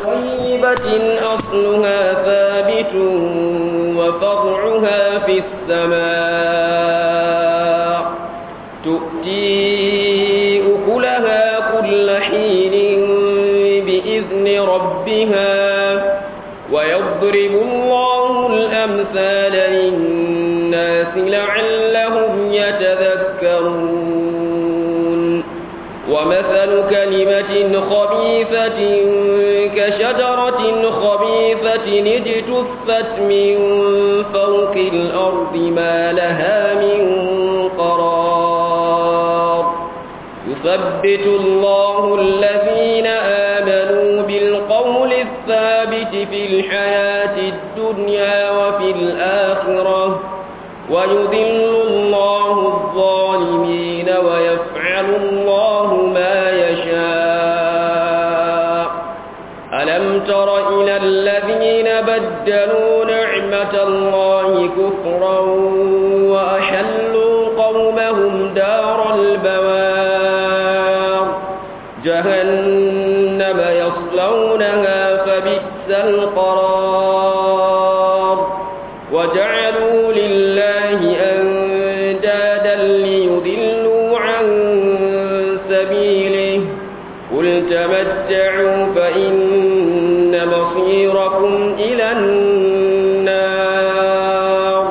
طيبة أصلها ثابت وفرعها في السماء تؤتي أكلها كل حين بإذن ربها ويضرب الله الأمثال للناس لعلهم يتذكرون ومثل كلمة خبيثة كشجرة خبيثة اجتثت من فوق الأرض ما لها من قرار يثبت الله الذين آمنوا بالقول الثابت في الحياة الدنيا وفي الآخرة ويذل الله الظالمين ويفعل الله ما يشاء ألم تر إلى الذين بدلوا نعمة الله كفرا وأحلوا قومهم دار البوار جهنم يصلونها فبئس القرار وجعلوا لله أندادا ليضلوا عن سبيله قل تمتعوا فإن مصيركم إلى النار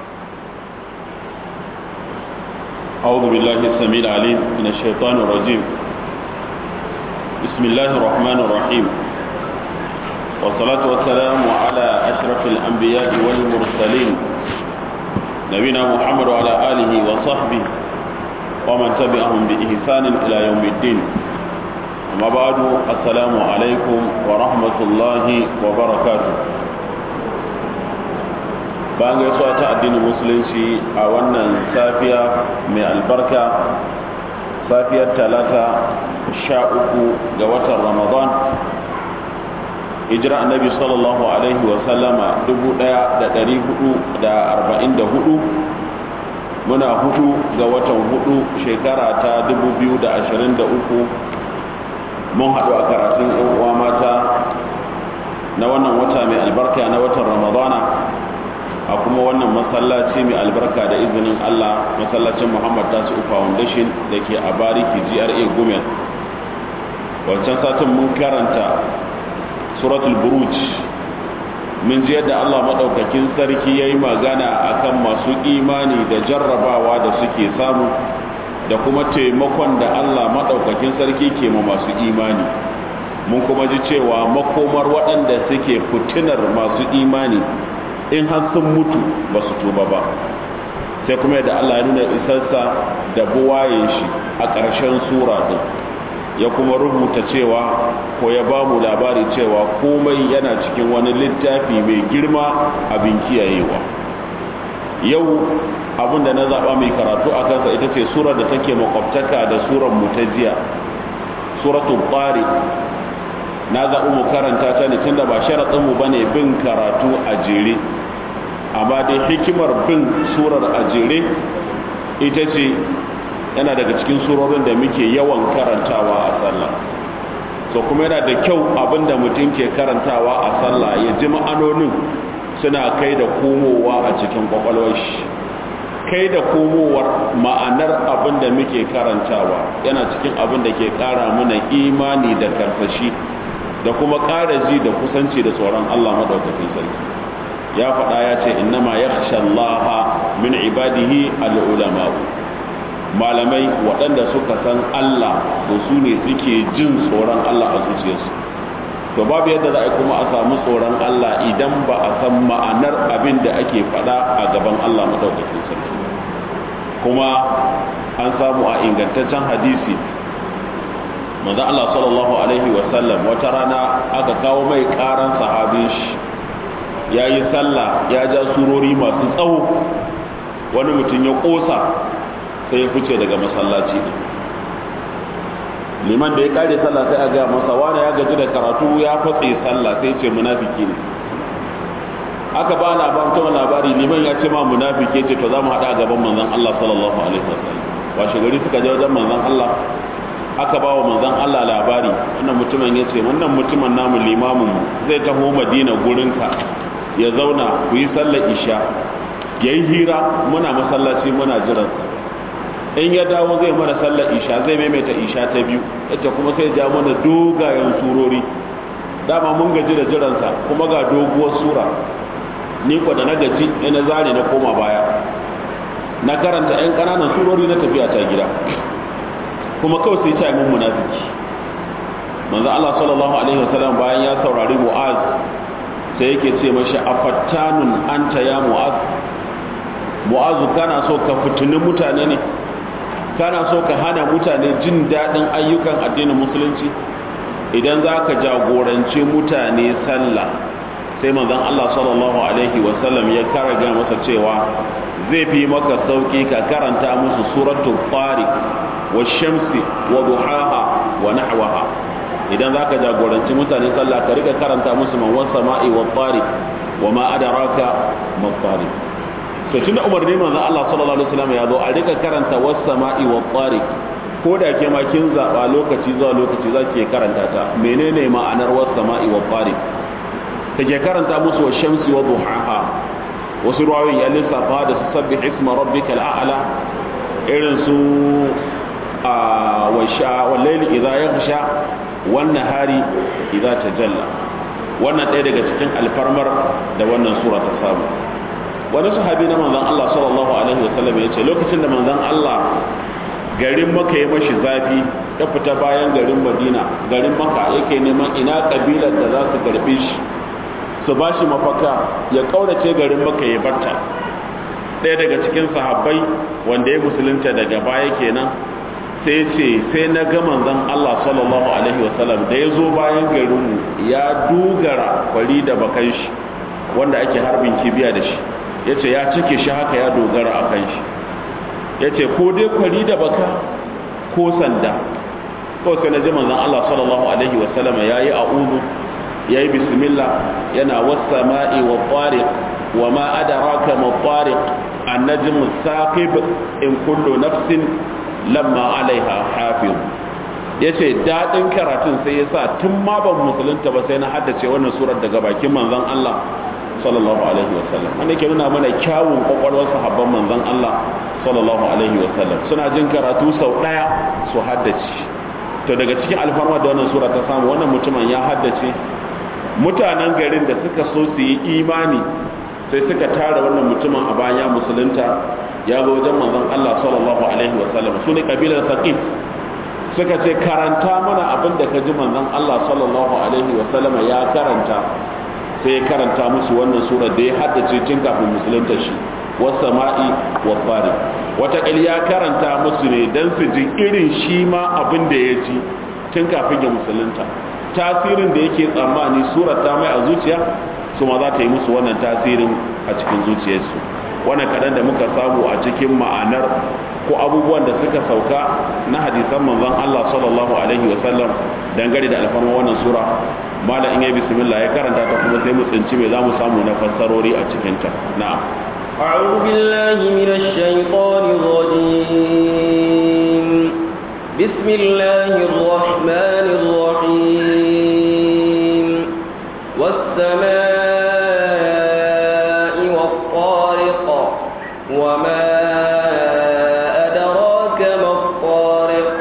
أعوذ بالله السميع العليم من الشيطان الرجيم بسم الله الرحمن الرحيم والصلاة والسلام على أشرف الأنبياء والمرسلين نبينا محمد وعلى آله وصحبه ومن تبعهم بإحسان إلى يوم الدين أما بعد السلام عليكم ورحمة الله وبركاته bayan gaisuwa ta addinin musulunci a wannan safiya mai albarka safiyar talata sha uku ga watan ramadan hijira annabi sallallahu alaihi wasallama dubu daya da dari hudu da arba'in da hudu muna hudu ga watan hudu shekara ta dubu biyu da ashirin da uku mun haɗu a karatun yan uwa mata na wannan wata mai albarka na watan ramadana a kuma wannan masallaci mai albarka da izinin Allah masallacin Muhammad Tasu Foundation da ke a Bariki GRA Gumel wancan satin mun karanta suratul buruj mun ji yadda Allah maɗaukakin sarki ya yi magana akan masu imani da jarrabawa da suke samu da kuma taimakon da Allah maɗaukakin sarki ke ma masu imani mun kuma ji cewa makomar waɗanda suke fitinar masu imani in har sun mutu ba su tuba ba sai kuma yadda Allah ya nuna isarsa da buwayen shi a ƙarshen sura din ya kuma rubuta cewa ko ya ba mu labari cewa komai yana cikin wani littafi mai girma abin kiyayewa yau abin da na zaɓa mai karatu a kansa ita ce surar da take makwabtaka da surar mutajiya suratul ƙwari na zaɓi mu karanta ta ne tunda ba sharaɗinmu ba ne bin karatu a jere amma dai hikimar bin surar a jere ita ce yana daga cikin surorin da muke yawan karantawa a sallah so kuma yana da kyau abinda mutum ke karantawa a sallah ya ji ma'anonin suna kai da komowa a cikin kwakwalwar shi kai da komowar ma'anar abin da muke karantawa yana cikin abin da ke ƙara mana imani da karsashi da kuma ƙara ji da kusanci da tsoron Allah maɗaukakin sarki ya faɗa ya ce innama ya Allah min ibadihi al'ulama malamai waɗanda suka san Allah da su ne suke jin tsoron Allah a zuciyarsu to babu yadda za a kuma a samu tsoron Allah idan ba a san ma'anar abin da ake faɗa a gaban Allah maɗaukakin sarki kuma an samu a ingantaccen hadisi manzo Allah sallallahu alaihi wasallam wata rana aka kawo mai karan sahabin shi yayi sallah ya ja surori masu tsawo wani mutum ya kosa sai ya fice daga masallaci liman da ya kare sallah sai a ga masa wani ya gaji da karatu ya fatse sallah sai ce munafiki ne aka ba labarin ta labari liman ya ce ma munafiki ce to za mu haɗa gaban manzon Allah sallallahu alaihi wasallam washe gari suka je wajen manzon Allah aka ba wa manzon Allah labari wannan mutumin ya ce wannan mutumin namu limamin mu zai taho madina gurinka ya zauna ku yi sallar isha ya yi hira muna masallaci muna jiransa in ya dawo zai mana sallar isha zai maimaita isha ta biyu ita kuma sai ja mana dogayen surori dama mun gaji da jiransa kuma ga doguwar sura ni kwa da na gaji ina zare na koma baya na karanta 'yan ƙananan surori na tafiya ta gida kuma kawai sai ce mun munafiki manzo Allah sallallahu alaihi wasallam bayan ya saurari Mu'az sai yake ce mashi afattanun anta ya Mu'az Mu'az kana so ka fitini mutane ne kana so ka hana mutane jin daɗin ayyukan addinin musulunci idan za ka jagorance mutane sallah sai manzon Allah sallallahu alaihi wasallam ya karaga masa cewa zai fi maka sauki ka karanta musu suratul tariq washamsi wa duhaha wa nahwaha idan zaka jagoranci mutane sallah ka rika karanta musu man was sama'i wa tariq wa ma adraka ma tariq to tunda Umar ne manzo Allah sallallahu alaihi wasallam ya zo a rika karanta was sama'i wa tariq ko da ke ma kin zaba lokaci zuwa lokaci zaki karanta ta menene ma'anar was sama'i wa tariq kake karanta musu wa shamsi wa duhaha wasu ruwayoyin ya lissafa da su sabbih isma rabbikal a'la irin su wallaili idza yaghsha wan nahari idza tajalla wannan ɗaya daga cikin alfarmar da wannan sura ta samu wani sahabi na manzon Allah sallallahu alaihi wasallam ya ce lokacin da manzon Allah garin maka ya mashi zafi ya fita bayan garin madina garin maka yake neman ina kabilar da za su karbe shi su ba shi mafaka ya kaurace garin maka ya barta ɗaya daga cikin sahabbai wanda ya musulunta daga baya kenan sai ce sai na ga manzon Allah sallallahu alaihi wasallam da ya zo bayan garinmu ya dogara kwari da bakan shi wanda ake harbin kibiya da shi ya ce ya cike shi haka ya dogara a kan shi ya ce ko dai kwari da baka ko sanda kawai sai na ji manzon Allah sallallahu alaihi wasallam ya yi a'udhu ya yi bismillah yana wasa ma'i wa tariq wa ma adraka ma tariq annajmu saqib in kullu nafsin lamma alaiha hafiz yace dadin karatun sai yasa tun ma ban musulunta ba sai na haddace wannan surar daga bakin manzon Allah sallallahu alaihi wasallam wanda ke nuna mana kyawun kwakwalwar sahabban manzon Allah sallallahu alaihi wasallam suna jin karatu sau daya su haddace to daga cikin alfarma da wannan sura ta samu wannan mutumin ya haddace mutanen garin da suka so su yi imani sai suka tara wannan mutumin a bayan musulunta ya ga wajen manzon Allah sallallahu alaihi wasallam su ne kabilar saqif suka ce karanta mana abin da ka ji manzon Allah sallallahu alaihi wasallam ya karanta sai ya karanta musu wannan sura da ya haddace tun kafin musulunta shi wasama'i wa fari wata ya karanta musu ne dan su ji irin shi ma abin da ya ji tun kafin ya musulunta tasirin da yake tsammani surar ta mai a zuciya su ma za ta yi musu wannan tasirin a cikin zuciyarsu wannan kaɗan da muka samu a cikin ma'anar ko abubuwan da suka sauka na hadisan manzon Allah sallallahu alaihi wasallam dangane da alfarma wannan sura mala in yi bismillah ya karanta ta kuma sai mu tsinci me za mu samu na fassarori a cikin ta na'am أعوذ بالله من الشيطان الرجيم بسم الله الرحمن الرحيم والسماء والطارق وما أدراك ما الطارق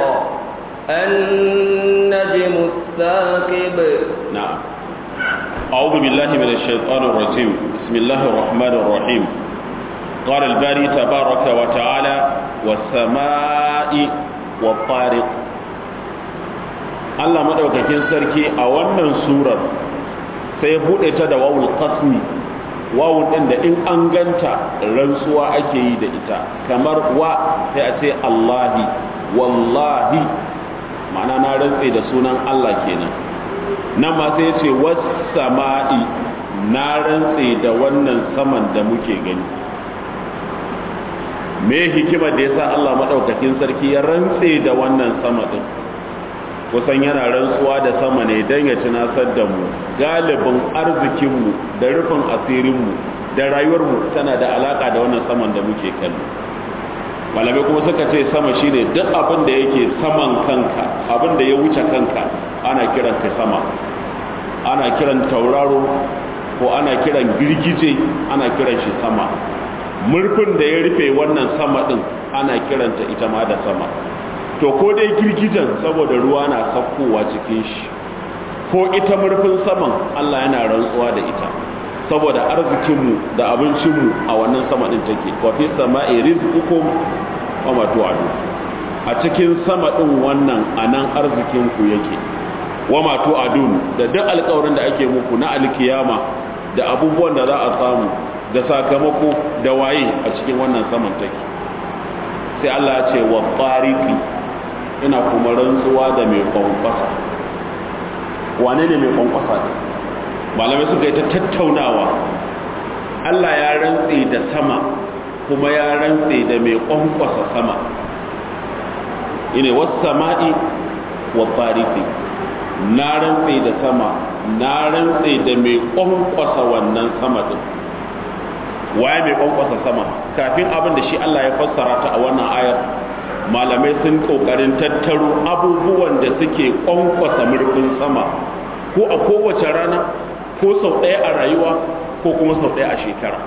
النجم الثاقب نعم أعوذ بالله من الشيطان الرجيم بسم الله الرحمن الرحيم قال الباري تبارك وتعالى والسماء والطارق Allah madaukakin sarki a wannan surar sai ya bude ta da wawul qasmi wawul din da in an ganta rantsuwa ake yi da ita kamar wa sai a ce Allahi wallahi ma'ana na rantse da sunan Allah kenan nan ma sai ya ce was sama'i na rantse da wannan saman da muke gani me hikimar da yasa Allah madaukakin sarki ya rantse da wannan sama din kusan yana rantsuwa da sama ne don ya tunasar da mu galibin arzikinmu da rufin asirinmu da rayuwarmu tana da alaka da wannan saman da muke kallo malamai kuma suka ce sama shine duk abin da yake saman kanka abin da ya wuce kanka ana kiran ka sama ana kiran tauraro ko ana kiran girgije ana kiran shi sama murfin da ya rufe wannan sama din ana kiranta ita ma da sama to ko dai girgijen saboda ruwa na sakkowa cikin shi ko ita murfin saman Allah yana rantsuwa da ita saboda arzikinmu da abincinmu a wannan sama din take wa fi sama'i rizqukum wa ma tu'adu a cikin sama din wannan anan arzikinku yake wa ma tu'adun da duk alƙawarin da ake muku na alkiyama da abubuwan da za a samu da sakamako da waye a cikin wannan saman take sai Allah ya ce wa tariqi ina kuma rantsuwa da mai kwankwasa wane ne mai kwankwasa ne malamai suka yi ta tattaunawa Allah ya rantse da sama kuma ya rantse da mai kwankwasa sama ine wasu sama'i wa tariqi na rantse da sama na rantse da mai kwankwasa wannan sama din waye mai kwankwasa sama kafin abin da shi Allah ya fassara ta a wannan ayar malamai sun kokarin tattaro abubuwan da suke kwankwasa murfin sama ko a kowace rana ko sau ɗaya a rayuwa ko kuma sau ɗaya a shekara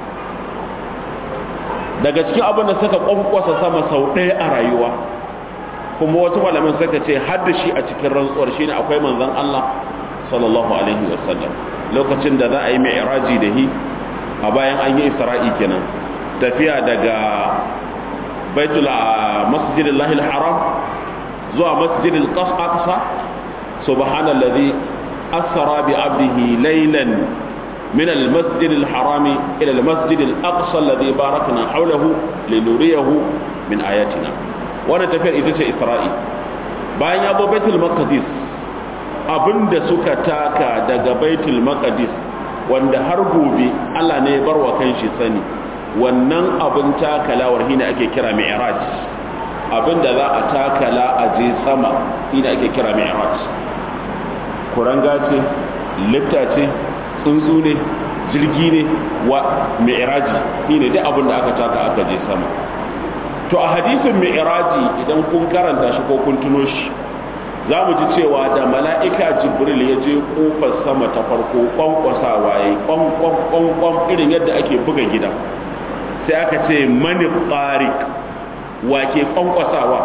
daga cikin abin da suka kwankwasa sama sau ɗaya a rayuwa kuma wasu malamin suka ce har da shi a cikin rantsuwar shine akwai manzon Allah sallallahu alaihi wasallam lokacin da za a yi mi'raji da hi a bayan an yi isra'i kenan tafiya daga baitul masjidil lahil haram zuwa masjidil aqsa subhanallazi asra bi abdihi laylan من المسجد الحرام إلى المسجد الأقصى الذي باركنا حوله لنريه من آياتنا وانا تفير إذا إسرائيل bayan ya zo baitul maqdis abinda suka taka daga baitul maqdis wanda har gobe Allah ne ya barwa kanshi sani wannan abin takalawar hina ake kira mi'raj abinda za a takala a je sama hina ake kira mi'raj kuranga ce lifta ce tsuntsu ne jirgi ne wa mi'raji shine duk abin da aka taka aka je sama to a hadisin mi'raji idan kun karanta shi ko kun tuno shi za mu ji cewa da mala'ika jibril ya je kofar sama ta farko kwankwasawa ya yi kwankwan irin yadda ake buga gida sai aka ce mani tsarik wa ke kwankwasawa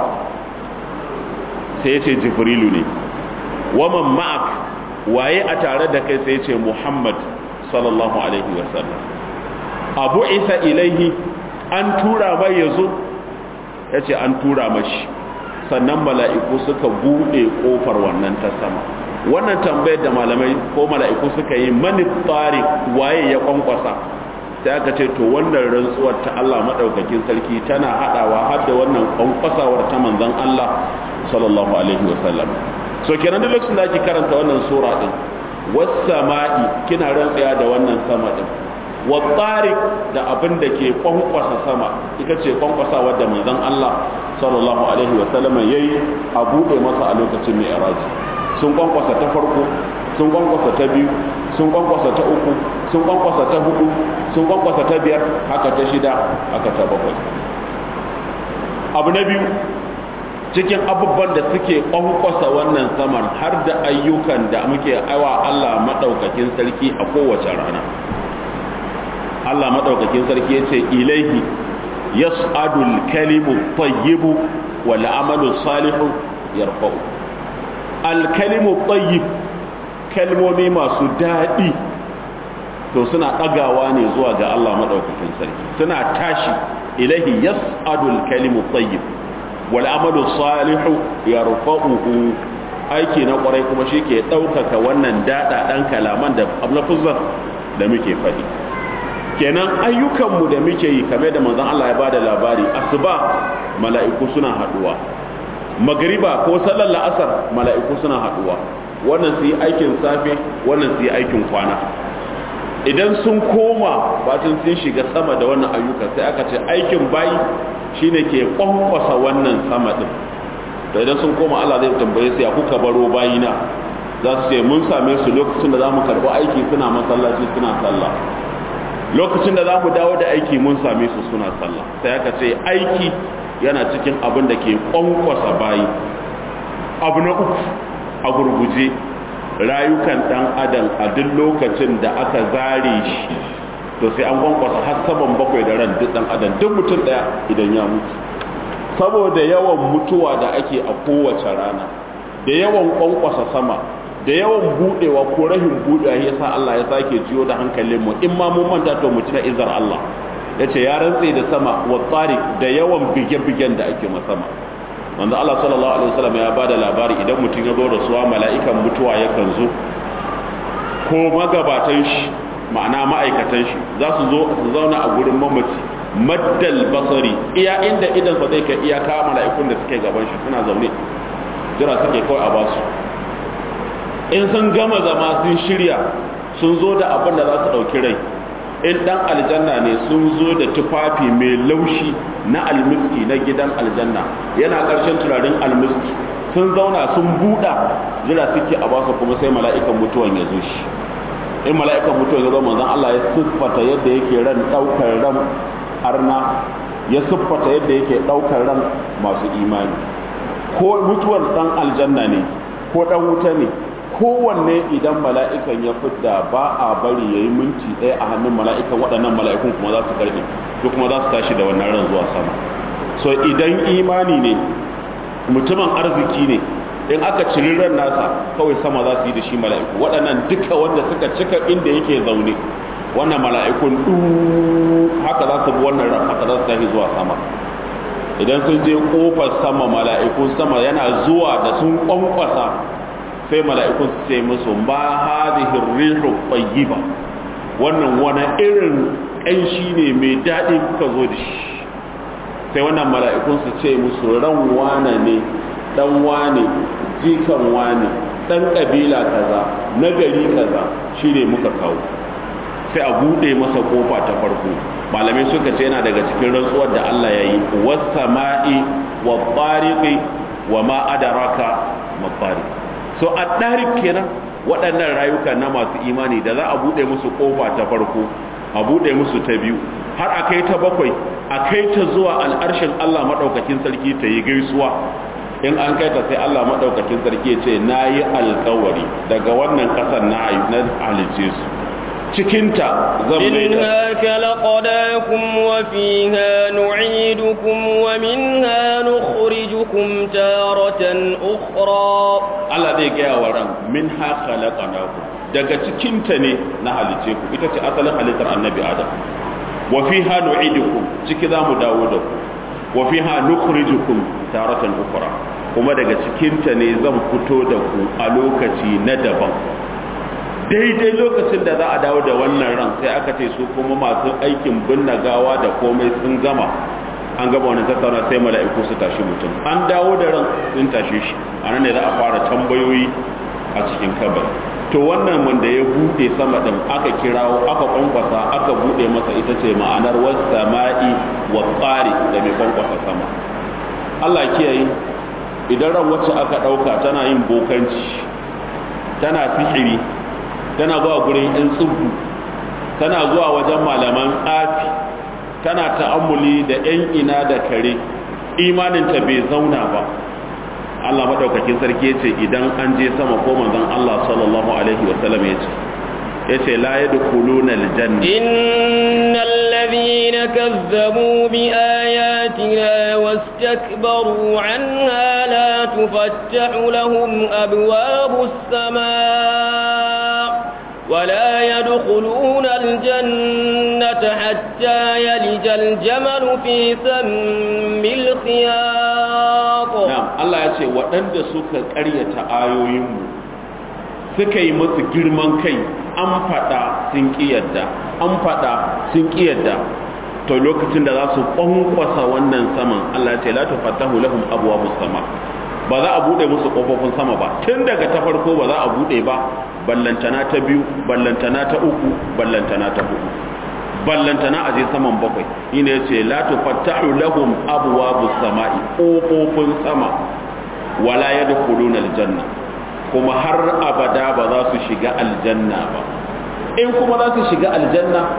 sai ya ce jibrilu ne waman ma'ak waye a tare da kai sai ya ce muhammad sallallahu alaihi wasallam abu isa ilaihi an tura mai ya zo ya ce an tura mashi sannan mala'iku suka buɗe ƙofar wannan ta sama wannan tambayar da malamai ko mala'iku suka yi mani tsari waye ya kwankwasa sai aka ce to wannan rantsuwar ta Allah maɗaukakin sarki tana haɗawa har da wannan kwankwasawar ta manzon Allah sallallahu alaihi wasallam so kenan duk lokacin da ake karanta wannan sura din was-sama'i kina rantsaya da wannan sama din wa tariq da abin da ke kwankwasa sama ita ce kwankwasa wadda manzon Allah sallallahu alaihi wa sallama yayi a bude masa a lokacin mai iraji sun kwankwasa ta farko sun kwankwasa ta biyu sun kwankwasa ta uku sun kwankwasa ta hudu sun kwankwasa ta biyar haka ta shida haka ta bakwai abu na biyu cikin abubuwan da suke kwankwasa wannan saman har da ayyukan da muke aiwa Allah madaukakin sarki a kowace rana Allah madaukakin sarki ya ce ilaihi yas'adul kalimu tayyibu wal amalu salihu yarfa'u al kalimu tayyib kalmomi masu daɗi to suna ɗagawa ne zuwa ga Allah madaukakin sarki suna tashi ilaihi yas'adul kalimu tayyib wal amalu salihu yarfa'uhu aiki na kwarai kuma shi ke ɗaukaka wannan daɗa ɗan kalaman da ablafuzar da muke faɗi kenan ayyukanmu da muke yi kamar da manzon Allah ya bada labari asuba mala'iku suna haduwa magriba ko sallar la'asar mala'iku suna haduwa wannan su yi aikin safe wannan su yi aikin kwana idan sun koma batun sun shiga sama da wannan ayyuka sai aka ce aikin bayi shine ke kwankwasa wannan sama din to idan sun koma Allah zai tambaye su ya kuka baro bayina za su ce mun same su lokacin da za mu karɓi aiki suna masallaci suna sallah lokacin da za mu dawo da aiki mun same su suna sallah sai aka ce aiki yana cikin abin da ke kwankwasa bayi abu na uku a gurguje rayukan dan adam a duk lokacin da aka zare shi to sai an kwankwasa har saban bakwai da ran duk dan adam duk mutum daya idan ya mutu saboda yawan mutuwa da ake a kowace rana da yawan kwankwasa sama da yawan budewa ko rahin budewa ya sa Allah ya sake jiyo da hankalin mu in ma mun manta to mu tuna izar Allah yace ya rantse da sama wa tariq da yawan bige-bigen da ake sama manzo Allah sallallahu alaihi wasallam ya bada labari idan mutum ya zo da suwa mala'ikan mutuwa yakan zo ko magabatan shi ma'ana ma'aikatan shi za su zo su zauna a gurin mamaci maddal basari iya inda idan sa zai kai iyaka mala'ikun da suke gaban shi suna zaune jira suke kawai a basu in sun gama zama sun shirya sun zo da abin da za su ɗauki rai in ɗan aljanna ne sun zo da tufafi mai laushi na almiski na gidan aljanna yana ƙarshen turarin almiski sun zauna sun buɗa jira suke a basu kuma sai mala'ikan mutuwan ya zo shi in mala'ikan mutuwan ya zo manzon Allah ya siffata yadda yake ran ɗaukar ran arna ya siffata yadda yake ɗaukar ran masu imani ko mutuwar ɗan aljanna ne ko ɗan wuta ne kowanne idan mala'ikan ya fidda ba a bari ya yi minti ɗaya a hannun mala'ikan waɗannan mala'ikun kuma za su karɓe su kuma za su tashi da wannan ran zuwa sama so idan imani ne mutumin arziki ne in aka ciri ran nasa kawai sama za su yi da shi mala'iku waɗannan duka wanda suka cika inda yake zaune wannan mala'ikun ɗu haka za su bi wannan ran haka za su tashi zuwa sama idan sun je kofar sama mala'ikun sama yana zuwa da sun kwankwasa sai mala'ikun su ce musu ma hadhihi rihu tayyiba wannan wani irin ƙanshi ne mai daɗi kuka zo da shi sai wannan mala'ikun su ce musu ran wane ne dan wane jikan wane dan kabila kaza na gari kaza shine muka kawo sai a bude masa kofa ta farko malamai suka ce yana daga cikin rantsuwar da Allah ya yi was-sama'i wat-tariqi wa ma adraka mat-tariq so at-tariq kenan waɗannan rayuka na masu imani da za a bude musu kofa ta farko a bude musu ta biyu har a kai ta bakwai a kai ta zuwa al'arshin Allah madaukakin sarki ta yi gaisuwa in an kai ta sai Allah madaukakin sarki ya ce na yi alkawari daga wannan ƙasar na halice su cikinta zan mai da منها خلقناكم وفيها نعيدكم ومنها نخرجكم تارة أخرى Allah zai gaya wa ran min ha khalaqnakum daga cikinta ne na halice ku ita ce asalin halittar annabi Adam wa fiha nu'idukum ciki zamu dawo da ku wa fiha nukhrijukum taratan ukhra kuma daga cikinta ne zan fito da ku a lokaci na daban daidai lokacin da za a dawo da wannan ran sai aka ce su kuma masu aikin binne gawa da komai sun gama an gaba wani tattauna sai mala'iku su tashi mutum an dawo da ran sun tashi shi a nan ne za a fara tambayoyi a cikin kabari to wannan wanda ya bude sama din aka kirawo aka kwankwasa aka bude masa ita ce ma'anar was sama'i wa tsari da mai kwankwasa sama Allah kiyaye idan ran wacce aka dauka tana yin bokanci tana sihiri tana zuwa gurin yan tsubbu tana zuwa wajen malaman tsafi tana ta'ammuli da yan ina da kare imaninta bai zauna ba Allah madaukakin sarki yace idan an je sama ko manzon Allah sallallahu alaihi wasallam yace yace la yadkhuluna aljanna innal ladhina kazzabu bi ayatina wastakbaru anha la tufattahu lahum abwabus samaa ولا يدخلون الجنة حتى يلج الجمل في سم الخياط na'am Allah ya ce waɗanda suka ƙaryata ayoyinmu suka yi musu girman kai an faɗa sun ƙiyarda an faɗa sun ƙiyarda to lokacin da za su ƙwanƙwasa wannan saman Allah ya ce la tufattahu lahum abwabus sama ba za a bude musu kofofin sama ba tun daga ta farko ba za a bude ba ballantana ta biyu ballantana ta uku ballantana ta hudu ballantana a je saman bakwai ina yace la tufattahu lahum abwabus sama'i kofofin sama wala yadkhuluna aljanna kuma har abada ba za su shiga aljanna ba in kuma za su shiga aljanna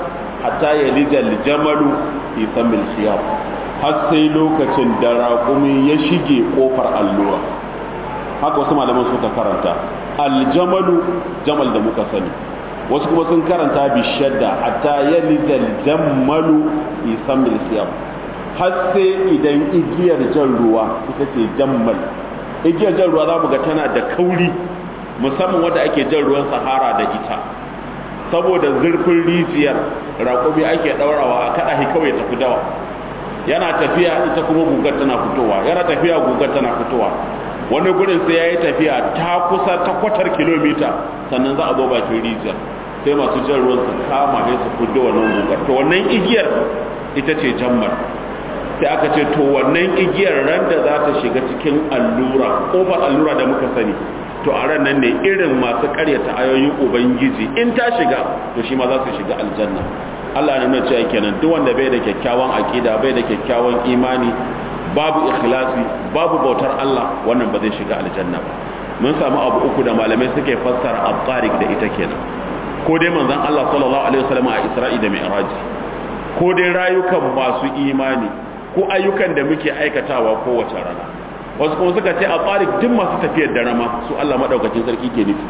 hatta yalija al-jamalu fi samil khiyar har sai lokacin da raƙumi ya shige kofar allura haka wasu malaman suka karanta aljamalu jamal da muka sani wasu kuma sun karanta bi shadda hatta yalija al-jamalu fi samil khiyar har sai idan igiyar jan ruwa ita ce jammal igiyar jan ruwa za mu ga tana da kauri musamman wadda ake jan ruwan sahara da ita saboda zurfin rijiyar raƙumi ake ɗaurawa a kaɗa shi kawai tafi dawa yana tafiya ita kuma gugar tana fitowa yana tafiya gugar tana fitowa wani gurin sai ya yi tafiya ta kusa ta kwatar kilomita sannan za a zo bakin rijiyar sai masu jan ruwan su kama ne su fito wannan gugar to wannan igiyar ita ce jammar sai aka ce to wannan igiyar ran da za ta shiga cikin allura kofar allura da muka sani to a ran nan ne irin masu karyata ayoyin ubangiji in ta shiga to shi ma za su shiga aljanna Allah ne nuna cewa kenan duk wanda bai da kyakkyawan aqida bai da kyakkyawan imani babu ikhlasi babu bautar Allah wannan ba zai shiga aljanna ba mun samu abu uku da malamai suke fassara at-tariq da ita kenan ko dai manzon Allah sallallahu alaihi wasallam a Isra'i da Mi'raj ko dai rayukan masu imani ko ayyukan da muke aikatawa kowace rana wasu kuma suka ce a tsarik duk masu tafiyar da rama su Allah maɗaukacin sarki ke nufi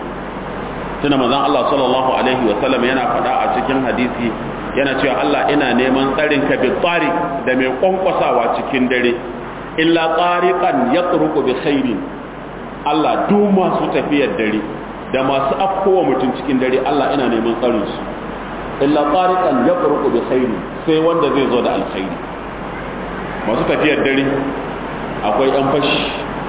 tuna manzon Allah sallallahu alaihi wa sallam yana faɗa a cikin hadisi yana cewa Allah ina neman tsarin ka bi tsarik da mai kwankwasawa cikin dare illa tsariqan yatruqu bi khairin Allah duk masu tafiyar dare da masu afkowa mutum cikin dare Allah ina neman tsarin su illa tsariqan yatruqu bi khairin sai wanda zai zo da alkhairi masu tafiyar dare akwai 'yan fashi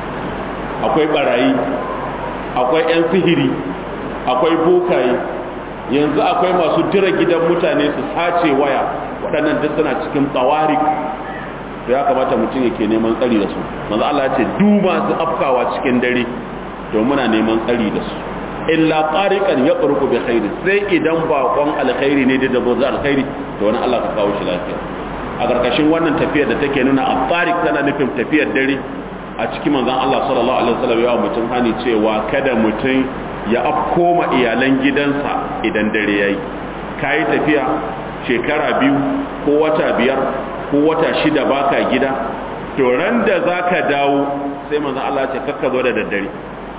akwai barayi akwai 'yan sihiri akwai bokaye yanzu akwai masu dira gidan mutane su sace waya waɗannan duk suna cikin tsawarik to ya kamata mutum yake neman tsari da su manzo Allah ya ce du masu afkawa cikin dare to muna neman tsari da su illa tariqan yaqrubu bi khairi sai idan bakon alkhairi ne da zo alkhairi to wani Allah ka kawo shi lafiya a ƙarƙashin wannan tafiyar da take nuna a tsarik tana nufin tafiyar dare a cikin manzan Allah sallallahu alaihi wasallam yawa mutum hani cewa kada mutum ya afkoma iyalan gidansa idan dare yayi kayi tafiya shekara biyu ko wata biyar ko wata shida baka gida to ran da zaka dawo sai manzan Allah ya ce kakka zo da daddare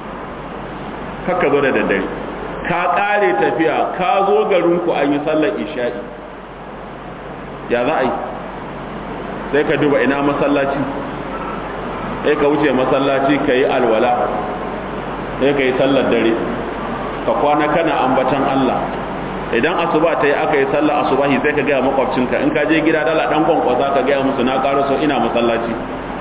kakka zo da daddare ka kare tafiya ka zo garinku an yi sallar isha'i ya za a yi sai ka duba ina masallaci sai ka wuce masallaci ka yi alwala sai ka yi sallar dare ka kwana kana ambatan Allah idan asuba ta yi aka yi sallar asubahi sai ka gaya makwabcinka in ka je gida dala dan kwankwasa ka gaya musu na karo so ina masallaci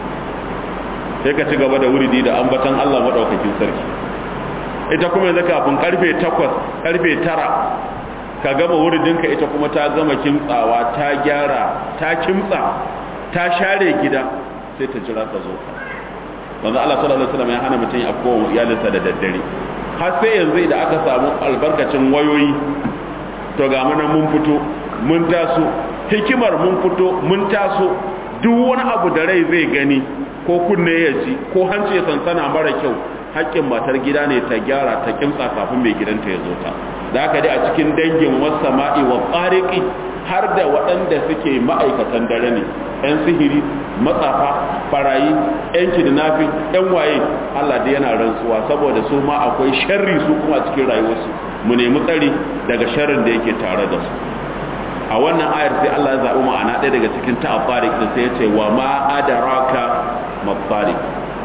sai ka ci gaba da wuridi da ambatan Allah madaukakin sarki ita kuma yanzu kafin karfe 8 karfe 9 ka gama wuridinka ita kuma ta gama kimtsawa ta gyara ta kimtsa ta share gida sai ta jira ka zo ka manzo Allah sallallahu alaihi wasallam ya hana mutum ya kowa iyalinsa da daddare har sai yanzu idan aka samu albarkacin wayoyi to ga mu mun fito mun taso hikimar mun fito mun taso duk wani abu da rai zai gani ko kunne ya ji ko hanci ya sansana mara kyau haƙƙin matar gida ne ta gyara ta kimtsa kafin mai gidanta ya zo ta da haka dai a cikin dangin wasama'i wa tsariƙi har da waɗanda suke ma'aikatan dare ne 'yan sihiri matsafa farayi 'yan kidnapping 'yan waye Allah dai yana rantsuwa saboda su ma akwai sharri su kuma a cikin rayuwarsu mu nemi tsari daga sharrin da yake tare da su a wannan ayar sai Allah ya zaɓi ma'ana ɗaya daga cikin ta'afarik da sai ya ce wa ma adaraka mafarik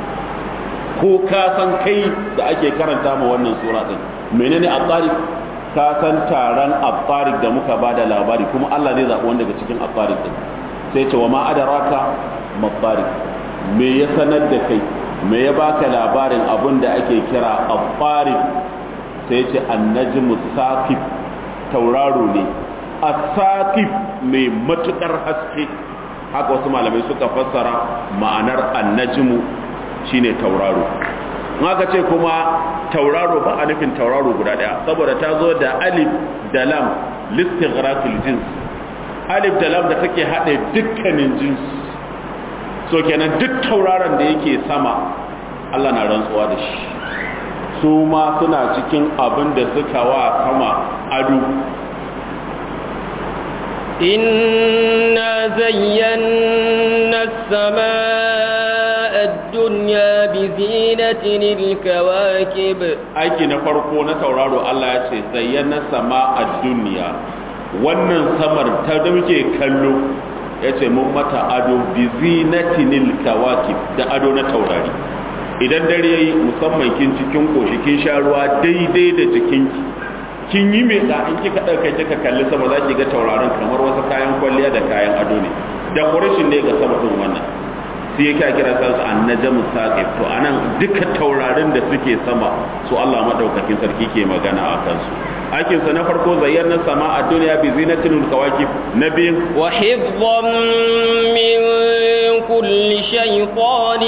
ko ka san kai da ake karanta ma wannan sura din menene at-tariq ka san taron at-tariq da muka bada labari kuma Allah zai zaɓi wanda daga cikin at-tariq din sai ce wa ma adaraka mafarik me ya sanar da kai me ya baka labarin abin da ake kira at-tariq sai ce an-najmu saqib tauraro ne as-saqib mai matukar haske haka wasu malamai suka fassara ma'anar an-najmu shine tauraro in aka ce kuma tauraro ba a nufin tauraro guda daya saboda ta zo da alif da lam listighraqil jins alif da lam da take hade dukkanin jins so kenan duk tauraron da yake sama Allah na rantsuwa da shi su ma suna cikin abin da suka wa sama ado إنا زينا السماء الدنيا بزينة الكواكب aiki na farko na tauraro Allah ya ce zayyana sama a duniya wannan samar ta da muke kallo ya ce mun mata ado bi zinatinil kawakib da ado na taurari idan dare yayi musamman kin cikin koshi kin sha ruwa daidai da jikinki kin yi mai da in kika dauka kika kalli sama za ki ga tauraron kamar wasu kayan kwalliya da kayan ado ne decoration ne ga sama din wannan sai yake kira sa su annajam saqif to anan duka taurarin da suke sama su Allah madaukakin sarki ke magana a kansu aikin sa na farko zayyana sama a duniya bi zinatil kawakib na biyu وحفظا من كل شيطان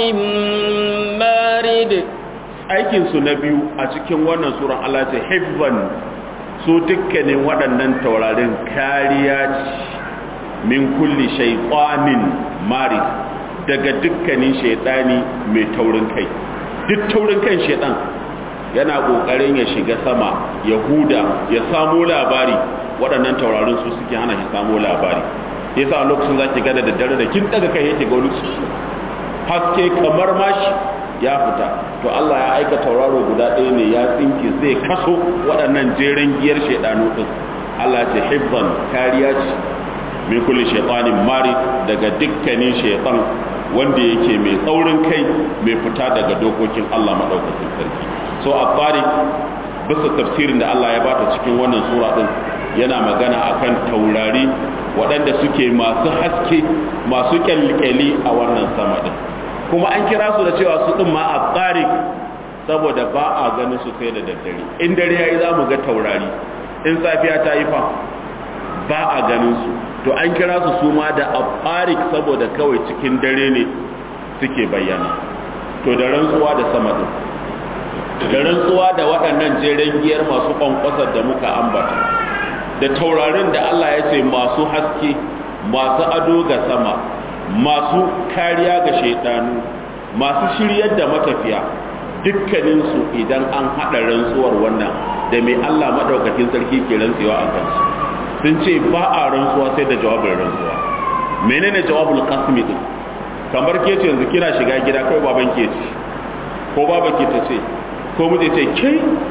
مارد aikin su na biyu a cikin wannan suran Allah ce hibban su dukkanin waɗannan taurarin kariya ce min kulli shaytanin marid daga dukkanin shaytani mai taurin kai duk taurin kan shaytan yana kokarin ya shiga sama ya huda ya samo labari waɗannan taurarin su suke hana shi samo labari yasa a lokacin zaki ga da daddare da kin daga kai yake ga wani haske kamar mashi ya fita to Allah ya aika tauraro guda ɗaya ne ya tsinke zai kaso waɗannan jeren giyar shaidanu ɗin Allah ce hibban kariya ce min kulli shaitanin mari daga dukkanin shaitan wanda yake mai tsaurin kai mai fita daga dokokin Allah madaukakin sarki so a tsari bisa tafsirin da Allah ya bata cikin wannan sura ɗin yana magana akan taurari waɗanda suke masu haske masu kyalkyali a wannan sama ɗin kuma an kira su da cewa su ɗin ma a tsari saboda ba a ganin su sai da daddare in dare yayi za mu ga taurari in safiya ta yi fa ba a ganin su to an kira su su ma da afarik saboda kawai cikin dare ne suke bayyana to da rantsuwa da sama ɗin da rantsuwa da waɗannan jeren giyar masu kwankwasar da muka ambata da taurarin da Allah ya ce masu haske masu ado ga sama masu kariya ga shaidanu masu shiryar da matafiya dukkaninsu idan an haɗa rantsuwar wannan da mai Allah maɗaukakin sarki ke rantsewa a kansu sun ce ba a rantsuwa sai da jawabin rantsuwa menene jawabul qasmi din kamar ke ce yanzu kina shiga gida kai baban ke ce ko baba ke ta ce ko mu ce ke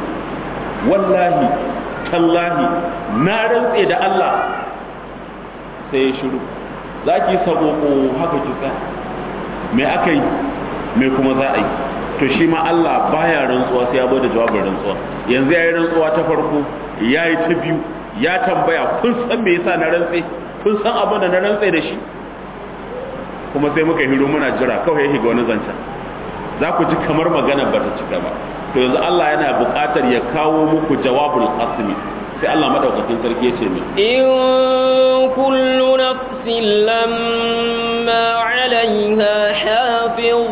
wallahi tallahi na rantse da Allah sai ya shiru za ki sabo ko haka ki tsaya me aka yi me kuma za a yi to shi ma Allah baya rantsuwa sai ya bada jawabin rantsuwa yanzu ya yi rantsuwa ta farko ya yi ta biyu ya tambaya kun san me yasa na rantse kun san abin da na rantse da shi kuma sai muka hiro muna jira kawai ya shiga wani zancen za ku ji kamar magana ba ta cika ba to yanzu Allah yana buƙatar ya kawo muku jawabul qasmi sai Allah madaukakin sarki ya ce min in kullu nafsin lamma 'alayha hafiz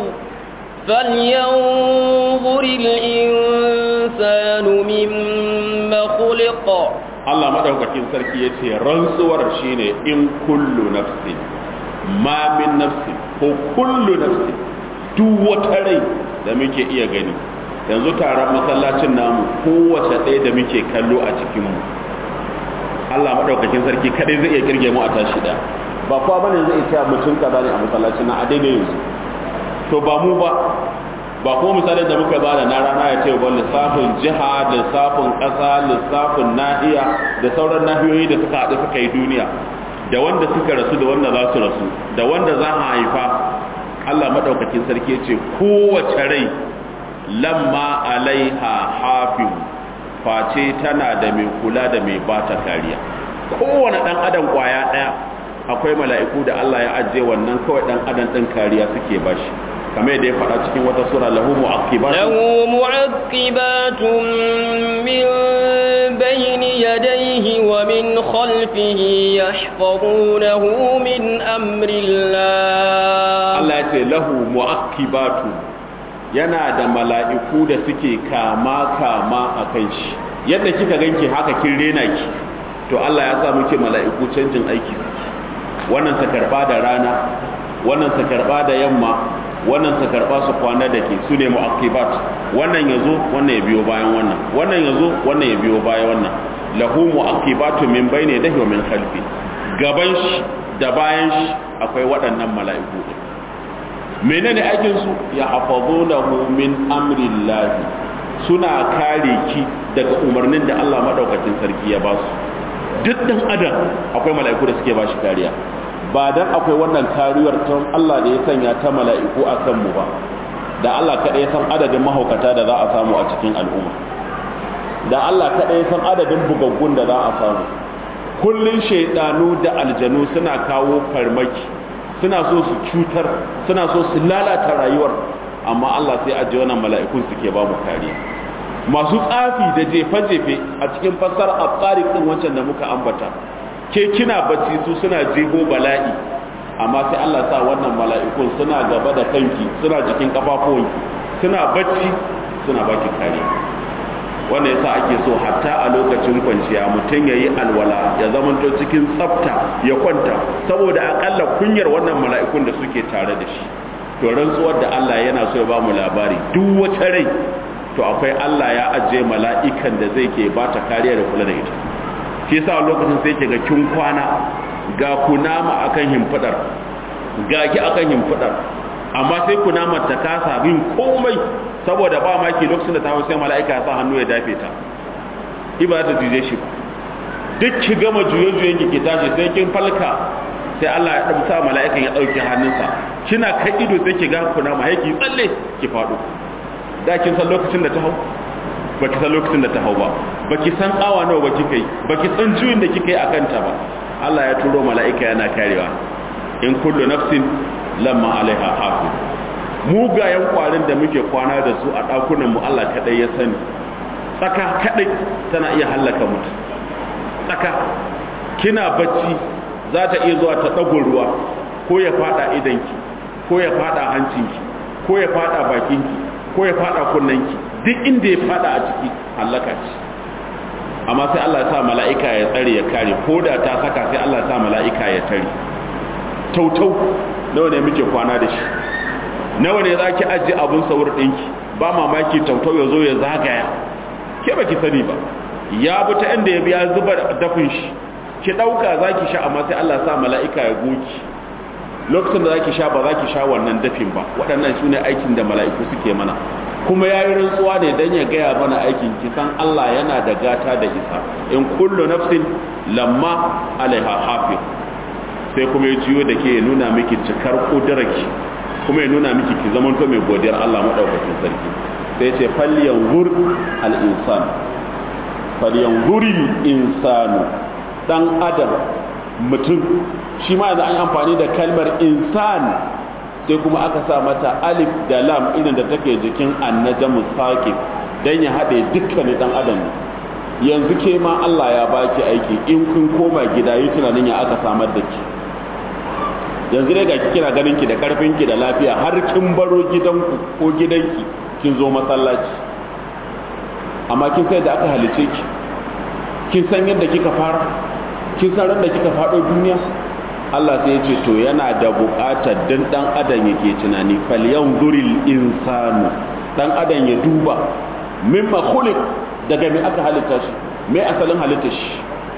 falyanzur al-insanu mimma khuliqa Allah madaukakin sarki ya ce rantsuwar shine in kullu nafsin ma min nafsin ko kullu nafsin duk wata rai da muke iya gani yanzu taron masallacin namu kowace ɗaya da muke kallo a cikinmu Allah maɗaukakin sarki kaɗai zai iya kirge mu a tashi ɗaya ba kuwa bane zai iya mutum kaza ne a masallacin na a daidai yanzu to ba mu ba ba kuma misalin da muka bada na rana ya ce ba lissafin jiha lissafin ƙasa lissafin nahiya da sauran nahiyoyi da suka haɗu suka yi duniya da wanda suka rasu da wanda za su rasu da wanda za a haifa Allah maɗaukakin sarki ya ce kowace rai lamma alaiha hafiz face tana da mai kula da mai bata kariya kowane ɗan adam ƙwaya ɗaya akwai mala'iku da Allah ya ajiye wannan kawai ɗan adam ɗin kariya suke bashi kamar yadda ya faɗa cikin wata sura lahu mu'aqibatun lahu mu'aqibatun min bayni yadayhi wa min khalfihi yahfazunahu min amrillah Allah ya ce lahu mu'aqibatun yana da mala'iku da suke kama kama a kan shi yadda kika ganki haka kin rena ki to Allah ya sa muke mala'iku canjin aiki wannan sa karba da rana wannan sa karba da yamma wannan sa karba su kwana da ke su ne mu'aqibat wannan yazo wannan ya biyo bayan wannan wannan yazo wannan ya biyo bayan wannan lahu mu'aqibatu min bayni yadihi wa min khalfi gaban shi da bayan shi akwai waɗannan mala'iku menene aikin su ya hafazunahu min amrillahi suna kare ki daga umarnin da Allah madaukakin sarki ya ba su duk dan adam akwai mala'iku da suke ba shi kariya ba dan akwai wannan kariyar ta Allah da ya sanya ta mala'iku a kan mu ba da Allah kada ya san adadin mahaukata da za a samu a cikin al'umma da Allah kada ya san adadin bugaggun da za a samu kullun shaidanu da aljanu suna kawo farmaki suna so su cutar suna so su lalata rayuwar amma Allah sai ajiye wannan mala'ikun suke ba mu kariya masu tsafi da jefe-jefe a cikin fassar at-tariq din wancan da muka ambata ke kina bacci su suna jeho bala'i amma sai Allah sa wannan mala'ikun suna gaba da kanki suna jikin kafafuwanki suna bacci suna baki kariya wannan yasa ake so hatta a lokacin kwanciya mutum ya yi alwala ya zamanto cikin tsafta ya kwanta saboda akalla kunyar wannan mala'ikun da suke tare da shi to rantsuwar da Allah yana so ya ba mu labari duk wata rai to akwai Allah ya ajiye mala'ikan da zai ke ba ta kariya da kula da ita shi yasa lokacin sai ke ga kin kwana ga kunama akan himfidar ga ki akan himfidar amma sai kunama ta kasa bin komai saboda ba maki lokacin da ta hau sai mala'ika ya sa hannu ya dafe ta iba ta juje shi duk ki gama juye-juyen ki tashi sai kin falka sai Allah ya ɗauka mala'ikan ya ɗauki hannunsa kina kai ido sai ki ga kuna ma yake tsalle ki faɗo da kin san lokacin da ta hau ba ki san lokacin da ta hau ba ba ki san awa nawa ba kika yi ba ki san juyin da kika yi a kanta ba Allah ya turo mala'ika yana karewa in kullu nafsin lamma alaiha hafiz mugayen kwarin da muke kwana da su a ɗakunan mu Allah kaɗai ya sani tsaka kaɗai tana iya hallaka mutu tsaka kina bacci za ta iya zuwa ta ɗago ruwa ko ya faɗa idanki ko ya faɗa hancinki ko ya faɗa bakinki ko ya faɗa kunnanki duk inda ya faɗa a ciki hallaka ce amma sai Allah ya sa mala'ika ya tsare ya kare ko da ta saka sai Allah ya sa mala'ika ya tare tautau nawa ne muke kwana da shi nawa ne za ki ajiye abin saur ɗinki ba mamaki tautau ya zo ya zagaya ke ba ki sani ba ya bi ta inda ya biya zuba dafin shi ki ɗauka za ki sha amma sai Allah sa mala'ika ya goki lokacin da za ki sha ba za ki sha wannan dafin ba waɗannan su ne aikin da mala'iku suke mana kuma ya yi rantsuwa ne don ya gaya mana aikin kisan Allah yana da gata da isa in kullu nafsin lamma alaiha hafiz sai kuma ya ciyo da ke nuna miki cikar ƙudurarki kuma ya nuna miki ki zaman to mai godiyar Allah madaukakin sarki sai ce falyanzur al-insan falyanzuri insanu dan adam mutum shi ma yanzu an amfani da kalmar insan sai kuma aka sa mata alif da lam idan da take jikin annajamu saqib dan ya hade dukkanin dan adam yanzu ke ma Allah ya baki aiki in kun koma gida yi tunanin ya aka samar da ki yanzu dai ga kina ganin ki da karfin ki da lafiya har kin baro gidanku ko gidanki kin zo masallaci amma kin sai da aka halice ki kin san yadda kika fara kin san ran da kika fado duniya Allah sai ya ce to yana da buƙatar dan dan adam yake tunani falyanzuril insanu dan adam ya duba mimma khuliq daga me aka halitta shi me asalin halitta shi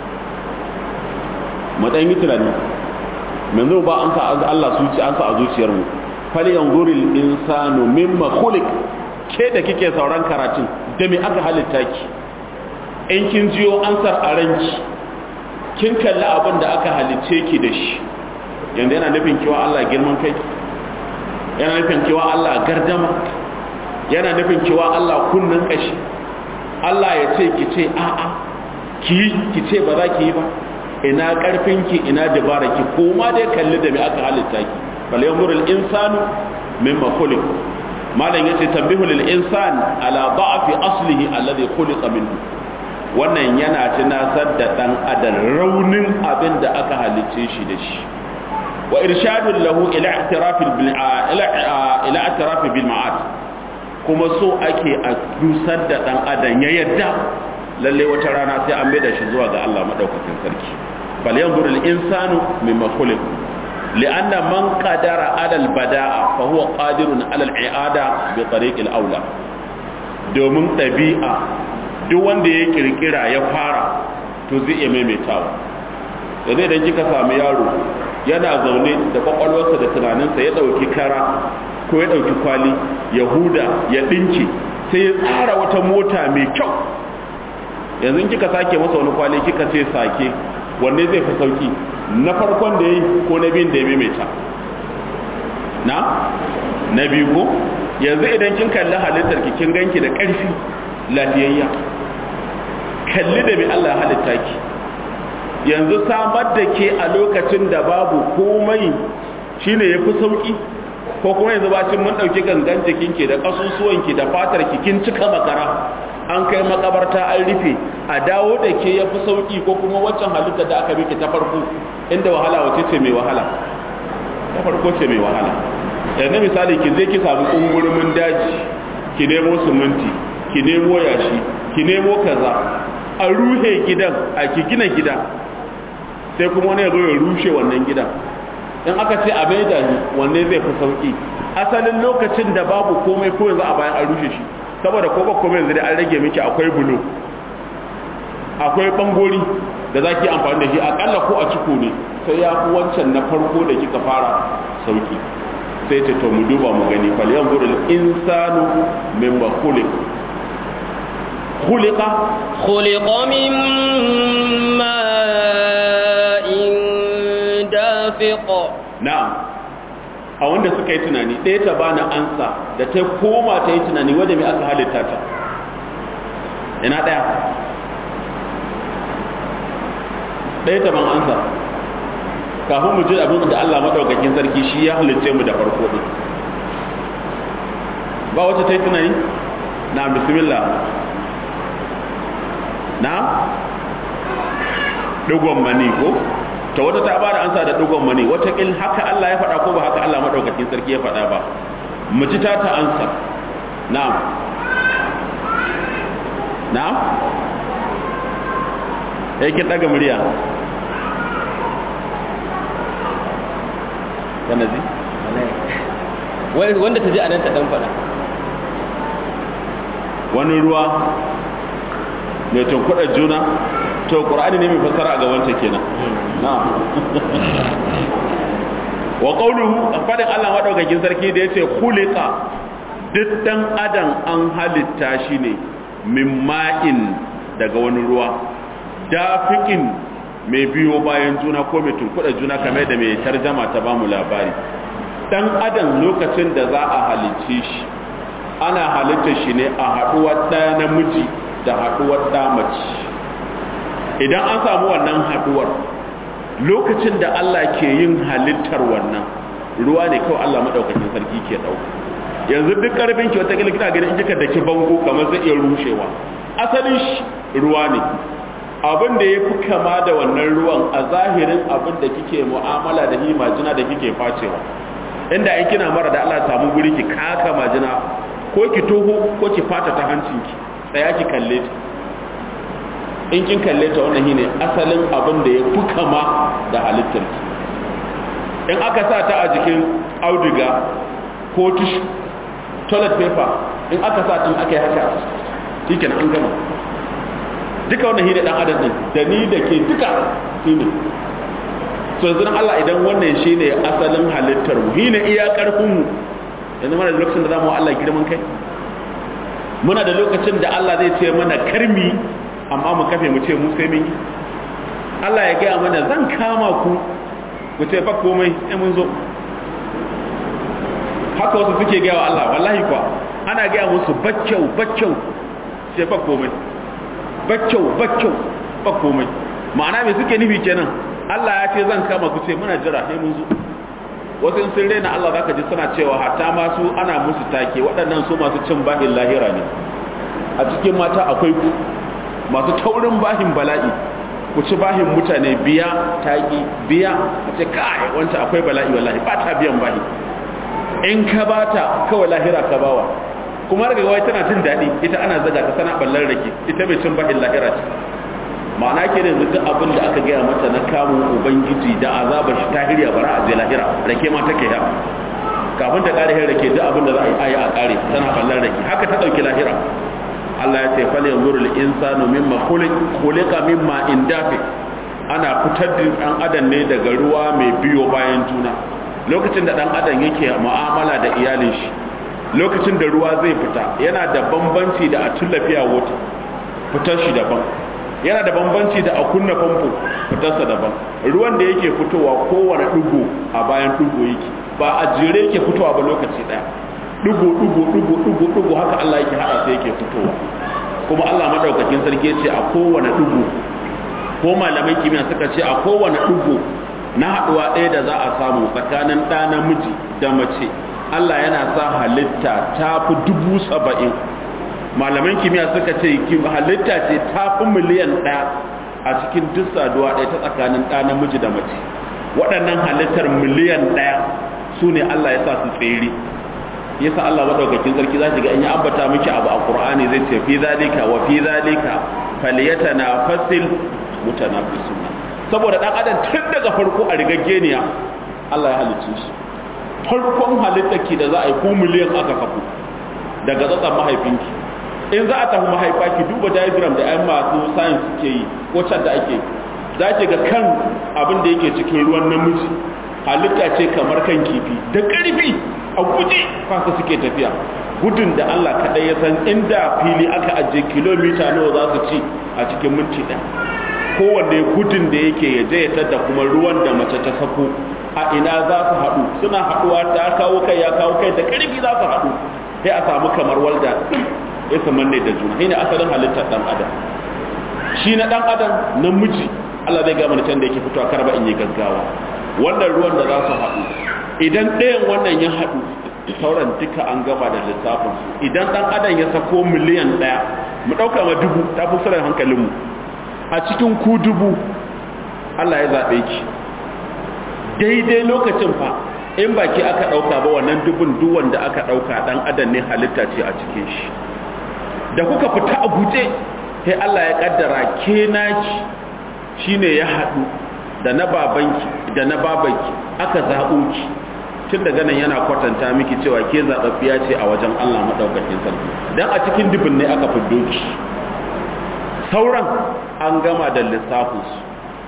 mu dan yi tunani yanzu ba an sa Allah zuci an sa a zuciyar mu fal yanzuril insanu mimma khuliq ke da kike sauran karatun da me aka halitta ki in kin jiyo ansar a ranki kin kalli abin da aka halicce ki da shi yanzu yana nufin kiwa Allah girman kai yana nufin kiwa Allah gardama yana nufin kiwa Allah kunnan kashi Allah ya ce ki ce a'a ki ki ce ba za ki yi ba ina karfinki ina dabaraki ko ma dai kalli da me aka halitta ki bal yanzuru al insanu mimma khuliq malam yace tambihu lil insan ala da'fi aslihi alladhi khuliqa minhu wannan yana tunasar da dan adam raunin abin da aka halicce shi da shi wa irshadun lahu ila i'tiraf bil ila ila i'tiraf bil ma'ad kuma so ake a dusar da dan adam ya yadda lalle wata rana sai an da shi zuwa ga Allah madaukakin sarki bal yanzuru al insanu mimma khuliq لأن من قدر على البداء فهو قادر على الإعادة بطريق الأولى domin ɗabi'a duk wanda ya kirkira ya fara to zai iya maimaitawa yanzu idan kika sami yaro yana zaune da kwakwalwarsa da tunaninsa ya ɗauki kara ko ya ɗauki kwali ya huda ya ɗinke sai ya tsara wata mota mai kyau yanzu kika sake masa wani kwali kika ce sake wanne zai fi sauki na farkon da ya yi ko na biyun da ya maimaita na na biyu ko yanzu idan kin kalli halittar ki kin ganki da ƙarfi lafiyayya kalli da mai Allah ya halitta ki yanzu samar da ke a lokacin da babu komai shine yafi sauki ko kuma yanzu bacin mun dauki gangan jikinki da kasusuwanki da fatar ki kin cika makara an kai makabarta an rufe a dawo da ke yafi sauki ko kuma waccan halitta da aka miki ta farko inda wahala wace ce mai wahala ta farko ce mai wahala yanzu misali ki je ki samu kungurumin daji ki nemo siminti ki nemo yashi ki nemo kaza a ruhe gidan a ki gina gida sai kuma wani ya zo ya rushe wannan gidan in aka ce a maida ni wanne zai fi sauki asalin lokacin da babu komai ko yanzu a bayan an rushe shi saboda ko ba komai yanzu dai an rage miki akwai bulo akwai bangori da za ki amfani da shi akalla ko a ciko ne sai ya fi wancan na farko da kika fara sauki sai ce to mu duba mu gani fal yanzuru insanu mimma khuliq khuliqa khuliqa min ma'in dafiq na'am a wanda suka yi tunani ɗaya ta bani ansa da ta koma ta yi tunani wadda mai aka halitta ta ina ɗaya ɗaya ta ban ansa kafin mu ji abin da Allah maɗaukakin sarki shi ya halitta mu da farko ɗin ba wacce ta yi tunani na bismillah na ɗigon mani ko ta wata ta ba da ansa da ɗigon mani watakil haka Allah ya faɗa ko ba haka Allah maɗaukakin sarki ya faɗa ba mu ji ta ta ansa na'am na'am yakin ɗaga murya kana ji wanda ta ji a nan ta dan fada wani ruwa mai tunkuɗar juna to ƙur'ani ne mai fassara a gabanta kenan na wa qawluhu fadin Allah madaukakin sarki da yace khuliqa duk dan adam an halitta shi ne min ma'in daga wani ruwa dafiqin mai biyo bayan juna ko mai tunkuɗa juna kamar da mai tarjama ta bamu labari dan adam lokacin da za a halicce shi ana halitta shi ne a haɗuwar ɗaya namiji da haɗuwar ɗa mace idan an samu wannan haɗuwar lokacin da Allah ke yin halittar wannan ruwa ne kawai Allah maɗaukakin sarki ke ɗauka yanzu duk ƙarfin ki wata kina ganin in kika daki bango kamar zai iya rushewa asalin shi ruwa ne abin da ya fi kama da wannan ruwan a zahirin abin da kike mu'amala da hi majina da kike facewa inda in kina mara da Allah samu guri ki kaka majina ko ki toho ko ki fata ta hancinki tsaya ki kalle ta in kin kalle ta wannan shine asalin abin da ya fi kama da halittarki in aka sa ta a jikin auduga ko tishu toilet paper in aka sa tun aka yi haka shikenan an gama duka wannan hidda dan adam din da ni da ke duka shine so yanzu Allah idan wannan shine asalin halittar mu shine iya karfin mu yanzu mana da lokacin da zamu Allah girman kai muna da lokacin da Allah zai ce mana karmi amma mu kafe mu ce mu sai mun yi Allah ya gaya mana zan kama ku mu ce fa komai sai mun zo haka wasu suke gaya wa Allah wallahi kuwa ana gaya musu baccau baccau sai fa komai baccau baccau fa komai ma'ana me suke nufi kenan Allah ya ce zan kama ku ce muna jira sai mun zo wasu in sun rena Allah zaka ji suna cewa hatta ma su ana musu take waɗannan su masu cin bahin lahira ne a cikin mata akwai ku masu taurin bahin bala'i ku ci bahin mutane biya taki biya a ce kai wancan akwai bala'i wallahi ba ta biyan bahi in ka bata kawai lahira ka bawa kuma daga wai tana jin daɗi ita ana zaga ta sana ballar rake ita mai cin bahin lahira ce ma'ana ke da duk abin da aka gaya mata na kamun ubangiji da azabar shi ta hirya bara a zai lahira rake ma take da kafin ta ƙare hin rake duk abin da za a yi a ƙare tana ballar rake haka ta ɗauki lahira Allah ya ce fal yanzuru al insanu mimma khuliq khuliqa mimma in dafi ana fitar da ɗan adam ne daga ruwa mai biyo bayan juna lokacin da ɗan adam yake mu'amala da iyalin shi lokacin da ruwa zai fita yana da bambanci da a tullafiya wata fitar shi daban yana da bambanci da a kunna famfo fitarsa daban ruwan da yake fitowa kowane ɗigo a bayan ɗigo yake ba a jere yake fitowa ba lokaci ɗaya ɗigo ɗigo ɗigo ɗigo ɗigo haka Allah yake haɗa sai yake fitowa kuma Allah madaukakin sarki ce a kowane ɗigo ko malaman kimiyya suka ce a kowane ɗigo na haɗuwa ɗaya da za a samu tsakanin ɗa namiji da mace Allah yana sa halitta ta fi dubu saba'in malaman kimiyya suka ce halitta ce ta fi miliyan ɗaya a cikin duk saduwa ɗaya ta tsakanin ɗa namiji da mace waɗannan halittar miliyan ɗaya su ne Allah ya sa su tsere yasa Allah madaukakin sarki za ga in ya ambata miki abu a Qur'ani zai ce fi zalika wa fi zalika falyatanafasil mutanafisun saboda dan adam tun daga farko a rigaggeniya Allah ya halicce shi farkon halitta ki da za a yi ko miliyan aka kafu daga tsatsan mahaifinki in za a tafi mahaifa ki duba diagram da ayan masu science suke yi ko can da ake za ki ga kan abin da yake cikin ruwan namiji halitta ce kamar kan kifi da ƙarfi a guje fasa suke tafiya gudun da Allah kaɗai ya san inda fili aka ajiye kilomita nawa za su ci a cikin minti ɗaya kowanne gudun da yake ya je ya da kuma ruwan da mace ta sako a ina za su haɗu suna haɗuwa ta kawo kai ya kawo kai da ƙarfi za su haɗu sai a samu kamar walda ya su manne da juna shine asalin halittar ɗan adam shi na ɗan adam namiji Allah zai gama can da yake fitowa karba in yi gaggawa wannan ruwan da za su haɗu idan ɗayan wannan ya haɗu sauran duka an gama da lissafin su idan ɗan adam ya sako miliyan ɗaya mu ɗauka ma dubu ta fi sarar hankalinmu a cikin ku dubu Allah ya zaɓe ki daidai lokacin fa in baki aka ɗauka ba wannan dubun duwan da aka ɗauka ɗan adam ne halitta ce a cikin shi da kuka fita a guje sai Allah ya ƙaddara ke naki shine ya haɗu da na babanki da na babanki aka zaɓo ki tun daga nan yana kwatanta miki cewa ke zaɓaɓɓiya ce a wajen Allah maɗaukakin sarki don a cikin dubin ne aka fiddo ki sauran an gama da lissafinsu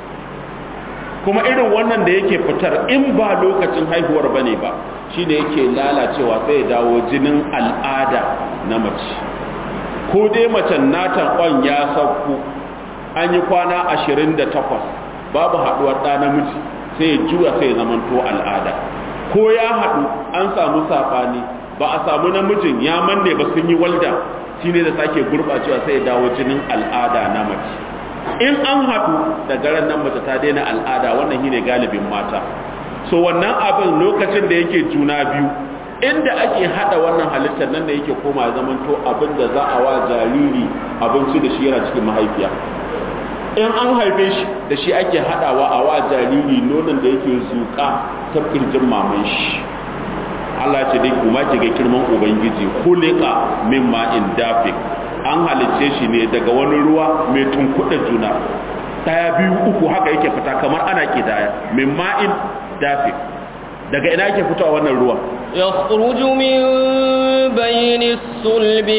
kuma irin wannan da yake fitar in ba lokacin haihuwar bane ba shine yake lalacewa sai ya dawo jinin al'ada na mace ko dai macen natan kwan ya sauko an yi kwana 28 babu haduwar ɗa namiji sai ya juya sai ya zamanto al'ada ko ya haɗu an samu saɓani ba a samu namijin ya manne ba sun yi walda shine da sake gurɓacewa sai ya dawo jinin al'ada na mace in an haɗu daga ran nan mace ta daina al'ada wannan shine galibin mata so wannan abin lokacin da yake juna biyu inda ake hada wannan halittar nan da yake koma zaman to abin da za a wa jariri abinci da shi yana cikin mahaifiya in an haife shi da shi ake hadawa a wa jariri nonon da yake zuka ta kirjin maman shi Allah ce dai kuma ki ga kirman ubangiji khuliqa mimma in dafiq an halicce shi ne daga wani ruwa mai tunkuɗa juna ɗaya biyu uku haka yake fita kamar ana kidaya min ma'in dafi daga ina yake fitowa wannan ruwa يخرج من بين الصلب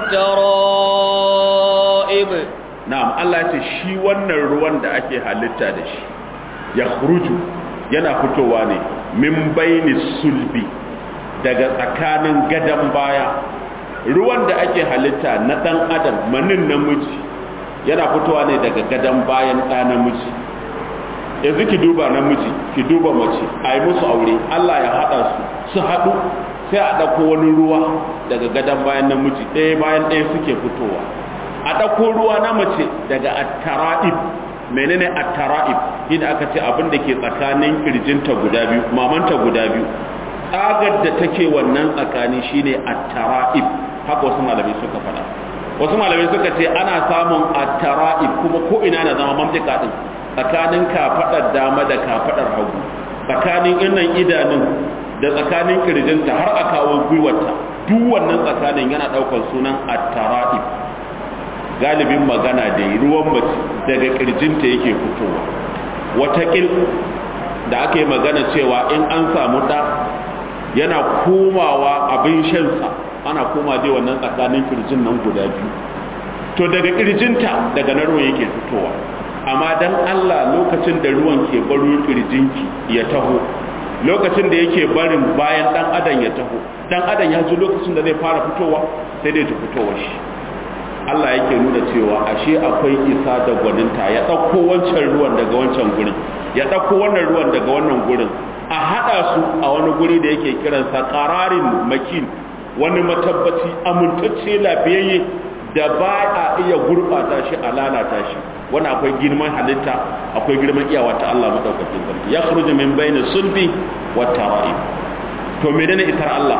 والترائب na'am Allah ya ce shi wannan ruwan da ake halitta da shi ya yana fitowa ne min baini sulbi daga tsakanin gadan baya ruwan da ake halitta na ɗan adam manin namiji yana fitowa ne daga gadon bayan ɗa namiji yanzu ki duba namiji ki duba mace a yi musu aure allah ya haɗa su su haɗu sai a ɗauko wani ruwa daga gadon bayan namiji ɗaya bayan ɗaya suke fitowa a ɗauko ruwa na mace daga attara'ib menene attara'ib inda aka ce abin da ke tsakanin kirjinta guda biyu mamanta guda biyu tsagar da take wannan tsakani shine attara'ib haka wasu malamai suka faɗa wasu malamai suka ce ana samun attara'ib kuma ko ina na zama mamlaka din tsakanin kafaɗar dama da kafaɗar hagu tsakanin innan idanun da tsakanin kirjinta har a kawo gwiwarta duk wannan tsakanin yana ɗaukar sunan attara'ib galibin magana da ruwan mace daga kirjinta yake fitowa watakil da aka yi magana cewa in an samu ɗa yana komawa abin shansa ana koma dai wannan tsakanin kirjin nan guda biyu to daga kirjinta daga na ruwan yake fitowa amma dan Allah lokacin da ruwan ke baro kirjinki ya taho lokacin da yake barin bayan dan adam ya taho dan adam ya ji lokacin da zai fara fitowa sai dai ta fitowa shi Allah yake nuna cewa ashe akwai isa da gwaninta ya ɗauko wancan ruwan daga wancan gurin ya ɗauko wannan ruwan daga wannan gurin a haɗa su a wani guri da yake kiransa ƙararin makin wani matabbaci amintacce lafiyayye da ba a iya gurɓata shi a lalata shi wani akwai girman halitta akwai girman iyawa ta Allah madaukakin sarki ya kharuju min bayni sulbi wa tara'ib to menene itar Allah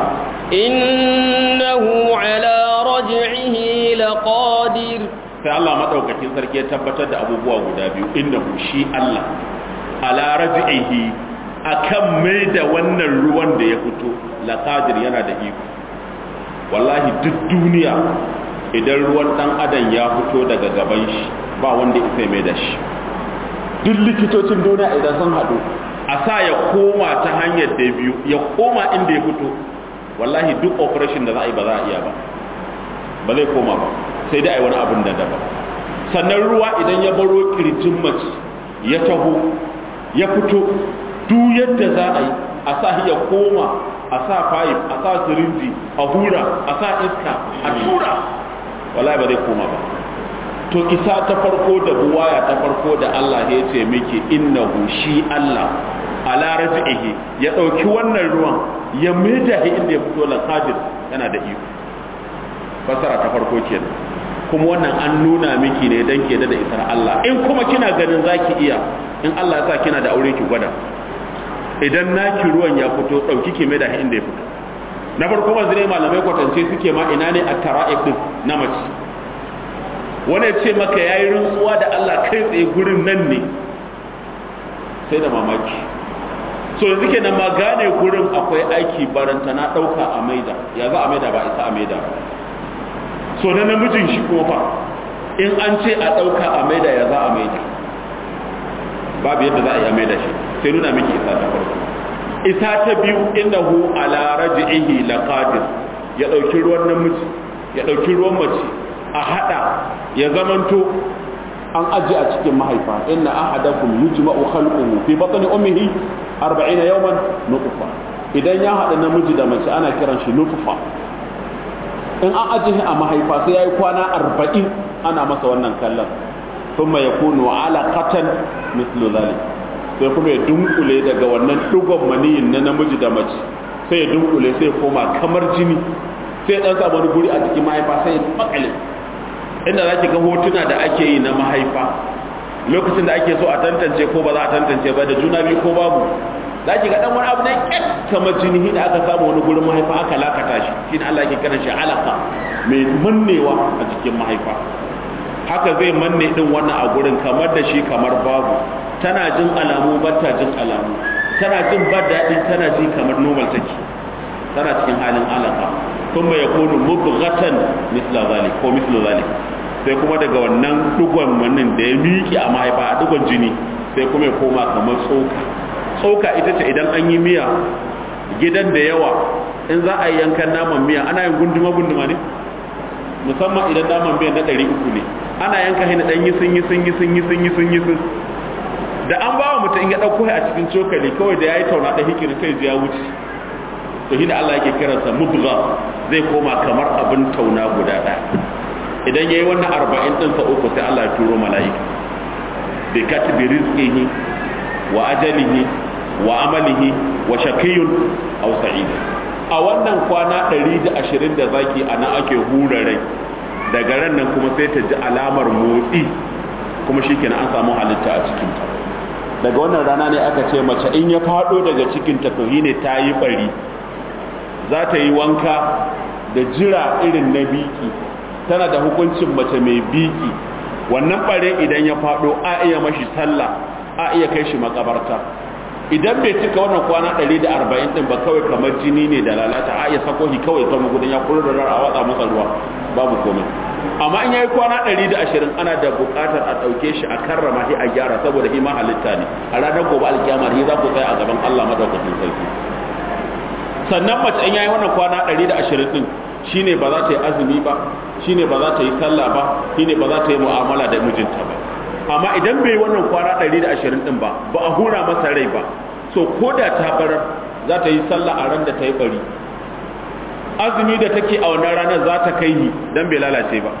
innahu ala raj'ihi laqadir sai Allah madaukakin sarki ya tabbatar da abubuwa guda biyu innahu shi Allah ala raj'ihi akan mai da wannan ruwan da ya fito laqadir yana da iko wallahi duk duniya idan ruwan dan adam ya fito daga gaban shi ba wanda isa mai da shi duk likitocin duniya idan sun haɗu a sa ya koma ta hanyar da biyu ya koma inda ya fito wallahi duk operation da za a yi ba za a iya ba ba zai koma ba sai dai a yi wani abin da daban sannan ruwa idan ya baro kirjin mace ya taho ya fito duk yadda za a yi a sa ya koma a sa fayif a sa sirinji a hura a sa iska a tura wallahi ba zai koma ba to isa ta farko da buwaya ta farko da Allah ya ce miki innahu shi Allah ala raji'ihi ya dauki wannan ruwan ya maida shi inda ya fito la qadir yana da iko fasara ta farko kenan kuma wannan an nuna miki ne dan ke da isar Allah in kuma kina ganin zaki iya in Allah ya sa kina da aure ki gwada idan naki ruwan ya fito dauki ki maida shi inda ya fito na farko manzu ne malamai kwatance suke ma ina ne a tara'ib din na mace wani ce maka ya yi rantsuwa da Allah kai tsaye gurin nan ne sai da mamaki so yanzu ke nan ma gane gurin akwai aiki baranta na ɗauka a maida ya za a maida ba isa a maida so na namijin shi kuma fa in an ce a ɗauka a maida ya za a maida babu yadda za a yi a maida shi sai nuna miki isa ta farko isa ta biyu innahu ala raj'ihi laqadir ya dauki ruwan namiji ya dauki ruwan mace a hada ya zamanto an aji a cikin mahaifa inna ahadakum yujma'u khalquhu fi batni ummihi 40 yawman nutfa idan ya hada namiji da mace ana kiran shi nutfa in an aji a mahaifa sai yayi kwana 40 ana masa wannan kallon thumma yakunu alaqatan mithlu dhalik sai kuma ya dunkule daga wannan dugon maniyin na namiji da mace sai ya dunkule sai ya koma kamar jini sai ya dan samu wani guri a cikin mahaifa sai ya makale inda za ki ga hotuna da ake yi na mahaifa lokacin da ake so a tantance ko ba za a tantance ba da juna biyu ko babu za ki ga dan wani abu na kyat kamar jini da aka samu wani gurin mahaifa aka lakata shi shi ne Allah ke kiran shi alaka mai mannewa a cikin mahaifa haka zai manne din wannan a gurin kamar da shi kamar babu tana jin alamu ba ta jin alamu tana jin ba daɗi tana ji kamar normal take tana cikin halin alaka kuma ya kunu mubghatan misla zalik ko misla zalik sai kuma daga wannan dugon wannan da ya miƙe a mahaifa a dugon jini sai kuma ya koma kamar tsoka tsoka ita ce idan an yi miya gidan da yawa in za a yi yankan naman miya ana yin gunduma gunduma ne musamman idan naman miya na ɗari uku ne ana yanka shi na ɗan yi sun yi sun yi sun yi sun yi sun yi sun da an ba wa mutum ya ɗauko a cikin cokali kawai da ya yi tauna da hikiri sai ya wuce to shi da Allah yake kiransa mudgha zai koma kamar abin tauna guda ɗaya idan ya yi wannan arba'in ɗinsa uku sai Allah ya turo mala'ika bi katibi rizqihi wa ajalihi wa amalihi wa shaqiyun aw sa'id a wannan kwana 120 da zaki ana ake hura rai daga ran nan kuma sai ta ji alamar motsi kuma shikenan an samu halitta a cikin ta daga wannan rana ne aka ce mace in ya fado daga cikin ta to ne ta yi bari za ta yi wanka da jira irin na biki tana da hukuncin mace mai biki wannan bare idan ya fado a iya mashi sallah a iya kai shi makabarta idan bai cika wannan kwana 140 din ba kawai kamar jini ne da lalata a iya sako shi kawai ta magudan ya kuro da a watsa masa ruwa babu komai amma in yayi kwana 120 ana da buƙatar a ɗauke shi a karrama shi a gyara saboda shi ma halitta ne a ranar gobe alkiyama shi za ku tsaya a gaban Allah madaukakin sarki sannan mace in yayi wannan kwana 120 din shine ba za ta yi azumi ba shine ba za ta yi sallah ba shine ba za ta yi mu'amala da mijinta ba amma idan bai wannan kwana 120 din ba ba a hura masa rai ba so ko da ta barar za ta yi sallah a ran da ta yi bari azumi da take a wannan ranar za ta kai ni dan bai lalace ba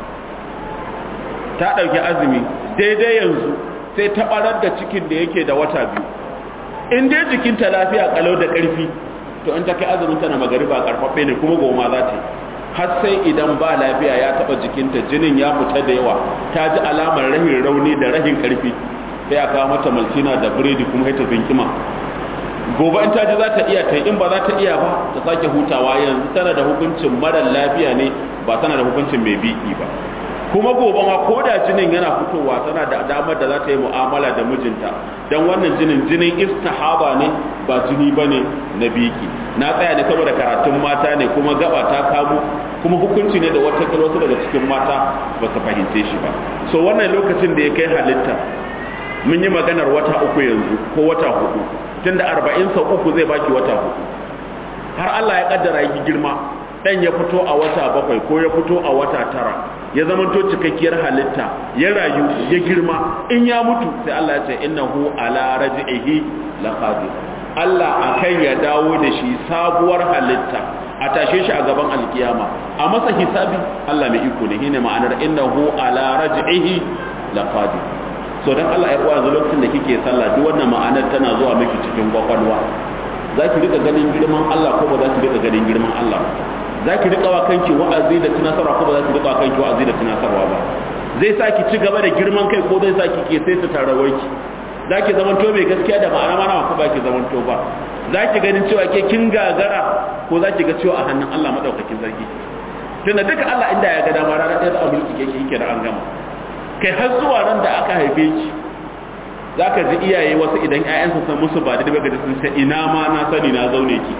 ta ɗauki azumi daidai yanzu sai ta barar da cikin da yake da wata biyu in dai jikinta lafiya kalau da ƙarfi to in ta kai azumin ta na magariba karfaffe ne kuma goma za ta yi har sai idan ba lafiya ya taba jikinta jinin ya fita da yawa ta ji alamar rahin rauni da rahin karfi sai a kawo mata maltina da biredi kuma ita zinkima gobe in ta ji za ta iya ta in ba za ta iya ba ta sake hutawa yanzu tana da hukuncin marar lafiya ne ba tana da hukuncin mai biki ba kuma gobe ma ko da jinin yana fitowa tana da damar da za ta yi mu'amala da mijinta don wannan jinin jinin istihaba ne ba jini ba ne na biki na tsaya ne saboda karatun mata ne kuma gaba ta kamu kuma hukunci ne da wata wasu daga cikin mata ba su fahimce shi ba so wannan lokacin da ya kai halitta mun yi maganar wata uku yanzu ko wata hudu tunda arba'in sau uku zai baki wata hudu har Allah ya kaddara yi girma dan ya fito a wata bakwai ko ya fito a wata tara ya zama to cikakkiyar halitta ya rayu ya girma in ya mutu sai Allah ya ce innahu ala raj'ihi laqadir Allah akan ya dawo da shi sabuwar halitta a tashe shi a gaban alkiyama a masa hisabi Allah mai iko ne shine ma'anar innahu ala raj'ihi laqadir so dan Allah ya uwa lokacin da kike sallah duk wannan ma'anar tana zuwa miki cikin kwakwalwa zaki rika ganin girman Allah ko ba za ki rika ganin girman Allah za ki riƙa wa kanki wa'azi da tunasarwa ko ba za ki riƙa wa kanki wa'azi da tunasarwa ba zai sa ki ci gaba da girman kai ko zai sa ki ke sai ta tarawaki za ki zamanto mai gaskiya da ma'ana mana ko ba ki zamanto ba za ki ganin cewa ke kin gagara ko za ki ga cewa a hannun Allah madaukakin sarki tunda duka Allah inda ya ga dama ranar ɗaya za a mulki ke yake da an gama kai har zuwa ran da aka haife ki za ka ji iyaye wasu idan 'ya'yansu san musu ba da daga sun ce ina ma na sani na zaune ki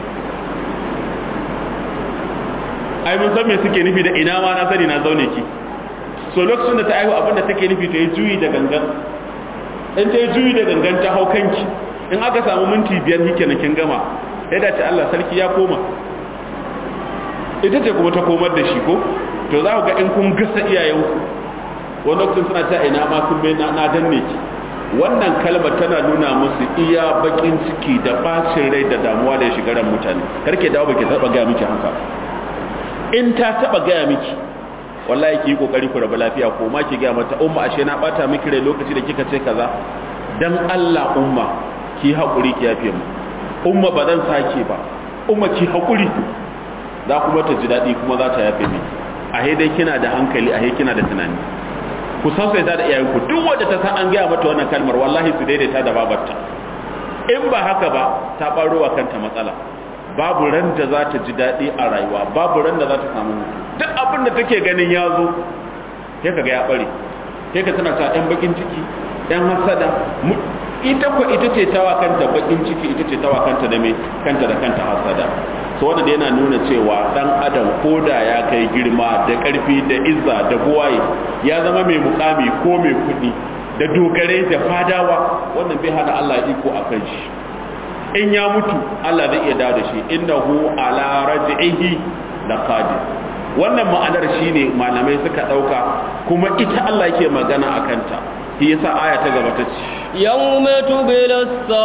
ai mun san me suke nufi da ina ma na sani na zaune ki so lokacin da ta aihu abinda take nufi ta yi juyi da gangan in ta yi juyi da gangan ta hau kanki in aka samu minti biyar hike na kin gama ya dace Allah sarki ya koma ita ce kuma ta komar da shi ko to za ku ga in kun gasa iyayenku wani lokacin suna ta ina ma kun na danne ki wannan kalmar tana nuna musu iya bakin ciki da bacin rai da damuwa da ya shiga ran mutane karke dawo baki taba ga miki haka in ta taba gaya miki wallahi ki yi kokari ku rabu lafiya ko ma ki gaya mata umma ashe na bata miki rai lokaci da kika ce kaza dan Allah umma ki hakuri ki yafe mu umma ba zan sake ba umma ki hakuri za kuma ta ji dadi kuma za ta yafe miki a dai kina da hankali a kina da tunani ku sausaita da iyayenku duk wanda ta san an gaya mata wannan kalmar wallahi su daidaita da babarta in ba haka ba ta baro wa kanta matsala babu ran da za ta ji daɗi a rayuwa babu ran da za ta samu mutu duk abin da take ganin ya zo sai ka ga ya ɓare sai ka tana ta ɗan bakin ciki ɗan hasada ita ko ita ce tawa kanta bakin ciki ita ce tawa kanta da mai kanta da kanta hasada so wanda yana nuna cewa dan adam koda ya kai girma da ƙarfi da izza da buwaye ya zama mai mukami ko mai kuɗi da dogare da fadawa wannan bai hana Allah iko a kan shi in ya mutu Allah zai iya dawo da shi innahu ala raj'ihi laqadir wannan ma'anar shine malamai suka dauka kuma ita Allah yake magana akan ta shi yasa aya ta gaba ta ce yawma tubla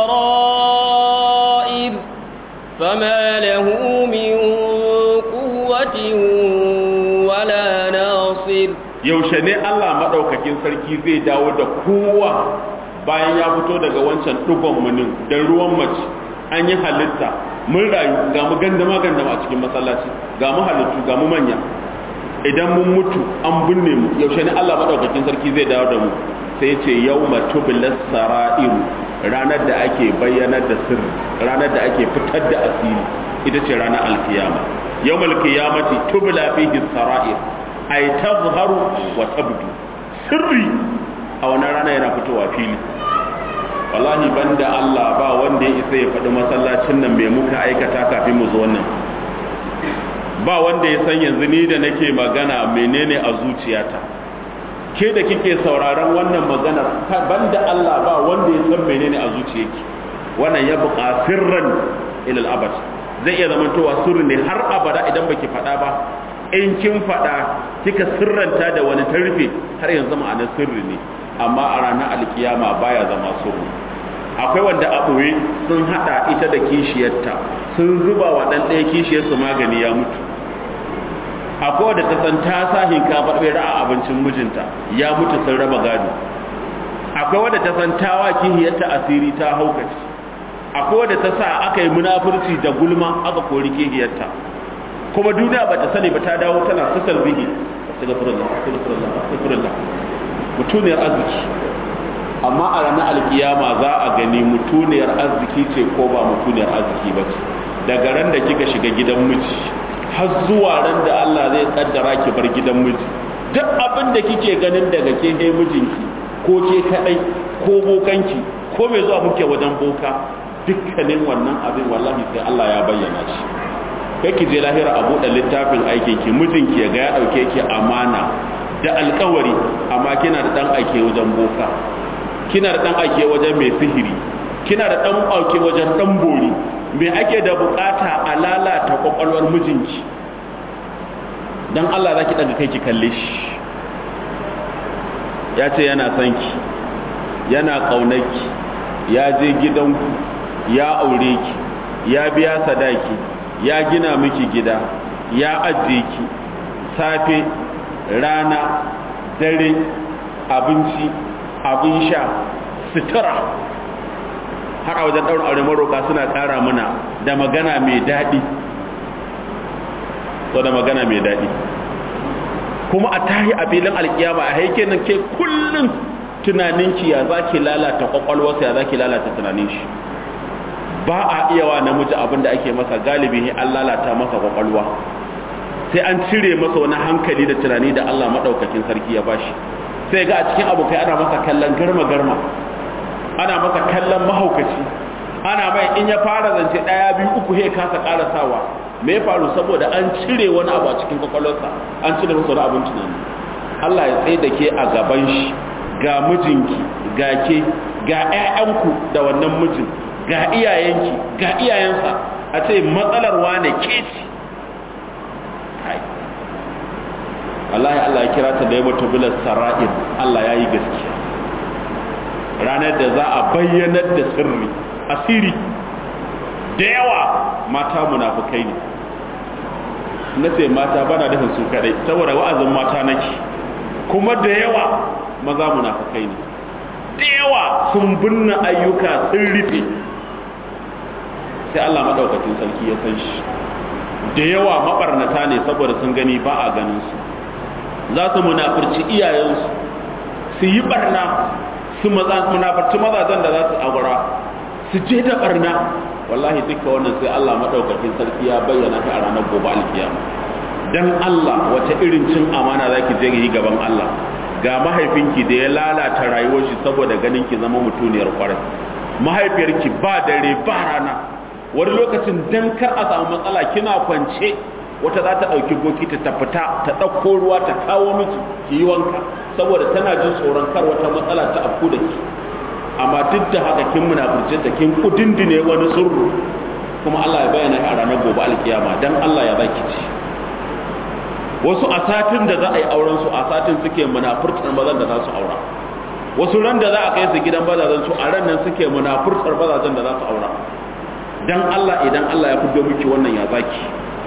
sarair fama lahu min quwwatin wala nasir yaushe ne Allah madaukakin sarki zai dawo da kowa bayan ya fito daga wancan dugon munin da ruwan mace an yi halitta mun rayu ga mu gandama gandama a cikin masallaci ga mu halittu ga mu manya idan mun mutu an binne mu yaushe ne Allah madaukakin sarki zai dawo da mu sai ce yawma tublas sara'iru ranar da ake bayyanar da sirri ranar da ake fitar da asiri ita ce ranar alkiyama yawmal qiyamati tubla fihi sara'ir ay tazharu wa tabdu sirri a wannan rana yana fitowa fili wallahi banda Allah ba wanda ya isa ya faɗi masallacin nan mai muka aikata kafin mu zo wannan ba wanda ya san yanzu ni da nake magana menene a zuciyata ke da kike sauraron wannan maganar banda Allah ba wanda ya san menene a zuciyarki wannan ya buƙa sirran ilal abad zai iya zamantowa sirri ne har abada idan baki faɗa ba in kin faɗa kika sirranta da wani tarfe har yanzu ma'anar sirri ne amma a ranar alkiyama baya zama sirri akwai wanda a ɓoye sun haɗa ita da kishiyarta sun zuba wa ɗan ɗaya kishiyarsu magani ya mutu akwai wadda ta san ta sa hinkafa ɓera a abincin mijinta ya mutu sun raba gado akwai wadda ta san ta wa kihiyarta asiri ta haukaci akwai wadda ta sa aka yi munafurci da gulma aka kori kihiyarta kuma duniya ba ta sani ba ta dawo tana sasal bihi astaghfirullah astaghfirullah astaghfirullah mutuniyar arziki amma a ranar alkiyama za a gani mutuniyar arziki ce ko ba mutuniyar arziki ba ce daga ran da kika shiga gidan miji har zuwa ran da Allah zai kaddara ki bar gidan miji duk abin da kike ganin daga ke he mijinki ko ke kadai ko bokanki ko mai zuwa muke wajen boka dukkanin wannan abin wallahi sai Allah ya bayyana shi kai ki je lahira a buɗe littafin aikin ki mijinki ya ga ya dauke ki amana da alkawari amma kina da dan aike wajen boka kina da dan aike wajen mai sihiri kina da dan aike wajen dan bori me ake da bukata a lalata kwakwalwar mijinki don Allah za ki daga kai ki kalle shi ya ce yana son ki yana ƙaunarki ya je gidanku ya aure ki ya biya sadaki ya gina miki gida ya ajiye ki safe rana dare abinci abin sha sutura har a wajen ɗaurin aure maroka suna ƙara mana da magana mai daɗi so da magana mai daɗi kuma a tahi a filin alkiyama a haike nan ke kullum tunaninki ya za ki lalata ƙwaƙwalwarsa ya za ki lalata tunanin shi ba a iya wa namiji abin da ake masa galibi ne an lalata masa ƙwaƙwalwa sai an cire masa wani hankali da tunani da Allah maɗaukakin sarki ya bashi sai ga a cikin abokai ana masa kallon garma-garma ana masa kallon mahaukaci ana mai in ya fara zance daya biyu uku he kasa karasawa me ya faru saboda an cire wani abu a cikin kwakwalwarsa an cire masa wani abin tunani Allah ya tsaye da ke a gaban shi ga mijinki ga ke ga ƴaƴanku da wannan mijin ga iyayenki ga iyayensa a ce matsalar wane ke ci Allah ya Allah ya kira ta da ya mutu bilar sara'ir Allah ya yi gaskiya ranar da za a bayyanar da sirri asiri da yawa mata munafukai ne na ce mata bana da su kadai saboda wa'azin mata nake kuma da yawa maza munafukai ne da yawa sun binne ayyuka sun rufe sai Allah madaukakin sarki ya san shi da yawa mabarnata ne saboda sun gani ba a ganin su za su munafurci iyayensu su yi barna su munafarci mazajen da za su aura su je da barna wallahi duka wannan sai Allah madaukakin sarki ya bayyana ta a ranar gobe alkiyama dan Allah wace irin cin amana zaki je yi gaban Allah ga mahaifinki da ya lalata rayuwar shi saboda ganin ki zama mutuniyar kwarai mahaifiyarki ba dare ba rana wani lokacin dan kar a samu matsala kina kwance wata za ta ɗauki bokiti ta fita ta ɗauko ruwa ta kawo miki ki yi wanka saboda tana jin tsoron kar wata matsala ta afku da ki amma duk da haka kin munafurce da kin kudindine wani surru kuma Allah ya bayyana a ranar gobe alkiyama dan Allah ya baki ci wasu a satin da za a yi auren su a satin suke munafurtar mazan da za su aura wasu ran da za a kai su gidan bazazan su a ran nan suke munafurtar bazazan da za su aura dan Allah idan Allah ya fito miki wannan ya zaki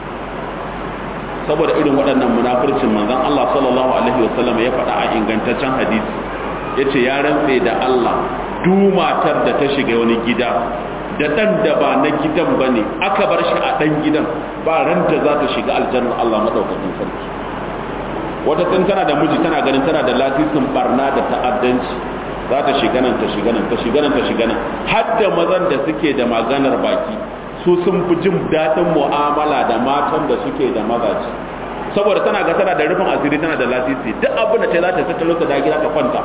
saboda irin waɗannan munafurcin manzon Allah sallallahu alaihi wasallam ya faɗa a ingantaccen hadisi yace ya rantse da Allah duk matar da ta shiga wani gida da dan da ba na gidan bane aka bar shi a dan gidan ba ran da za ta shiga aljanna Allah madaukakin sarki wata tun tana da miji tana ganin tana da lasisin barna da ta'addanci za ta shiga nan ta shiga nan ta shiga nan ta shiga nan har da mazan da suke da maganar baki su sun fi jin daɗin mu'amala da matan da suke da mazaji saboda tana ga tana da rufin asiri tana da lasisi duk abin da ta za ta tattalo ta da gida ta kwanta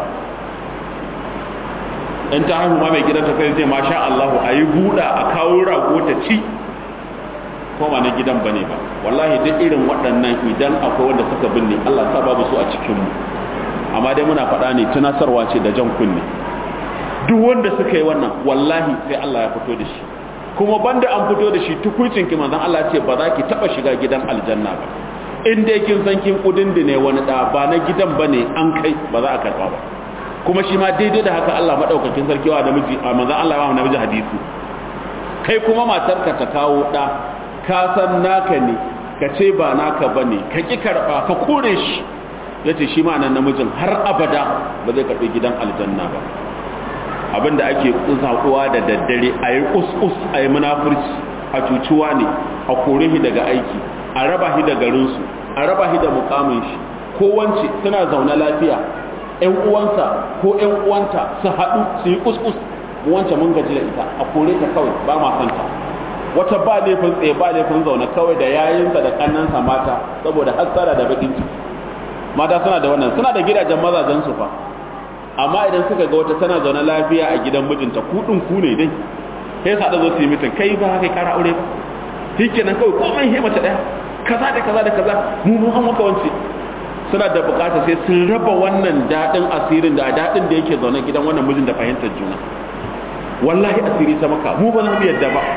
in ta haihu ma mai gidan ta sai ce masha Allah a yi buɗa a kawo rago ta ci ko ba na gidan bane ba wallahi duk irin waɗannan idan akwai wanda suka binne Allah sa babu su a cikin mu amma dai muna faɗa ne tunasarwa ce da jan kunne duk wanda suka yi wannan wallahi sai Allah ya fito da shi kuma banda an fito da shi tukuncin ki manzon Allah ce ba za ki taba shiga gidan aljanna ba in dai kin san kin kudin ne wani da ba na gidan bane an kai ba za a karba ba kuma shi ma daidai da haka Allah madaukakin sarki wa namiji a manzon Allah ya ba namiji hadisi kai kuma matarka ta kawo da ka san naka ne ka ce ba naka bane ka ki karba ka kore shi yace shi ma nan namijin har abada ba zai karbi gidan aljanna ba abinda ake kusakuwa da daddare a yi kus a yi munafurci a cucuwa ne a kore shi daga aiki a raba shi da garinsu a raba shi da mukamin shi ko wance suna zaune lafiya ƴan uwansa ko ƴan uwanta su haɗu su yi kuskus wance mun gaji da ita a kore ta kawai ba ma santa wata ba laifin tsaye ba laifin zaune kawai da yayinsa da kannansa mata saboda hassara da bakin ciki mata suna da wannan suna da gidajen mazajen su fa amma idan suka ga wata tana zaune lafiya a gidan mijinta kudin ku ne dai sai sa da zo su yi mitin kai ba kai kara aure ba shikenan kawai komai he mace daya kaza da kaza da kaza mu mu an maka wance suna da bukata sai sun raba wannan dadin asirin da dadin da yake zaune gidan wannan mijin da fahimtar juna wallahi asiri ta maka mu ba za mu yadda ba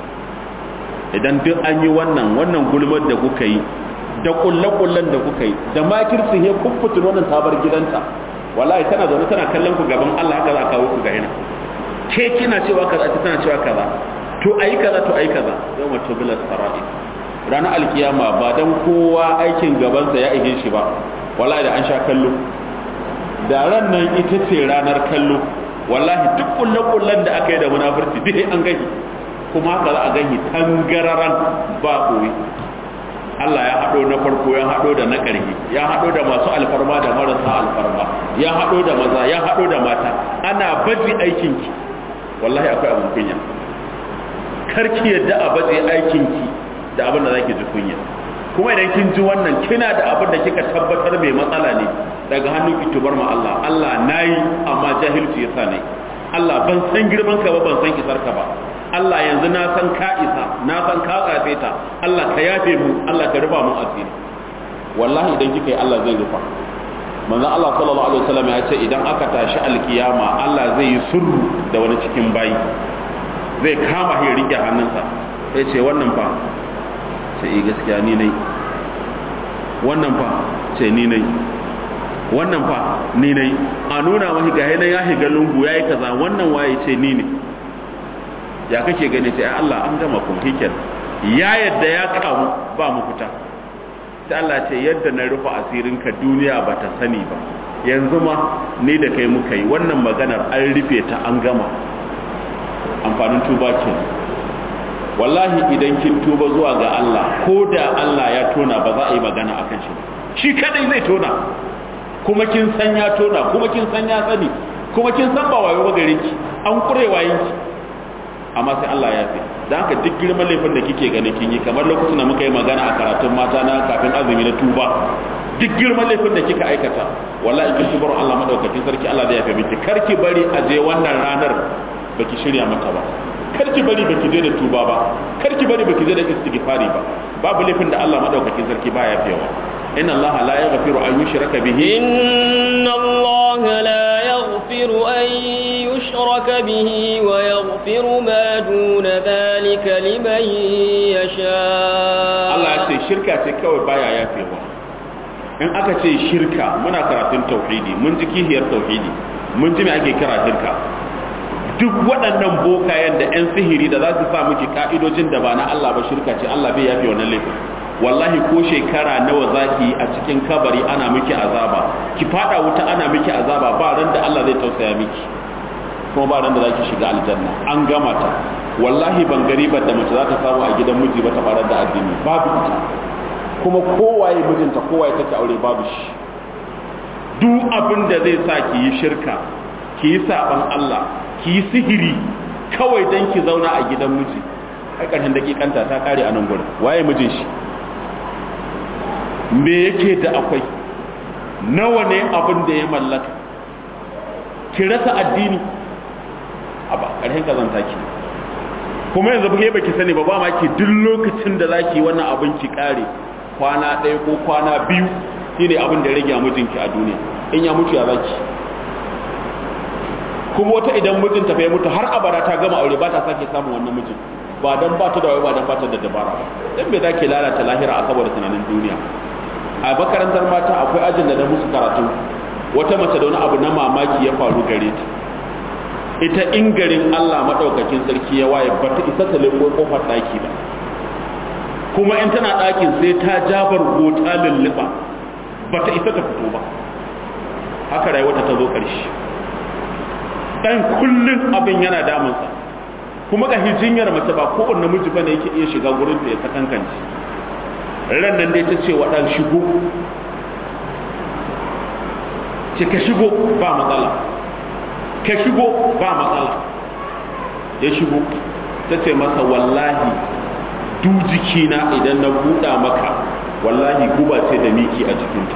idan duk an yi wannan wannan gulmar da kuka yi da kulle-kullen da kuka yi da makirci he kun fitin wannan tabar gidanta wallahi tana zaune tana kallon ku gaban Allah haka za a kawo ku ga ina ke kina cewa kaza ta tana cewa kaza to ayi kaza to ayi kaza yau ma tubilat sara'i ranar alkiyama ba dan kowa aikin gabansa ya ihe shi ba wallahi da an sha kallo da ran nan ita ce ranar kallo wallahi duk kulle-kullen da aka yi da munafurci duk an gani kuma haka za a gani tangararan ba koyi Allah ya haɗo na farko ya haɗo da na ƙarfi ya haɗo da masu alfarma da marasa alfarma ya haɗo da maza ya haɗo da mata ana baje aikinki wallahi akwai abin kunya karki yadda a baje aikinki da abin da zaki ji kunya kuma idan kin ji wannan kina da abin da kika tabbatar mai matsala ne daga hannun ki tubar ma Allah Allah nayi amma jahilci yasa ne Allah ban san girman ka ba ban san isar ka ba Allah yanzu na san ka isa na san ka tsafe ta Allah ka yafe mu Allah ka rufa mun asiri wallahi idan kika yi Allah zai rufa manzon Allah sallallahu alaihi wasallam ya ce idan aka tashi alkiyama Allah zai yi sulhu da wani cikin bayi zai kama shi rike hannunsa sai ce wannan fa sai yi gaskiya ni nai wannan fa ce ni nai wannan fa ni nai a nuna mahi ga yana ya shiga lungu yayi kaza wannan waye ce ni ne ya kake gani sai Allah an gama kun hikel ya yadda ya kamu ba mu fita sai Allah ce yadda na rufe asirin ka duniya ba ta sani ba yanzu ma ni da kai muka yi wannan maganar an rufe ta an gama amfanin tuba ke wallahi idan kin tuba zuwa ga Allah ko da Allah ya tona ba za a yi magana akan shi shi kadai zai tona kuma kin san ya tona kuma kin san ya sani kuma kin san ba wayo ba gare ki an kure wayin ki amma sai Allah ya fi da haka duk girman laifin da kike gani kin yi kamar lokacin da muka yi magana a karatun mata na kafin azumi na tuba duk girman laifin da kika aikata wallahi kin tubar Allah madaukakin sarki Allah zai yafe miki kar ki bari a je wannan ranar baki shirya mata ba kar ki bari baki je da tuba ba kar ki bari baki je da istighfari ba babu laifin da Allah madaukakin sarki ba ya fiyawa inna Allah la yaghfiru an yushraka bihi inna Allah la yaghfiru an yushraka bihi wa yaghfiru ma duna dhalika liman yasha Allah ya ce shirka ce kawai baya yafewa in aka ce shirka muna karatun tauhidi mun ji kihiyar tauhidi mun ji me ake kira shirka duk waɗannan bokayen da 'yan sihiri da za su sa miki ka'idojin da ba na Allah ba shirka ce Allah bai yafe wannan laifin wallahi ko shekara nawa zaki a cikin kabari ana miki azaba ki fada wuta ana miki azaba ba ran da Allah zai tausaya miki kuma ba ran da zaki shiga aljanna an gama ta wallahi ban garibar da mace za ta samu a gidan miji ba ta farar da addini babu ita kuma kowaye mijinta kowaye take aure babu shi duk abin da zai sa ki yi shirka ki yi saban Allah ki yi sihiri kawai don ki zauna a gidan miji a ƙarshen dakikanta ta kare a nan gurin waye mijin shi me yake da akwai nawa ne abin da ya mallaka ki rasa addini a ba ƙarshen kazanta ki kuma yanzu ba baki sani ba ba ma ki duk lokacin da zaki wannan abin ki kare kwana ɗaya ko kwana biyu shine abin da ya rage mijinki a duniya in ya mutu ya zaki kuma wata idan mijin ta ya mutu har abada ta gama aure ba ta sake samun wannan mijin ba dan ba ta da ba dan ba ta da dabara ba dan me zake lalata lahira a saboda tunanin duniya a makarantar mata akwai ajin da na musu karatu wata mace da wani abu na mamaki ya faru gare ta ita in garin Allah madaukakin sarki ya waye bata isa ta leko kofar daki ba kuma in tana dakin sai ta jabar gota lulluba bata isa ta fito ba haka rayuwarta ta zo ƙarshe dan kullun abin yana damunsa kuma ga hijinyar mace ba kowanne namiji bane yake iya shiga gurin da ya sakankance ran nan dai ta ce wa dan shigo ce ka shigo ba matsala ka shigo ba matsala ya shigo ta ce masa wallahi du jikina idan na buɗa maka wallahi guba ce da miki a jikinta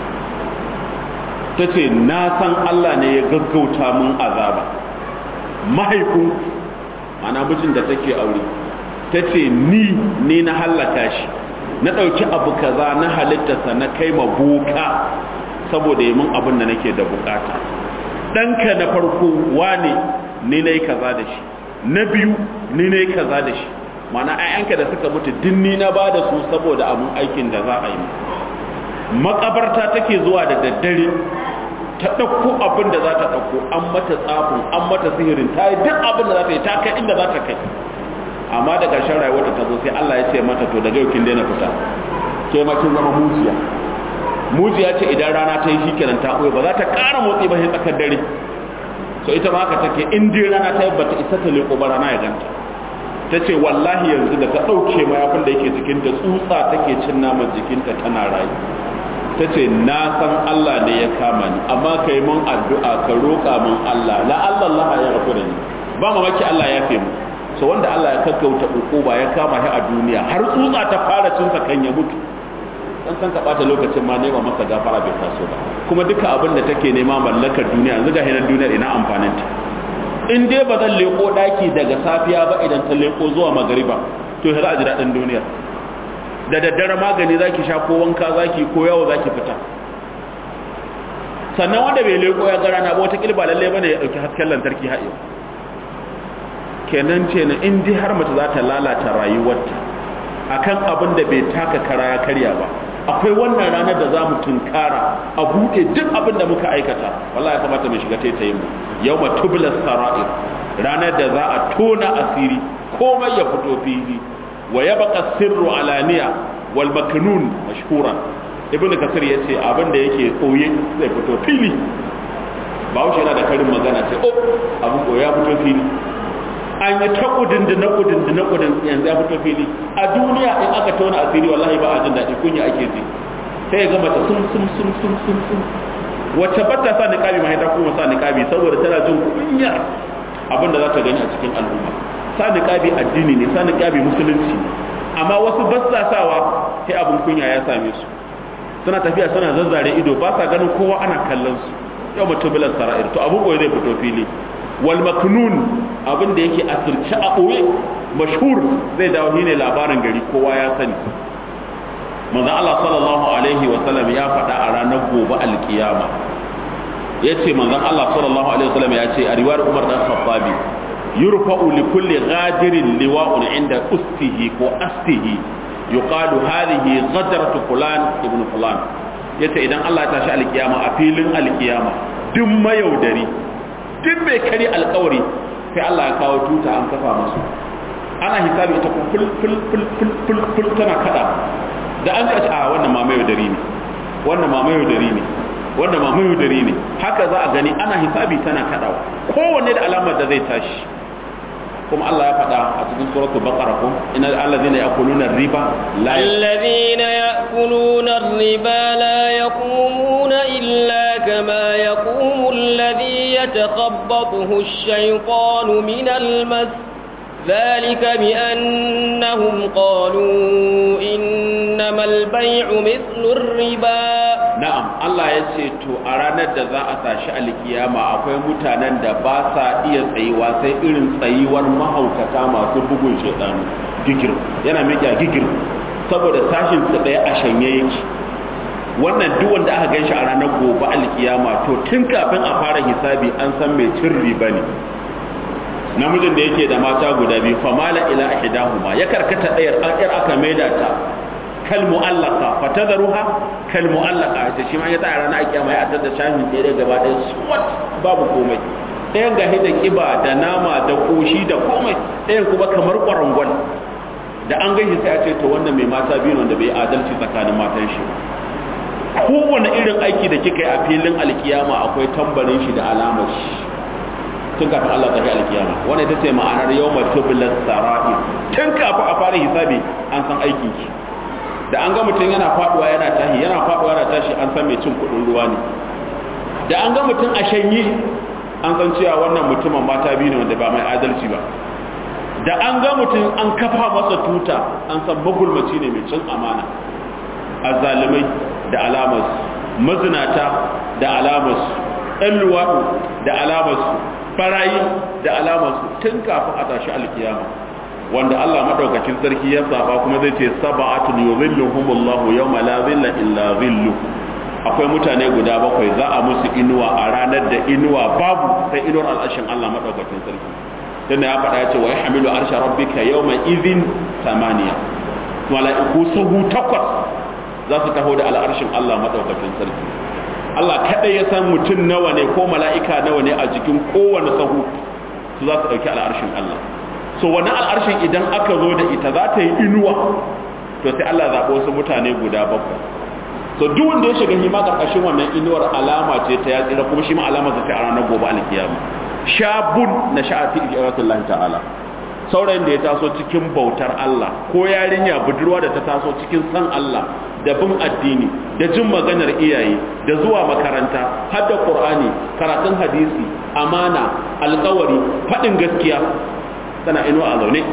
ta ce na san Allah ne ya gaggauta mun azaba mahaifin ana mijin da take aure ta ce ni ne na hallaka shi na ɗauki abu kaza na halittarsa na kai ma boka saboda yi mun abin da nake da bukata ɗanka na farko wane ni na yi kaza da shi na biyu ni na yi kaza da shi mana ayyanka da suka mutu din ni na ba da su saboda abin aikin da za a yi makabarta take zuwa da daddare ta ɗauko abin da za ta ɗauko an mata tsafin an mata sihirin ta yi duk abin da za ta yi ta kai inda za ta kai amma da ƙarshen rayuwarta ta zo sai Allah ya ce mata to daga yau kin daina fita ke ma kin zama mujiya mujiya ce idan rana ta yi shikenan ta ɓoye ba za ta ƙara motsi ba sai tsakar dare so ita ma haka take in dai rana ta yi bata isa ta leƙo ba rana ya ganta ta ce wallahi yanzu da ta ɗauke mayafin da yake jikinta tsutsa take cin naman jikinta tana rayu ta ce na san Allah ne ya kama ni amma ka yi mun addu'a ka roƙa mun Allah la Allah Allah ya rafu da ni ba mamaki Allah ya fi mu so wanda Allah ya kakkauta ukuba ya kama shi a duniya har tsutsa ta fara cin sa kan ya mutu dan san ka bata lokacin ma nema masa gafara bai taso ba kuma duka abin da take nema mallakar duniya yanzu ga hinan duniyar ina amfanin ta in dai ba zan leko daki daga safiya ba idan ta leko zuwa magariba to za a ji daɗin duniyar da daddare magani zaki sha ko wanka zaki ko yawo zaki fita sannan wanda bai leko ya gara na ba wata kilba lalle bane ya dauki hasken lantarki haɗe kenan ce na in dai har mace za ta lalata rayuwarta akan abin da bai taka kara ya karya ba akwai wannan ranar da za mu tunkara a buɗe duk abin da muka aikata wallahi ya kamata mu shiga taitayin mu yau ma tubula sara'ir ranar da za a tona asiri komai ya fito fili wa ya baka sirru alaniya wal maknun mashhura ibn kasir yace abin da yake koye zai fito fili bawo yana da karin magana ce oh abin koyi ya fito fili an yi ta kudin da na kudin da na kudin yanzu ya fito fili a duniya in aka tona asiri wallahi ba a jin daɗi kunya ake ji sai ya gama ta sum sum sum sum sum sum wacce ba ta sa niqabi ma ta kuma sa niqabi saboda tana jin kunya abin da za ta gani a cikin al'umma sa niqabi addini ne sa niqabi musulunci amma wasu ba sa sawa sai abin kunya ya same su suna tafiya suna zazzare ido ba sa ganin kowa ana kallon su yau mutum bilan sara'ir to abin koyi zai fito fili wal maknun abin da yake asirce a ɓoye mashhur zai dawo ne labarin gari kowa ya sani manzo Allah sallallahu alaihi wa sallam ya faɗa a ranar gobe alkiyama yace manzon Allah sallallahu alaihi wa sallam ya ce a riwayar Umar dan Khattabi yurfa'u li kulli ghadirin liwa'un inda ustihi ko astihi yuqalu hadhihi ghadratu fulan ibn fulan yace idan Allah ya tashi alkiyama a filin alkiyama duk mayaudari duk mai kari alkawari sai Allah ya kawo tuta an kafa masu ana hisabi ita ful ful ful ful ful ful tana kada da an ce a wannan ma mayaudari ne wannan ma mayaudari ne wannan ma mayaudari ne haka za a gani ana hisabi tana kadawa kowanne da alamar da zai tashi kuma Allah ya faɗa a cikin suratul baqara ko innal allazina ya'kuluna riba la allazina ya'kuluna riba la yaqumuna illa kama yaqumu alladhi yatakhabbathu ash-shaytanu min al-mas ذلك بأنهم قالوا إنما البيع مثل الربا na'am Allah ya ce to a ranar da za a tashi alkiyama akwai mutanen da ba sa iya tsayuwa sai irin tsayuwar mahaukata masu bugun shaidanu gigir yana miƙa gigir saboda sashin su ɗaya a shanye yake wannan duk wanda aka ganshi a ranar gobe alkiyama to tun kafin a fara hisabi an san mai cin riba ne namijin da yake da mata guda biyu famala ila ihdahuma ya karkata ɗayar akir aka maida ta kal mu'allaka fatadharuha kal mu'allaka ta shi ma ya tsaya ranar kiyama ya atar da shamin ɗaya gaba ɗaya swat babu komai ɗayan gahi da kiba da nama da koshi da komai ɗayan kuma kamar kwarangwal da an gaishe sai a ce to wannan mai mata biyu wanda bai adalci tsakanin matan shi kowane irin aiki da kika yi a filin alkiyama akwai tambarin shi da alamar shi tun kafin Allah ta alkiyama wanda ita ce ma'anar yawma tubulat sara'i tun kafin a fara hisabi an san aikin ki da an ga mutum yana faduwa yana tashi yana faduwa yana tashi an san mai cin kudin ruwa ne da an ga mutum a shanye an san cewa wannan mutumin mata biyu ne wanda ba mai adalci ba da an ga mutum an kafa masa tuta an san magulmaci ne mai cin amana azalimai da alamarsu mazinata da alamarsu ɗan luwaɗu da alamarsu barayi da alamarsu tun kafin a tashi alkiyama wanda Allah madaukakin sarki ya saba kuma zai ce sab'atun yuzilluhumullahu yawma la zilla illa zillu akwai mutane guda bakwai za a musu inuwa a ranar da inuwa babu sai inuwar al'ashin Allah madaukakin sarki dan ya faɗa ya ce wa yahmilu arsha rabbika yawma idhin samaniya mala'iku sahu takwas za su taho da al'arshin Allah madaukakin sarki Allah kadai ya san mutum nawa ne ko mala'ika nawa ne a jikin kowane sahu su za su dauki al'arshin Allah so wannan al'arshin idan aka zo da ita za ta yi inuwa to sai Allah zaɓo wasu mutane guda bakwai so duk wanda ya shiga hima karkashin wannan inuwar alama ce ta ya tsira kuma shi ma alama ta a ranar gobe alkiyama shabun na sha'ati ijratullahi ta'ala saurayin da ya taso cikin bautar Allah ko yarinya budurwa da ta taso cikin san Allah da bin addini da jin maganar iyaye da zuwa makaranta har da Qur'ani karatun hadisi amana alƙawari faɗin gaskiya tana inuwa a zaune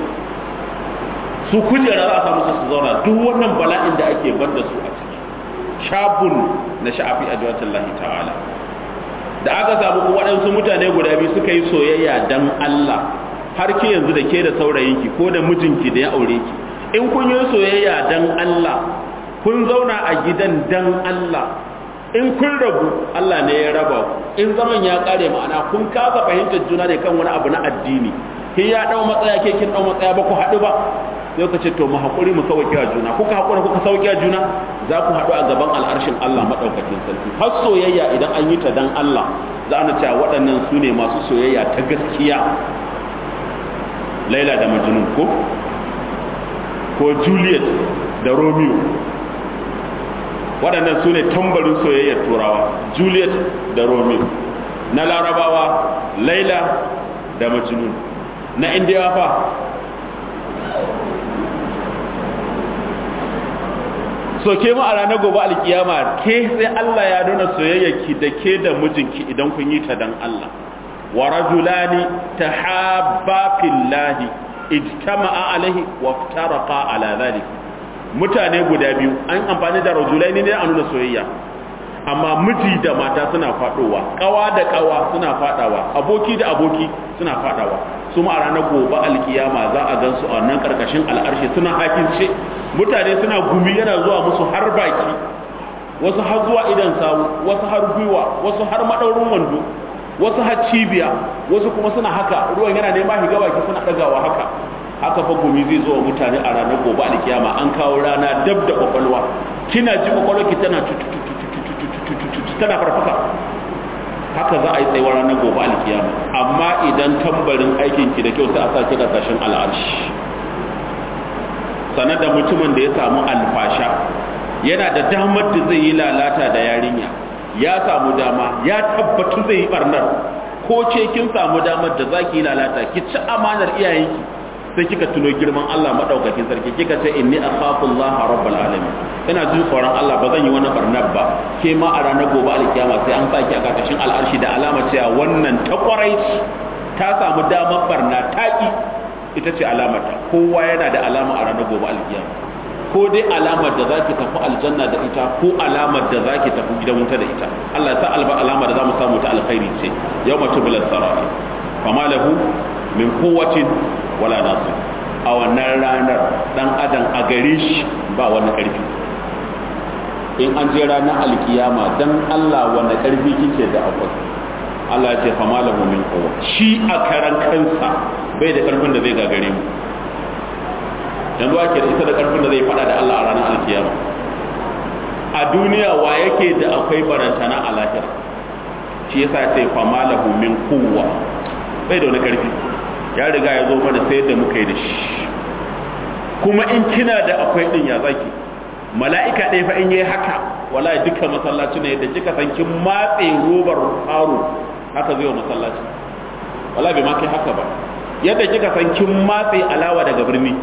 su kujera za a samu su zauna duk wannan bala'in da ake bar da su a ciki shabun na sha'afi a lahi ta'ala da aka samu waɗansu mutane guda biyu suka yi soyayya dan Allah har ke yanzu da ke da saurayinki ko da mijinki da ya aure ki in kun yi soyayya dan Allah kun zauna a gidan dan Allah in kun rabu Allah ne ya raba ku in zaman ya kare ma'ana kun kasa fahimtar juna ne kan wani abu na addini kin ya dau matsaya ke kin dau matsaya ba ku haɗu ba sai ka ce to mu hakuri mu sauki a juna kuka hakura kuka sauki a juna za ku haɗu a gaban al'arshin Allah madaukakin sarki har soyayya idan an yi ta dan Allah za a cewa waɗannan su ne masu soyayya ta gaskiya Laila da Majnun ko ko Juliet da Romeo waɗannan su ne tambarin soyayyar turawa Juliet da Romeo na larabawa Laila da Majnun na indiyawa fa so ke mu a ranar gobe alkiyama ke sai Allah ya nuna soyayyarki da ke da mijinki idan kun yi ta dan Allah wa rajulani tahabba fillahi ijtama'a alaihi wa iftaraqa ala dhalik mutane guda biyu an amfani da rajulaini ne a nuna soyayya amma miji da mata suna fadowa kawa da kawa suna fadawa aboki da aboki suna fadawa su ma a ranar gobe alkiyama za a gan su a nan karkashin al'arshi suna hakince mutane suna gumi yana zuwa musu har baki wasu har zuwa idan sawu wasu har gwiwa wasu har madaurin wando wasu har cibiya wasu kuma suna haka ruwan yana nema higa baki suna dagawa haka haka fa gumi zai zo wa mutane a ranar gobe alkiyama an kawo rana dab da kwakwalwa kina ji kwakwalwarki tana tana farfasa haka za a yi tsayuwar ranar gobe alkiyama amma idan tambarin aikinki da kyau sai a sake kasashen al'arshi sanar da mutumin da ya samu alfasha yana da damar da zai yi lalata da yarinya ya samu dama ya tabbatu zai yi barnar ko ce kin samu damar da zaki yi lalata ki ci amanar iyayenki sai kika tuno girman Allah madaukakin sarki kika ce inni akhafu Allah rabbul alamin ina jin tsoron Allah ba zan yi wani barnar ba ke ma a ranar gobe alkiyama sai an saki a karkashin al'arshi da alama cewa wannan ta kwarai ta samu damar barna taki ita ce alamata kowa yana da alama a ranar gobe alkiyama ko dai alamar da zaki tafi aljanna da ita ko alamar da zaki tafi gidan wuta da ita Allah ya sa alba alama da zamu samu ta alkhairi ce yawma tubilat sarati fama lahu min quwwatin wala nasir a wannan ranar dan adam a gare shi ba wani karfi in an je ranar alkiyama dan Allah wani karfi kike da akwai Allah ya ce fama lahu min quwwa shi a karan kansa bai da karfin da zai gagare mu yanzu ake da ita da karfin da zai fada da Allah a ranar alkiyama a duniya wa yake da akwai barantana a lahira shi yasa ce fama lahu min quwwa bai da wani karfi ya riga ya zo mana sai da muka yi da shi kuma in kina da akwai din ya zaki mala'ika ɗaya fa in yi haka wallahi dukkan masallaci ne da kika san kin matse robar faro haka zai wa masallaci wallahi bai ma kai haka ba yadda kika san kin matse alawa daga birni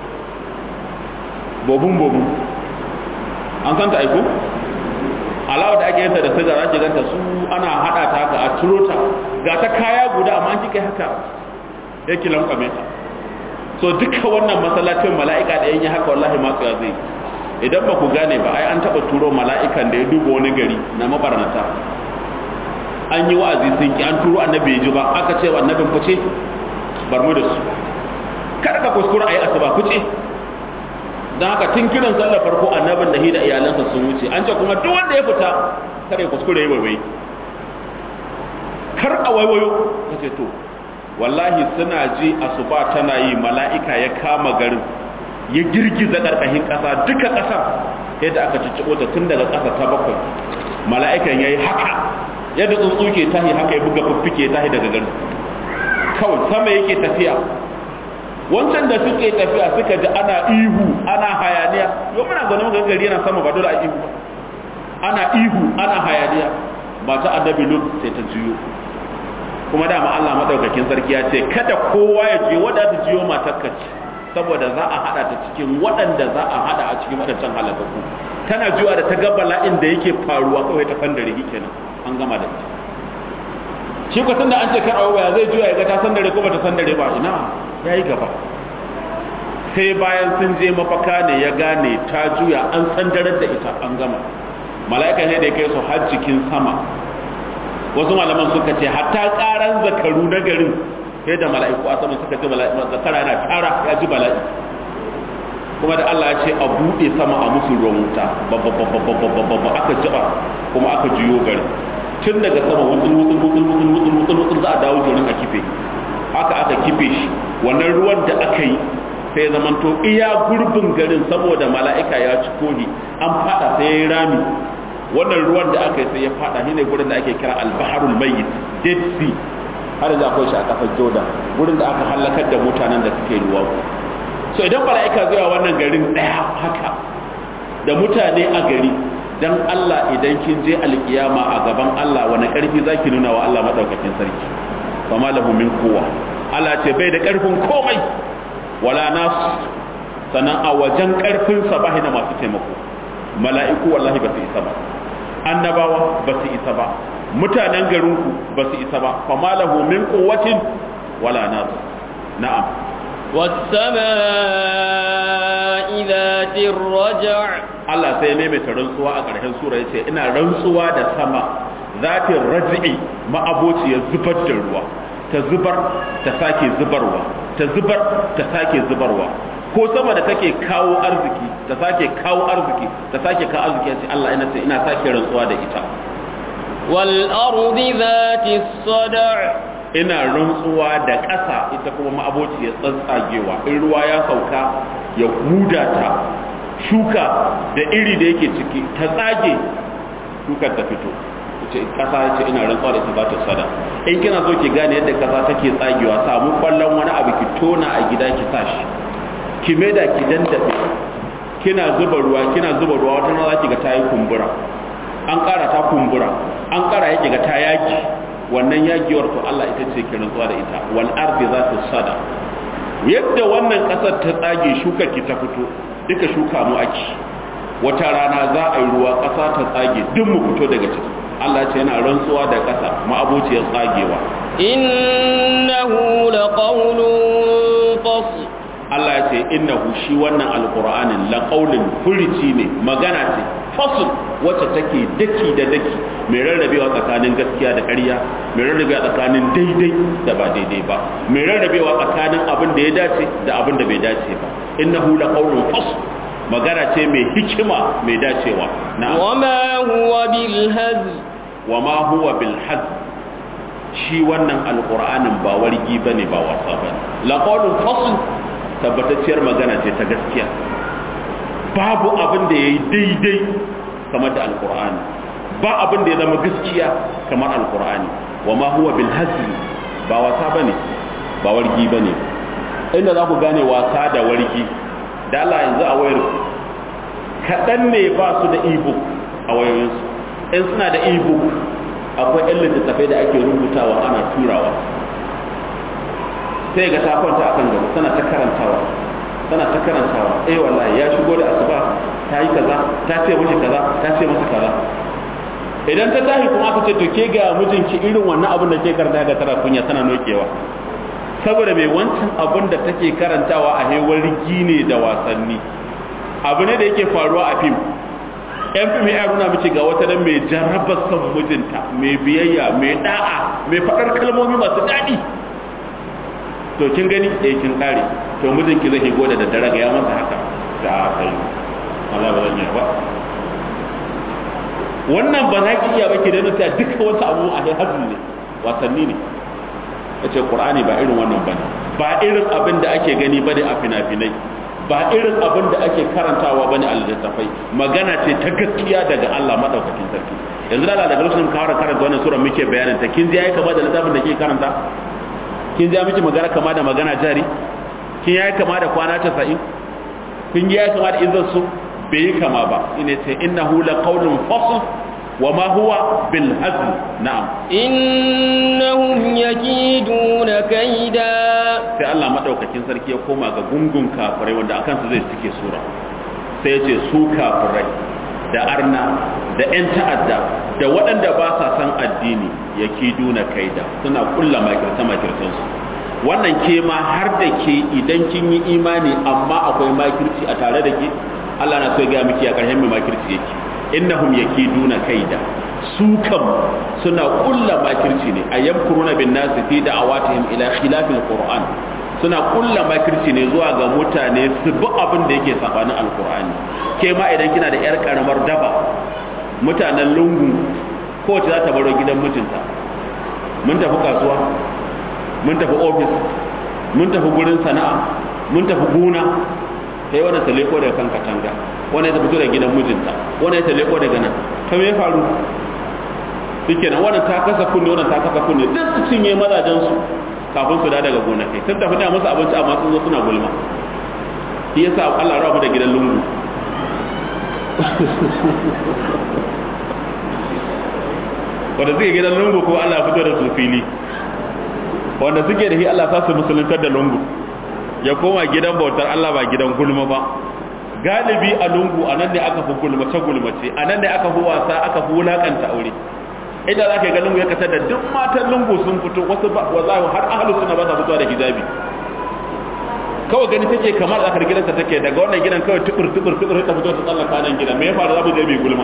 bobun bobun an san ta aiko alawa da ake yanta da siga za ki ganta su ana hada ta haka a turo ta ga ta kaya guda amma an kika haka yake lankwame ta so duka wannan masallacin mala'ika da yin haka wallahi masu ya zai idan ba ku gane ba ai an taba turo mala'ikan da ya duba wani gari na mabarnata an yi wa'azi sun ki an turo annabi ya ji ba aka ce wa annabin fice bar mu da su kada ka kuskura ayi asuba fice dan haka tun kiran sallar farko annabin da hida iyalansa sun wuce an ce kuma duk wanda ya fita kada ya kuskure ya waiwai kar a waiwayo kace to wallahi suna ji asuba tana yi mala'ika ya kama garin ya girgiza ƙarƙashin ƙasa duka ƙasa yadda aka cicciɓo ta tun daga ƙasa ta bakwai mala'ikan ya yi haka yadda tsuntsu ke tahi haka ya buga fiffike tahi daga garin kawai sama yake tafiya wancan da suke tafiya suka ji ana ihu ana hayaniya yau muna zaune muka gari yana sama ba dole a ihu ba ana ihu ana hayaniya mata annabi lut sai ta juyo kuma dama Allah madaukakin sarki ya ce kada kowa ya je wanda ta jiyo matarka ce saboda za a hada ta cikin waɗanda za a hada a cikin waɗancan halakaku tana jiwa da ta ga bala'in da yake faruwa kawai ta fandare kenan an gama da ita shi ko tunda an ce kar awo ya zai juya ya ga ta sandare ko bata sandare ba ina yayi gaba sai bayan sun je mafaka ne ya gane ta juya an sandarar da ita an gama mala'ika ne da ya kai su har cikin sama wasu malaman suka ce hatta karan zakaru na garin sai da mala'iku a sama suka ce zakara yana tara ya ji bala'i kuma da Allah ya ce a buɗe sama a musu ruwan wuta babba aka jiba kuma aka juyo gari tun daga sama wutsul wutsul wutsul wutsul wutsul wutsul wutsul za a dawo jorin a kife haka aka kife shi wannan ruwan da aka yi sai ya zamanto iya gurbin garin saboda mala'ika ya ci kohi an fada sai ya yi rami wannan ruwan da aka yi sai ya fada shine gurin da ake kira al-baharul mayyit dead sea har da akwai shi a kafar jordan gurin da aka halakar da mutanen da suke ruwa so idan mala'ika zuwa wannan garin daya haka da mutane a gari dan Allah idan kin je alkiyama a gaban Allah wani karfi zaki nuna wa Allah madaukakin sarki fama lahu min quwwa Allah ce bai da karfin komai wala nas sanan a wajen karfin sa bai da masu taimako mala'iku wallahi ba su isa ba annabawa ba su isa ba mutanen garinku ba su isa ba fama lahu min quwwatin wala nas na'am والسماء ذات الرجع Allah sai ne mai rantsuwa a ƙarshen sura yace ina rantsuwa da sama zatin raj'i ma'abociyar zubar da ruwa ta zubar ta sake zubarwa ta zubar ta sake zubarwa ko sama da take kawo arziki ta sake kawo arziki ta sake kawo arziki yace Allah ina ce ina sake rantsuwa da ita wal ardi dhati sad'a ina rantsuwa da ƙasa ita kuma ma'abociyar tsatsagewa in ruwa ya sauka ya huda ta shuka da iri da yake ciki ta tsage shukar ta fito ce kasa ce ina rantsuwa da ita ba ta sada in kina so ki gane yadda kasa take tsagewa samu kwallon wani abu ki tona a gida ki sa shi ki maida ki dandabe kina zuba ruwa kina zuba ruwa wata rana za ki ga ta yi kumbura an ƙara ta kumbura an ƙara yake ga ta yaki wannan yagiyar to Allah ita ce ki rantsuwa da ita wal ardi za ta sada yadda wannan ƙasar ta tsage shukar ki ta fito duka shuka mu ake wata rana za a yi ruwa ƙasa ta tsage duk mu fito daga ciki Allah ce yana rantsuwa da ƙasa ma'abociyar tsagewa innahu laqawlun fasl Allah ya ce innahu shi wannan alqur'anin laqawlin furici ne magana ce fasl wacce take daki da daki mai rarrabewa tsakanin gaskiya da ƙarya mai rarrabewa tsakanin daidai da ba daidai ba mai rarrabewa tsakanin abin da ya dace da abin da bai dace ba innahu laqawlun fasl magana ce mai hikima mai dacewa na'am wama huwa bil hazl wama huwa bil hazl shi wannan alqur'anin ba wargi bane ba wasa bane laqawlun fasl tabbatacciyar magana ce ta gaskiya babu abin da yayi daidai kamar da alqur'ani ba abin da ya zama gaskiya kamar alqur'ani wa ma huwa bil hazli ba wasa bane ba wargi bane inda za ku gane wasa da wargi da Allah yanzu a wayar kaɗan ne ba su da ebook a wayoyinsu in suna da ebook akwai yan littattafai da ake rubutawa ana turawa sai ga ta kwanta a kan gaba tana ta karantawa tana ta karantawa eh wallahi ya shigo da asuba ta yi kaza ta ce mishi kaza ta ce masa kaza idan ta tashi kuma aka ce to ke ga mijinki irin wannan abin da ke karanta ga tara kunya tana nokewa saboda mai wancan abin da take karantawa a hewar ne da wasanni abu ne da yake faruwa a fim yan fim ya nuna miki ga wata nan mai jarabar son mijinta mai biyayya mai da'a mai faɗar kalmomi masu daɗi to kin gani eh kin kare to mijinki zai higo da daddare ga ya masa haka da kai Allah ba zan yi ba wannan ba za ki iya ba ki da nuta duka wasu abu a hazu ne wasanni ne yace qur'ani ba irin wannan bane ba irin abin da ake gani bane a fina-finai ba irin abin da ake karantawa bane a littattafai magana ce ta gaskiya daga Allah madaukakin sarki yanzu da daga lokacin ka fara karanta wannan sura muke bayanin ta kin ji yayi kama da littafin da ke karanta kin ji miki magana kama da magana jari kin yayi kama da kwana 90 kin ji yayi kama da izan su bai yi kama ba ina ce innahu laqawlun fasl wa ma huwa bil hazl na'am innahum yakiduna kaida sai Allah madaukakin sarki ya koma ga gungun kafirai wanda akan su zai cike sura sai ya ce su kafirai da arna da 'yan ta'adda da waɗanda ba sa san addini ya duna kaida suna kulla makirta makirtansu wannan ke ma har da ke idan kin yi imani amma akwai makirci a tare da ke Allah na so ya ga miki a ƙarshen mai makirci yake innahum yakiduna kaida su kam suna kulla makirci ne a yamkuruna bin nasi fi da'awatihim ila khilafil qur'an suna kulla makirci ne zuwa ga mutane su bi abin da yake sabanin alqur'ani ke ma idan kina da yar karamar daba mutanen lungu kowace za ta baro gidan mijinta mun tafi kasuwa mun tafi ofis mun tafi gurin sana'a mun tafi gona sai wannan ta leko daga kan katanga wannan ta fito daga gidan mijinta wannan ta leko daga nan ta me faru shikenan wannan ta kasa kunne wannan ta kasa kunne duk su cinye mazajen su kafin su da daga gonakai sun tafi da musu abinci amma sun zo suna gulma shi yasa Allah rabu da gidan lungu wanda suke gidan lungu ko Allah fito da su fili wanda suke da shi Allah sa su musuluntar da lungu ya koma gidan bautar Allah ba gidan gulma ba galibi a lungu a nan ne aka fi gulmace gulmace a nan ne aka fi wasa aka fi wulakanta aure inda za ka ga lungu ya kasar da duk matan lungu sun fito wasu ba wallahi har ahlu suna ba sa fitowa da hijabi kawai gani take kamar zakar gidansa take daga wannan gidan kawai tukur tukur tukur ta fito ta tsallaka nan gidan me ya faru za mu je mai gulma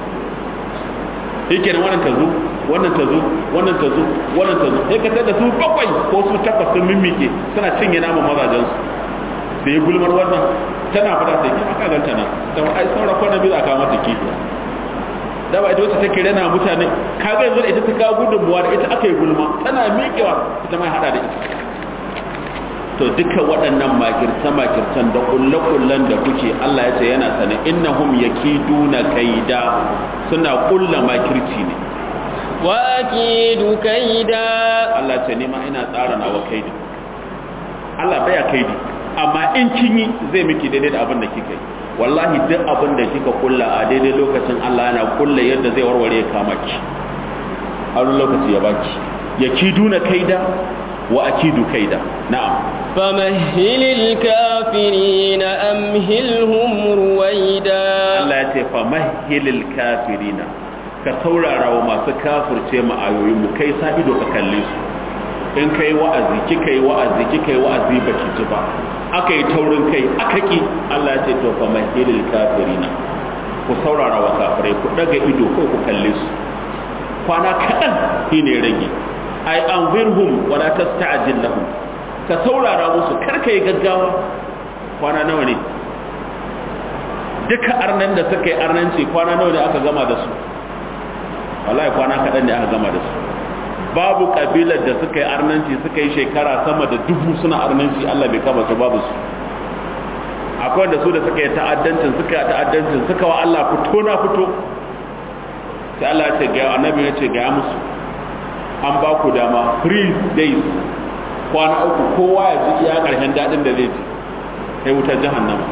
yake wannan ta zo wannan ta zo wannan ta zo wannan ta zo sai ka tada su bakwai ko su takwas sun mimike suna cinye naman mazajen su da ya gulmar wannan tana fada sai ki aka ganta nan da ai saura kwana biyu aka mata kifi da ba ita wacce take rena mutane kaga yanzu da ita ta kawo gudunmuwa da ita aka yi gulma tana miƙewa ita mai hada da ita to duka waɗannan makirce-makircen da ƙulle-ƙullen da kuke Allah ya ce yana sane innahum yakiduna kaida suna ƙulla makirci ne wa akidu kaida Allah ce ni ma ina tsara nawa kaidi Allah baya kaidi amma in kin yi zai miki daidai da abin da kika yi wallahi duk abin da kika kulla a daidai lokacin Allah yana kulla yadda zai warware ya kama ki a lokaci ya baki yakiduna kaida wa akidu kaida na'am فمهل الكافرين أمهلهم رويدا Allah ya ce fa mahilil kafirina ka saurara wa masu kafirce mu ayoyin mu kai sa ido ka kalle su in kai wa'azi kika yi wa'azi kika yi wa'azi baki ji ba aka yi taurin kai aka ki Allah ya ce to fa mahilil kafirina ku saurara wa kafirai ku daga ido ko ku kalle su kwana kaɗan shine rage ai anzirhum wala tasta'jil lahum ka saurara musu karka yi gaggawa kwana nawa ne duka arnan da suka yi arnanci kwana nawa ne aka gama da su wallahi kwana kaɗan ne aka gama da su babu ƙabilar da suka yi arnanci suka yi shekara sama da dubu suna arnanci Allah bai kama su babu su akwai wanda su da suka yi ta'addancin suka yi ta'addancin suka wa Allah fito na fito sai Allah ya ce ga annabi ya ce ga musu an ba ku dama free days kwana uku kowa ya ji iya karshen dadin da zai ji sai wutar jahannama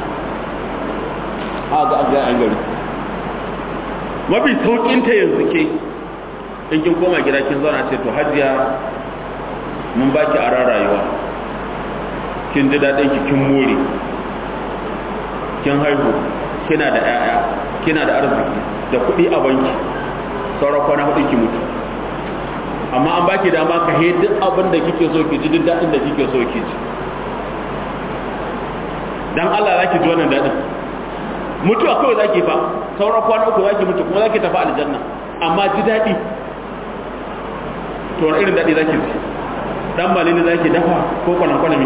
a ga ga an gari mafi saukin ta yanzu ke in kin koma gida kin zauna ce to hajiya mun baki aran rayuwa kin ji dadin ki kin more kin haihu kina da 'ya'ya kina da arziki da kuɗi a banki sauran kwana hudu ki mutu amma an baki dama ka he duk abin da kike so ki ji duk daɗin da kike so ki ji dan Allah zaki ji wannan daɗin mutuwa kawai zaki fa sauran kwana uku zaki mutu kuma zaki tafi aljanna amma ji daɗi to wani irin daɗi zaki ji dan malini zaki dafa ko kwanan kwanami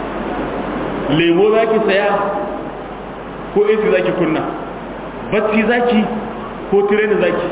lemo zaki saya ko AC zaki kunna bacci zaki ko tireni zaki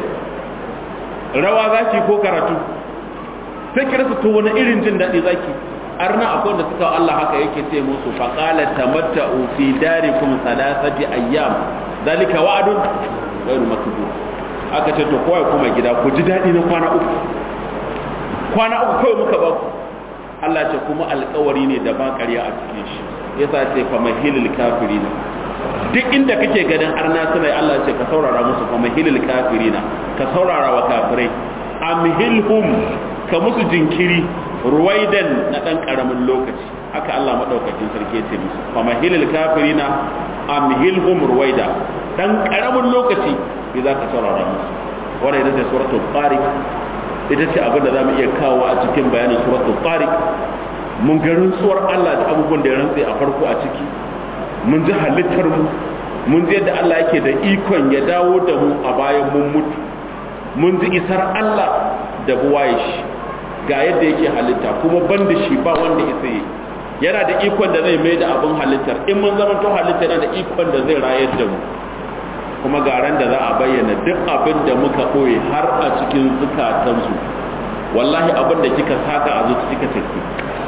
rawa zaki ko karatu sai ki rasa to wani irin jin daɗi zaki arna akwai wanda suka Allah haka yake ce musu fa qala tamatta'u fi darikum thalathati ayyam zalika wa'dun ghayru makdud aka ce to kowa kuma gida ku ji daɗi na kwana uku kwana uku kawai muka ba ku Allah ce kuma alƙawari ne da ba ƙarya a cikin shi yasa ce fa mahilil kafirina duk inda kake ganin arna suna Allah ce ka saurara musu fa mahilil kafirina ka saurara wa kafirai amhilhum ka musu jinkiri ruwaidan na dan karamin lokaci haka Allah madaukakin sarki ya ce musu fa mahilil kafirina amhilhum ruwaida dan karamin lokaci bi za ka saurara musu wannan ita ce suratul tariq ita ce abin da zamu iya kawo a cikin bayanin suratul tariq mun ga rantsuwar Allah da abubuwan da ya rantse a farko a ciki mun ji halittar mu mun ji yadda Allah yake da ikon ya dawo da mu a bayan mun mutu mun ji isar Allah da buwaye shi ga yadda yake halitta kuma ban da shi ba wanda isa yi yana da ikon da zai mai da abin halittar in mun zama to halitta yana da ikon da zai rayar da mu kuma ga ran da za a bayyana duk abin da muka ɓoye har a cikin zukatansu wallahi abin da kika saka a zuci kika tafi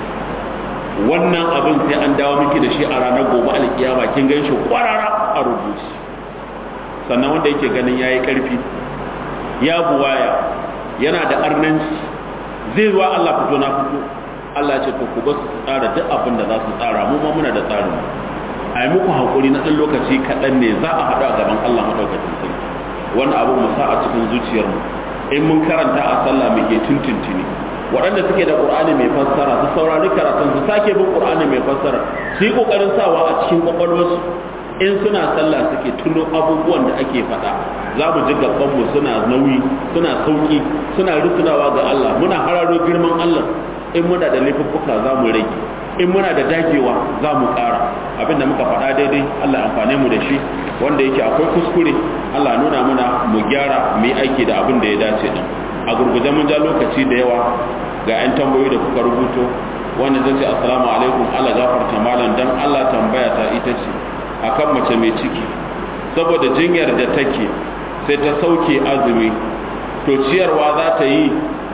wannan abin sai an dawo miki da shi a ranar gobe alkiyama kin gan shi kwarara a rubuci sannan wanda yake ganin yayi karfi ya buwaya yana da arnanci zai zuwa Allah fito na fito Allah ya ce to ku ba su tsara duk abin da za su tsara mu ma muna da tsarin a yi muku hankuri na ɗan lokaci kaɗan ne za a haɗu a gaban Allah maɗaukacin sarki wannan abu mu sa a cikin zuciyarmu in mun karanta a sallah muke tuntuntuni waɗanda suke da ƙur'ani mai fassara su saurari karatun su sake bin ƙur'ani mai fassara su yi ƙoƙarin sawa a cikin ƙwaƙwalwarsu in suna sallah suke tuno abubuwan da ake faɗa za mu ji gabanmu suna nauyi suna sauƙi suna rutunawa ga Allah muna hararo girman Allah in muna da laifuffuka za mu rage in muna da dagewa za mu ƙara abinda muka faɗa daidai Allah amfane mu da shi wanda yake akwai kuskure Allah nuna muna mu gyara mu yi aiki da abin da ya dace din a gurguje mun ja lokaci da yawa ga 'yan tambayoyi da kuka rubuto wanda zai ce assalamu alaikum Allah gafarta malam dan Allah tambaya ta ita ce akan mace mai ciki saboda jinyar da take sai ta sauke azumi to ciyarwa za ta yi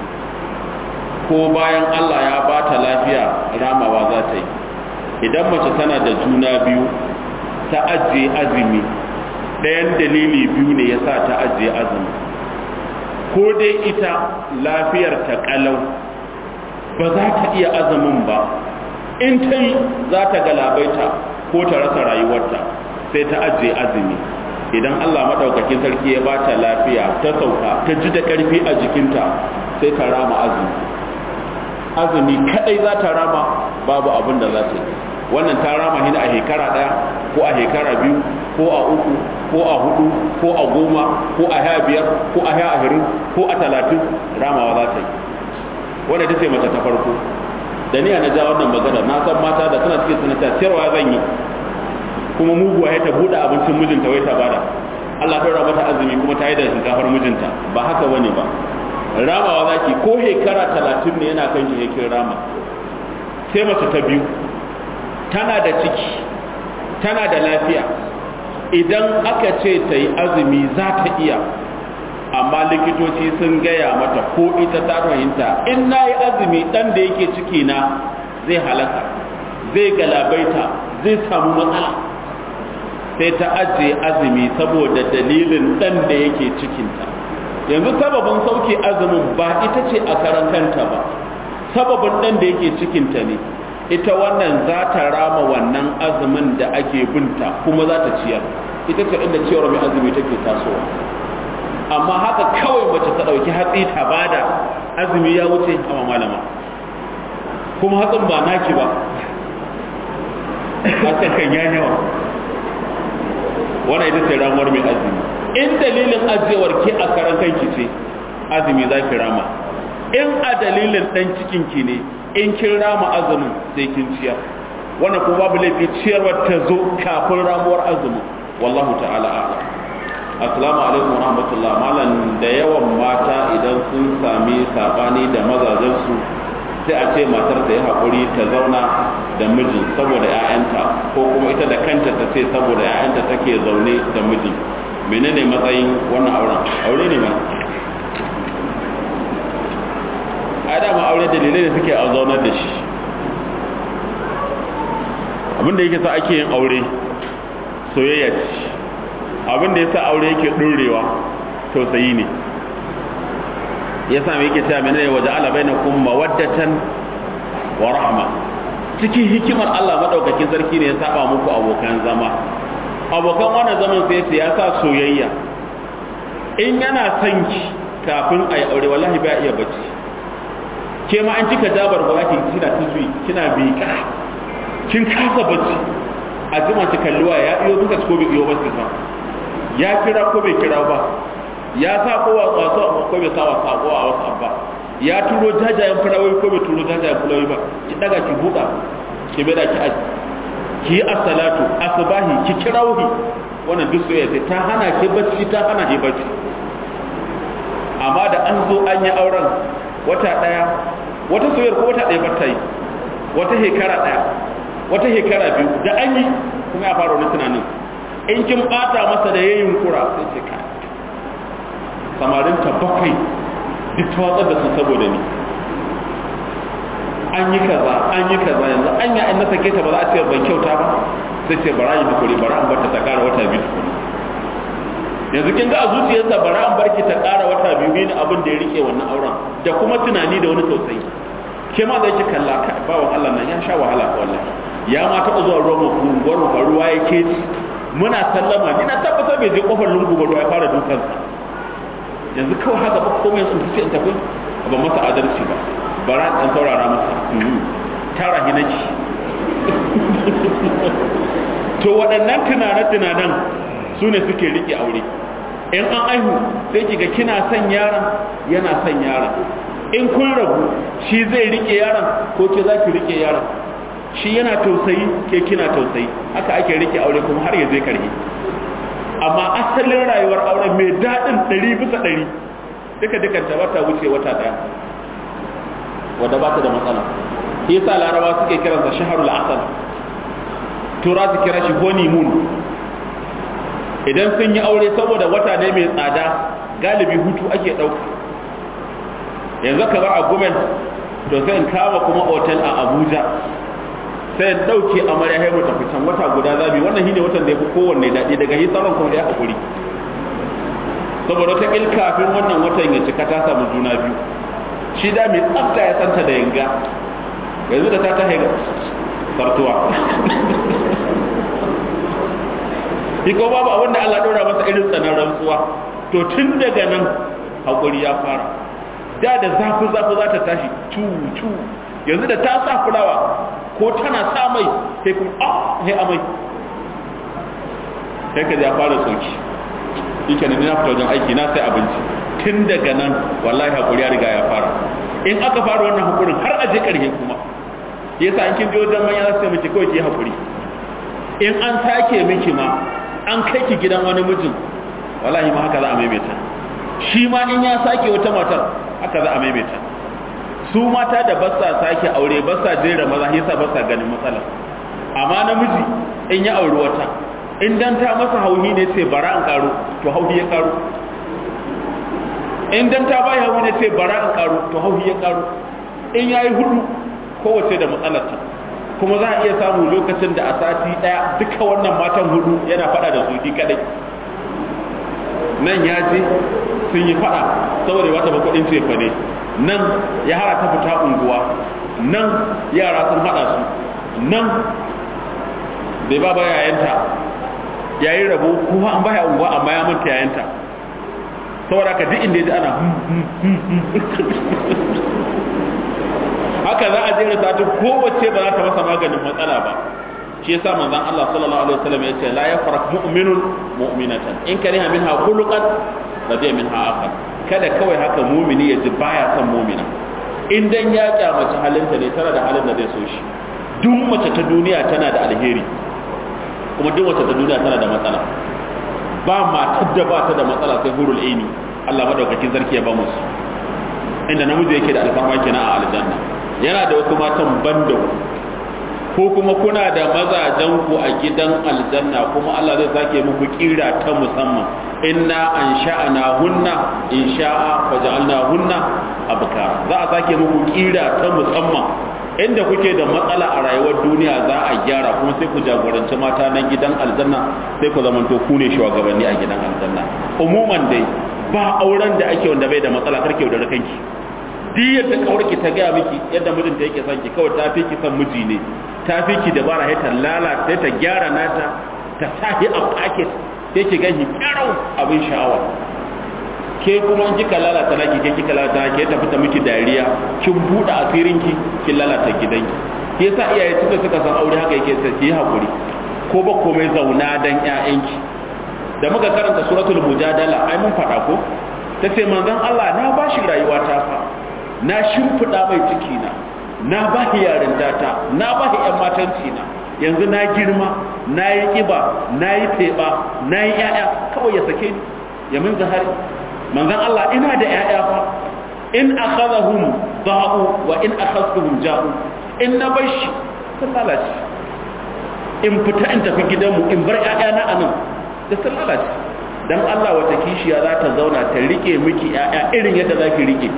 ko bayan Allah ya ba ta lafiya ramawa za ta yi idan mace tana da juna biyu ta ajiye azumi ɗayan dalili biyu ne ya sa ta ajiye azumi ko dai ita lafiyar ta kalau ba za ta iya azumin ba in ta yi za ta galabaita ko ta rasa rayuwarta sai ta ajiye azumi idan Allah maɗaukakin sarki ya ba ta lafiya ta sauka ta ji da ƙarfi a jikinta sai ta rama azumi azumi kadai za ta rama babu abin da za ta yi wannan ta rama hin a shekara daya ko a shekara biyu ko a uku ko a hudu ko a goma ko a sha biyar ko a sha ashirin ko a talatin ramawa za ta yi wanda ta ce mace ta farko da ni na ja wannan magana na san mata da suna cikin sanata ciyarwa zan yi kuma muguwa ya ta buɗe abincin mijinta wai ta bada Allah ta mata azumi kuma ta yi da shinkafar mijinta ba haka bane ba ramawa zaki ko shekara talatin ne yana kan shi yakin rama sai mace ta biyu tana da ciki tana da lafiya idan aka ce ta yi azumi za ta iya amma likitoci sun gaya mata ko ita ta fahimta in na yi azumi ɗan da yake ciki na zai halaka zai galabaita zai samu matsala sai ta ajiye azumi saboda dalilin ɗan da yake cikinta yanzu sababin sauke azumin ba ita ce a karan kanta ba sababin ɗan da yake cikinta ne ita wannan za ta rama wannan azumin da ake binta kuma za ta ciyar ita ce inda ciyarwa mai azumi take tasowa amma haka kawai mace ta ɗauki hatsi ta bada azumi ya wuce a malama kuma hatsin ba naki ba hatsin kan ya yawa wannan ita ce ramuwar mai azumi in dalilin ajiyewar ke a karan kanki ce azumi za ki rama in a dalilin ɗan cikinki ne in kin rama azumin sai kin ciyar wannan kuma babu laifi ciyarwar ta zo kafin ramuwar azumin wallahu ta'ala a'lam assalamu alaikum wa rahmatullah malam da yawan mata idan sun sami sabani da mazajensu sai a ce matar ta yi haƙuri ta zauna da mijin saboda 'ya'yanta ko kuma ita da kanta ta ce saboda 'ya'yanta take zaune da mijin menene matsayin wannan auren aure ne ma ai dama aure dalilai da suke a zaunar da shi abinda yake sa ake yin aure soyayya ce abinda ya sa aure yake ɗorewa tausayi ne ya sa mai yake cewa menene waje ala bainakum mawaddatan wa rahma cikin hikimar Allah madaukakin sarki ne ya saba muku abokan zama abokan wannan zaman sai ya sa soyayya in yana son ki kafin a yi aure wallahi ba iya bacci ke ma an cika jabar ba ki kina tuzui kina biƙa kin kasa bacci a jima ki kalluwa ya iyo duka ko bai iyo ba ki ya kira ko bai kira ba ya sa ko wasu ko bai sa wa sako a wasu abba ya turo jajayen fulawai ko bai turo jajayen fulawai ba ki daga ki buɗa ki bada ki aji ki yi as-salatu asbahi ki kirauhi wannan duk soyayya sai ta hana ki bacci ta hana ki bacci amma da an zo an yi auren wata daya wata soyayyar ko wata daya bata yi wata hekara daya wata hekara biyu da an yi kuma ya fara wani tunanin in kin bata masa da yayin kura sai ce ka samarin ta bakwai duk ta watsar da su saboda ni an yi kaza an yi kaza yanzu an yi an na sake ta ba za a ce ban kyauta ba sai ce bara yi hakuri bara an barta ta kara wata biyu yanzu kin ga a zuciyarsa bara an barki ta kara wata biyu ne abin da ya rike wannan auren da kuma tunani da wani tausayi ke ma zai ki kalla ka bawan Allah nan ya sha wahala wallahi ya ma taɓa zuwa ruwan gunguwar mu ruwa ya ke muna sallama ni na tabbata bai je kofar lungu ba ruwa ya fara dukansa yanzu kawai haka ba komai sun fi in tafi ba masa adalci ba bara dan saurara masa tara hinaki to waɗannan tunane-tunanen su ne suke riƙe aure in an aihu sai kiga kina son yaron yana son yaron in kun rabu shi zai riƙe yaron ko ke za ki riƙe yaron shi yana tausayi ke kina tausayi haka ake riƙe aure kuma har ya zai karhi amma asalin rayuwar auren mai daɗin ɗari bisa ɗari duka dukanta ba ta wuce wata ɗaya wadda ba ta da matsala shi yasa larabawa suke kiransa shaharul asal tura su kira shi honeymoon idan sun yi aure saboda wata ne mai tsada galibi hutu ake ɗauka yanzu ka bar a gumen to sai in kama kuma otel a abuja sai in ɗauke amarya haimu tafi can wata guda zabi wannan shine watan da ya fi kowanne daɗi daga yi sauran kuma da ya haƙuri saboda ta ƙil kafin wannan watan ya cika ta samu juna biyu shi da mai tsafta ya santa da yanga yanzu da ta ta haiga sartuwa shi ko babu abin da Allah ɗora masa irin tsanar rantsuwa to tun daga nan haƙuri ya fara da da zafi zafi za ta tashi cu cu yanzu da ta sa fulawa ko tana sa mai sai kuma ah sai amai sai ka ya fara tsoki yake ne na fita wajen aiki na sai abinci tun daga nan wallahi haƙuri ya riga ya fara in aka fara wannan haƙurin har aje ƙarhe kuma yasa in kin je wajen manya za su miki kawai ki haƙuri in an sake miki ma an kai ki gidan wani mijin wallahi ma haka za a maimaita shi ma in ya sake wata matar haka za a maimaita su mata da ba sa sake aure ba sa jera maza yasa ba sa ganin matsala amma namiji in ya auri wata in dan ta masa hauhi ne sai bara an karo to hauhi ya karo in dan ta bai hauhi ne sai bara an karo to hauhi ya karo in yayi hudu kowace da matsalarta kuma za a iya samu lokacin da a sati daya duka wannan matan hudu yana fada da su kadai nan ya je sun yi fada saboda ba ta ba kudin cefa ne nan ya hara ta fita unguwa nan yara sun hada su nan bai ba ba yayanta yayi rabo kuma an baya unguwa amma ya manta yayanta saboda ka duk inda ya ji ana haka za a jera sati kowace ba za ta masa maganin matsala ba shi yasa manzon Allah sallallahu alaihi wasallam ya ce la yafrak mu'minun mu'minatan in kariha minha khuluqan radiya minha akhar kada kawai haka mu'mini ya ji baya son mu'mina in dan ya kyamaci halinta ne tana da halin da zai so shi duk mace ta duniya tana da alheri kuma duk mace ta duniya tana da matsala ba matar da ba ta da matsala sai hurul aini Allah madaukakin sarki ya ba musu inda namiji yake da alfarma kenan a aljanna yana da wasu matan banda ko kuma kuna da mazajen ku a gidan aljanna kuma Allah zai sake muku kira ta musamman inna an sha'ana hunna in sha'a faj'alna hunna abkar za a sake muku kira ta musamman inda kuke da matsala a rayuwar duniya za a gyara kuma sai ku jagoranci mata nan gidan aljanna sai ku zamanto ku ne shugabanni a gidan aljanna umuman dai ba auren da ake wanda bai da matsala karke da kanki duk yadda kawarki ta gaya miki yadda mijinta yake son ki kawai ta fi ki son miji ne ta fi ki dabara sai ta lalata ta gyara nata ta sahi a packet sai ki gani karau abin sha'awa ke kuma in kika lalata naki ke kika lalata naki ta fita miki dariya kin buɗe asirinki kin lalata gidanki ke yasa iyaye suka suka san aure haka yake sai ki hakuri ko ba komai zauna dan ƴaƴanki da muka karanta suratul mujadala ai mun faɗa ko tace manzon Allah na bashi rayuwa ta fa na shimfiɗa mai ciki na na ba shi yarinta ta na ba shi ‘yan matanci na yanzu na girma na yi ƙiba na yi teɓa na yi ‘ya'ya kawai ya sake ni ya min zahari manzan Allah ina da ‘ya'ya fa in akhadhahum da'u wa in akhadhahum ja'u in na bar shi sun lalace in fita in tafi gidanmu in bar ‘ya'yana a nan da sun lalace dan Allah wata kishiya za ta zauna ta rike miki ‘ya'ya irin yadda za ki rike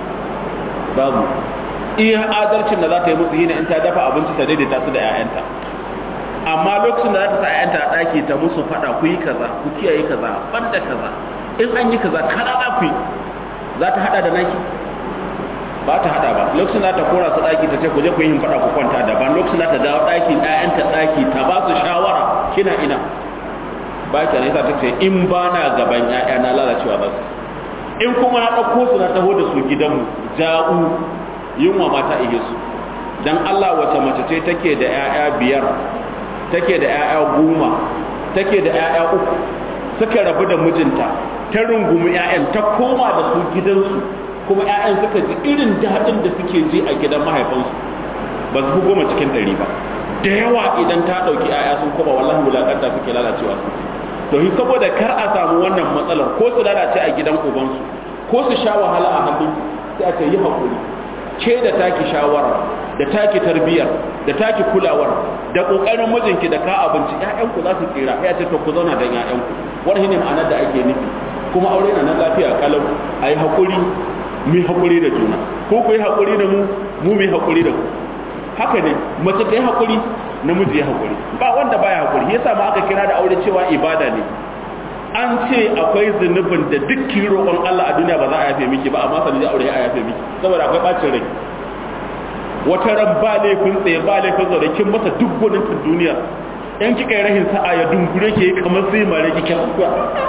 babu iya adalcin da za ta yi musu yi in ta dafa abinci ta daidaita su da 'ya'yanta amma lokacin da za ta sa 'ya'yanta a ɗaki ta musu faɗa ku yi kaza ku kiyaye kaza banda kaza in an yi kaza kada za ku yi za ta haɗa da naki ba ta haɗa ba lokacin da ta kora su ɗaki ta ce ku je ku yi faɗa ku kwanta daban lokacin da ta dawo ɗakin 'ya'yanta ɗaki ta ba su shawara kina ina ba ki ne ta ce in ba na gaban 'ya'ya na lalacewa ba su in kuma na ɗauko su na taho da su gidanmu ja'u yunwa mata ihe su don Allah wace mace ce take da 'ya'ya biyar take da 'ya'ya goma take da 'ya'ya uku suka rabu da mijinta ta rungumi 'ya'yan ta koma da su gidansu kuma 'ya'yan suka ji irin daɗin da suke ji a gidan mahaifansu ba su fi goma cikin ɗari ba da yawa idan ta ɗauki 'ya'ya sun koma wallahi wulaƙanta suke lalacewa su to saboda kar a samu wannan matsalar ko su lalace a gidan ubansu ko su sha wahala a hannun sai a ce yi haƙuri ke da taki shawara da taki tarbiyyar da taki kulawar da ƙoƙarin mijinki da ka abinci ƴaƴanku za su tsira ya ce to ku zauna don ƴaƴanku wani ne ma'anar da ake nufi kuma aure na nan lafiya kalau a yi haƙuri mu yi haƙuri da juna ko ku yi haƙuri da mu mu mu yi haƙuri da ku haka ne mace ta yi haƙuri namiji ya haƙuri ba wanda baya haƙuri yasa ma aka kira da aure cewa ibada ne an ce akwai zunubin da duk roƙon Allah a duniya ba za a yafe miki ba amma sanin aure ya yafe miki saboda akwai bacin rai wata ran ba laifin tsaye ba laifin zaune kin masa duk gwanin duniya yan kika yi rahin sa'a ya dungure ke kamar sai mare ki kyan kuwa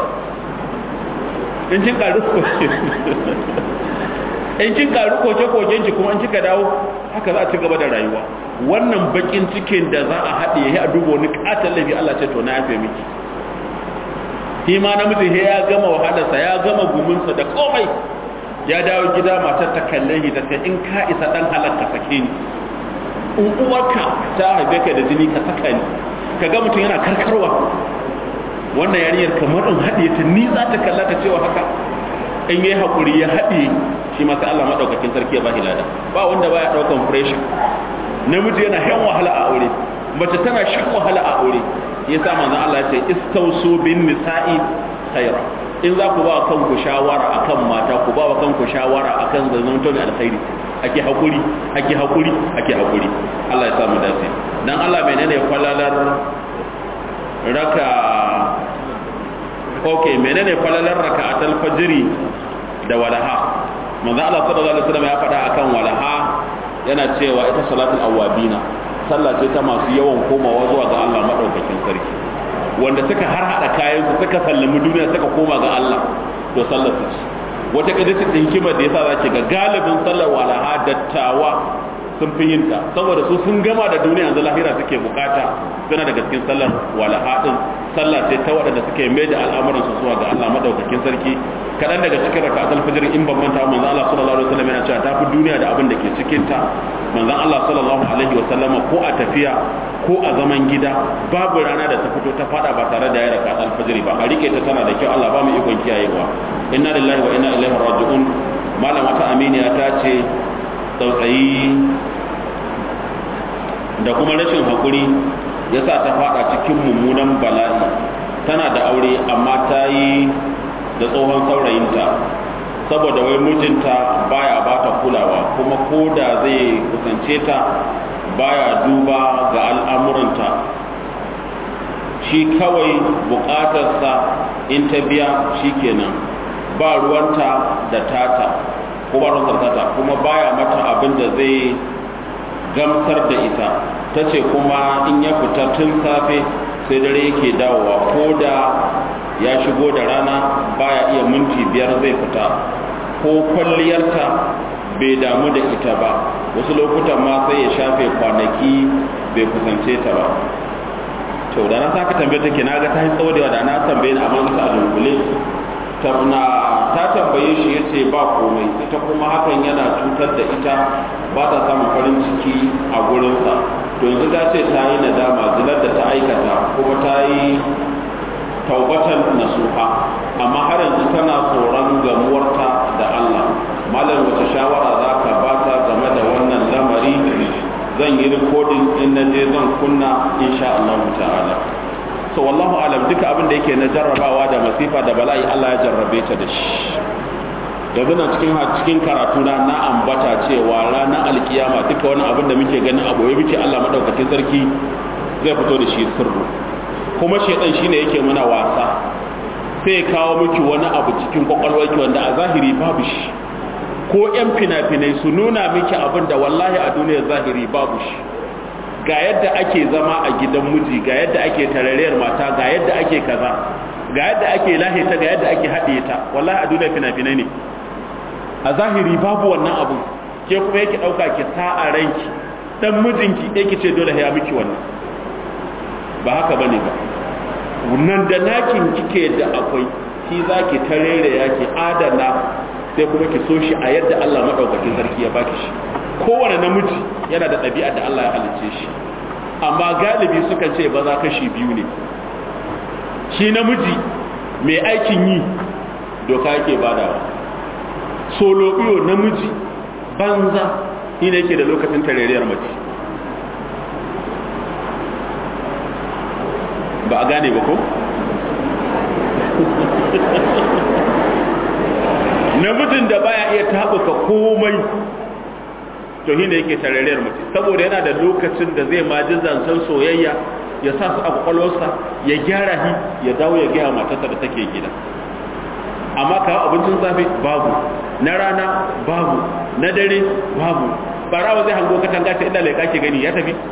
in kin karu koke in kin karu koke koken ki kuma in kika dawo haka za a ci gaba da rayuwa wannan bakin cikin da za a haɗe ya duba wani katon laifi Allah ce to na yafe miki shi ma namiji he ya gama wahalarsa ya gama guminsa da komai ya dawo gida matar ta kalle shi ta ce in ka isa dan halakka sake ni in uwarka ta haife ka da jini ka saka ni ka ga mutum yana karkarwa wannan yarinyar kamar in haɗe ta ni za ta kalla ta cewa haka in yi haƙuri ya haɗe shi ma sai Allah maɗaukakin sarki ya ba lada ba wanda baya ɗaukan pressure namiji yana shan wahala a aure mace tana shan wahala a aure yasa manzon Allah ya ce istausu bin nisa'i khaira in za ku ba kanku shawara akan mata ku ba kanku shawara akan zazzan to alkhairi ake hakuri ake hakuri ake hakuri Allah ya samu dace dan Allah menene kwalalar raka okay menene falalar raka'atul fajri da walaha manzo Allah sallallahu alaihi wasallam ya faɗa akan walaha yana cewa ita salatul awabina sallah ce ta masu yawan komawa zuwa ga Allah madaukakin sarki wanda suka har hada kayan su suka sallami duniya suka koma ga Allah to sallar su ce wata kadisi din hikimar da yasa zaki ga galibin sallar walaha dattawa sun fi yin ta saboda su sun gama da duniya yanzu lahira suke bukata suna daga cikin sallar walaha din sallah ce ta waɗanda suke mai da al'amuran su zuwa ga Allah madaukakin sarki kadan daga cikin raka'atul fajr in ban manta manzon Allah sallallahu alaihi wasallam yana cewa ta fi duniya da abin da ke cikin ta manzon Allah sallallahu alaihi wasallama ko a tafiya ko a zaman gida babu rana da ta fito ta fada ba tare da ya raka'atul fajr ba a rike ta tana da kyau Allah ba mu ikon kiyayewa inna lillahi wa inna ilaihi raji'un malam wata aminiya ta ce tsautsayi da kuma rashin haƙuri ya sa ta fada cikin mummunan bala'i tana da aure amma ta yi da tsohon saurayinta saboda wai mijinta baya ba ta kulawa kuma ko da zai kusance ta baya duba ga al'amuranta shi kawai bukatarsa in ta biya shi kenan ba ruwanta da tata ko ba ruwanta tata kuma baya mata abin da zai gamsar da ita ta ce kuma in ya fita tun safe sai dare yake dawowa ko da ya shigo da rana baya iya minti biyar zai fita ko kwalliyarta bai damu da ita ba wasu lokutan ma sai ya shafe kwanaki bai kusance ta ba to da na saka tambaye take na ga ta yi tsawo da na tambaye ni amma ta a dunkule ta tambaye shi ya ce ba komai ita kuma hakan yana cutar da ita ba ta samun farin ciki a gurinsa to yanzu ta ce ta yi nadama zinar da ta aikata kuma ta yi taubatan nasuha amma har yanzu tana tsoron gamuwarta da Allah malam wace shawara za ka ba ta game da wannan lamari zan yi rikodin in na je zan kunna insha Allah ta'ala so wallahu alam duka abin da yake na jarrabawa da masifa da bala'i Allah ya jarrabe ta da shi yanzu na cikin cikin karatu na na ambata cewa ranar alkiyama duka wani abin da muke ganin a boye muke Allah madaukakin sarki zai fito da shi sirru kuma shedan shine yake muna wasa sai ya kawo miki wani abu cikin kwakwalwarki wanda a zahiri babu shi ko yan fina-finai su nuna miki abin da wallahi a duniyar zahiri babu shi ga yadda ake zama a gidan miji ga yadda ake tarariyar mata ga yadda ake kaza ga yadda ake lahita ga yadda ake haɗe ta wallahi a duniyar fina-finai ne a zahiri babu wannan abu ke kuma yake ɗauka ki sa a ranki dan mijinki yake ce dole ya miki wannan ba haka bane ba nan da nakin kike da akwai shi zaki tarere yaki adana sai kuma ki so shi a yadda Allah madaukakin sarki ya baki shi kowane namiji yana da ɗabi'a da Allah ya halicce shi amma galibi sukan ce ba za kashi biyu ne shi namiji mai aikin yi doka yake badawa solo iyo namiji banza shi ne yake da lokacin tareriyar mace ba a gane ba ko? namijin da baya iya taɓuka komai to shi ne yake tareriyar mace saboda yana da lokacin da zai ma ji zancen soyayya ya sa su a kwakwalwarsa ya gyara shi ya dawo ya gaya matarsa da take gida amma kawo abincin safe babu na rana babu na dare babu barawa zai hango katanga ta inda laika ke gani ya tafi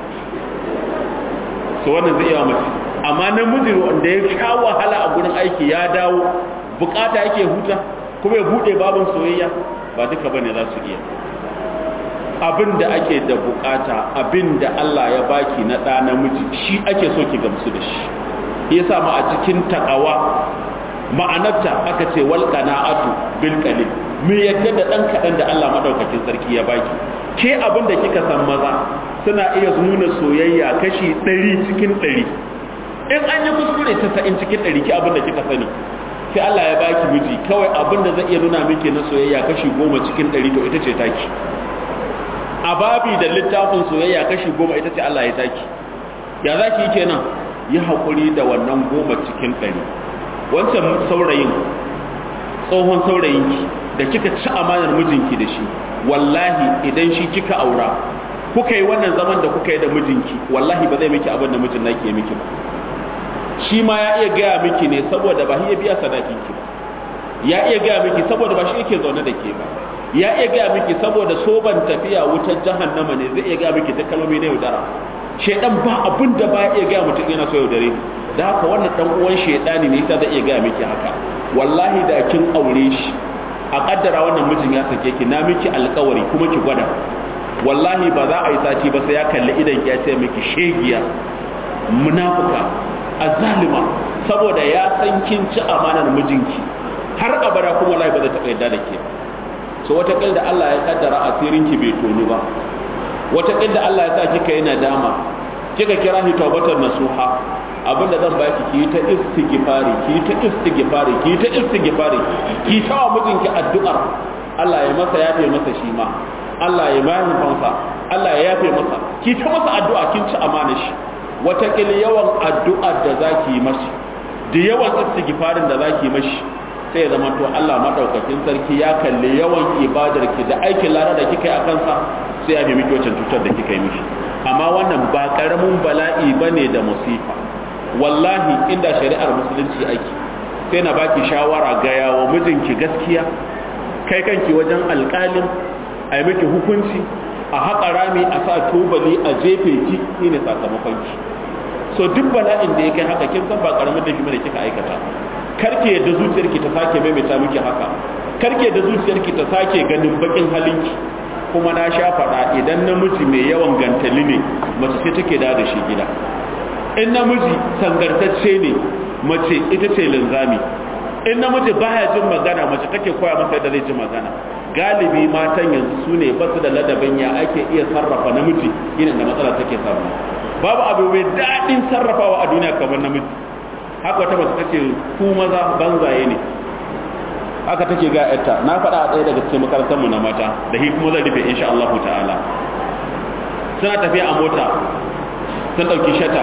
so wannan zai iya mace amma namiji wanda ya sha wahala a gurin aiki ya dawo bukata yake huta kuma ya bude babin soyayya ba duka bane za su iya abin da ake da bukata abin da Allah ya baki na ɗa namiji shi ake so ki gamsu da shi yasa ma a cikin takawa ma'anarta aka ce wal qana'atu bil qalil me yadda da dan kadan da Allah madaukakin sarki ya baki ke abin da kika san maza suna iya nuna soyayya kashi 100 cikin 100 in an yi kuskure ta sa'in cikin 100 ki abin da kika sani sai Allah ya baki miji kawai abin da zai iya nuna miki na soyayya kashi 10 cikin 100 to ita ce taki a babi da littafin soyayya kashi 10 ita ce Allah ya taki ya zaki yi kenan yi haƙuri da wannan goma cikin ɗari wancan saurayin tsohon saurayinki da kika ci amanar mijinki da shi wallahi idan shi kika aura kuka yi wannan zaman da kuka yi da mijinki wallahi ba zai miki abin da mijin naki ya miki ba shi ma ya iya gaya miki ne saboda ba shi ya biya sadakin ki ba ya iya gaya miki saboda ba shi yake zaune da ke ba ya iya gaya miki saboda soban tafiya wutar jahannama ne zai iya gaya miki ta kalmomi na yaudara shedan ba abin da ba iya gaya mutum yana so yaudare da haka wannan dan uwan shedani ne yasa zai iya gaya miki haka wallahi da kin aure shi a kaddara wannan mijin ya sake ki na miki alkawari kuma ki gwada wallahi ba za a yi sati ba sai ya kalli idan ya ce miki shegiya munafuka azalima saboda ya san kin ci amanar mijinki har abada kuma wallahi ba zai taɓa yadda da ke ba so wata da Allah ya kaddara asirinki bai tonu ba wata da Allah ya sa kika yi nadama kika kira shi tawbatar nasuha abinda zan baki ki ta istighfari ki ta istighfari ki ta istighfari ki ta wa mijinki addu'ar Allah ya masa yafe masa shi ma Allah ya bayan fansa Allah ya yafe masa ki ta masa addu'a kin ci amana shi wata yawan addu'ar da zaki yi mashi da yawan istighfarin da zaki yi mashi sai ya zama to Allah madaukakin sarki ya kalli yawan ibadar ki da aikin lada da kika yi a kansa sai ya bi miki wancan cutar da kika yi mishi amma wannan ba karamin bala'i bane da musifa wallahi inda shari'ar musulunci ake sai na baki shawara ga yawo mijinki gaskiya kai kanki wajen alƙalin a yi miki hukunci a haƙa rami a sa tubali a jefe ki ne sakamakon ki so duk bala'in da ya kai haka kin san ba karamin da da kika aikata karke da zuciyarki ta sake maimaita miki haka karke da zuciyarki ta sake ganin bakin halinki kuma na sha faɗa idan namiji mai yawan gantali ne mace ce take da da shi gida in namiji sangartacce ne mace ita ce linzami in namiji baya jin magana mace take koya masa yadda zai ji magana galibi matan yanzu su ne ba su da ladabin ya ake iya sarrafa namiji irin da matsala take samu babu abu mai daɗin sarrafawa a duniya kamar namiji haka wata mace tace ku maza banzaye ne haka take ga yarta na faɗa a ɗaya daga cikin makarantar mu na mata da hi kuma zan rufe insha Allah ta'ala suna tafiya a mota sun ɗauki shata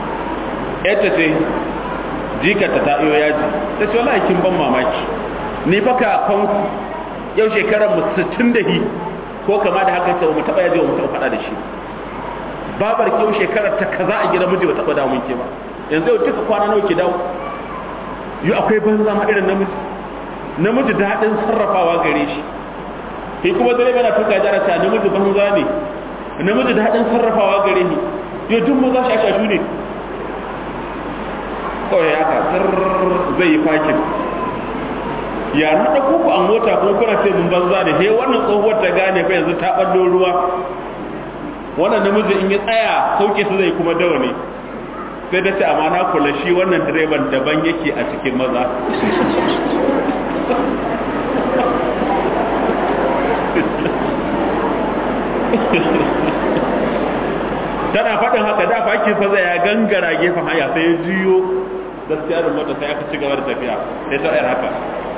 yarta ce jikarta ta iyo yaji ta ce wallahi kin ban mamaki ni fa ka fanku yau shekarar mu 60 da hi ko kama da haka ce mu taɓa yaji mu taɓa faɗa da shi babar kyau shekarar ta kaza a gidan miji ba taɓa damun ke ba yanzu yau duka kwana nawa ki dawo yau akwai banza ma irin namiji namiji daɗin sarrafawa gare shi sai kuma dare mana tuka jara ta namiji banza ne namiji daɗin sarrafawa gare ni yau duk maza shashashu ne kawai haka tsar zai yi fakin ya na ɗauko ku a mota kuma kuna ce mun banza ne he wannan tsohuwar ta gane fa yanzu ta ɓallo ruwa wannan namiji in ya tsaya sauke su zai kuma dawa ne sai da ce amma na kula shi wannan direban daban yake a cikin maza tana faɗin haka da fakin fa ya gangara gefen haya sai ya juyo gaskiya da mota sai aka ci gaba da tafiya sai ta yar haka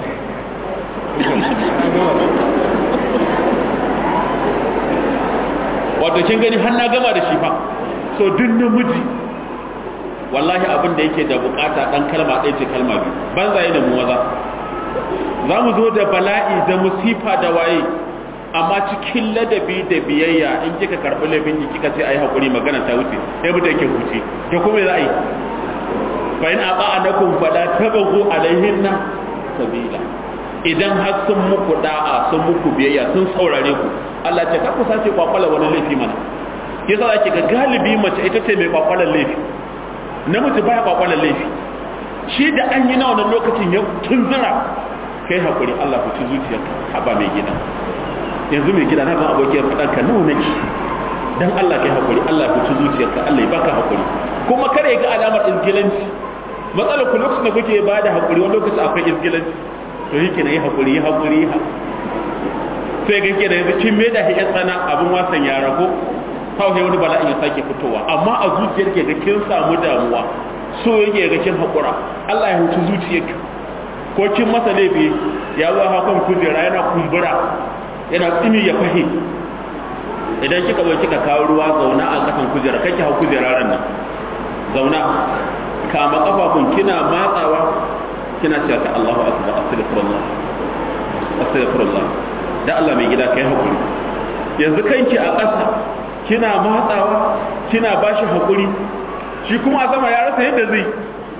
wato kin gani har na gama da shi fa so duk namiji wallahi abin da yake da bukata dan kalma ɗaya ce kalma biyu banza ne mu maza za mu zo da bala'i da musifa da waye amma cikin ladabi da biyayya in kika karɓi laifin ki kika ce ayi hakuri magana ta wuce sai mu take huce to kuma za a yi fa in aqa'anakum fala tabagu alaihinna sabila idan har sun muku da'a sun muku biyayya sun saurare ku Allah ce ka ku sace kwakwala wani laifi mana yasa zaki ga galibi mace ita ce mai kwakwalan laifi namiji baya kwakwalan laifi shi da an yi na wannan lokacin ya tunzura kai hakuri Allah ku ci zuciyarka haba mai gida yanzu mai gida na ban abokiyar faɗan ka nawa nake dan Allah kai hakuri Allah ku ci zuciyarka Allah ya baka hakuri kuma kare ga alamar izgilanci matsalar ku lokacin da kuke ba da hakuri wani lokacin akwai izgilanci to yake na yi hakuri yi hakuri sai ga ke da yanzu kin mai da shi tsana abin wasan yara ko kawai wani bala'in ya sake fitowa amma a zuciyar ke ga kin samu damuwa so yake ga kin haƙura Allah ya hutu zuciyarki ko kin masa laifi ya zo hakan kujera yana kumbura yana tsimi ya fahi idan kika zo kika kawo ruwa zauna a kasan kujera kake hau kujera ran nan zauna kama kafafun kina matsawa kina cewa ta Allahu akbar astaghfirullah astaghfirullah da Allah mai gida kai hakuri yanzu kanki a ƙasa kina matsawa kina bashi hakuri shi kuma a sama ya rasa yadda zai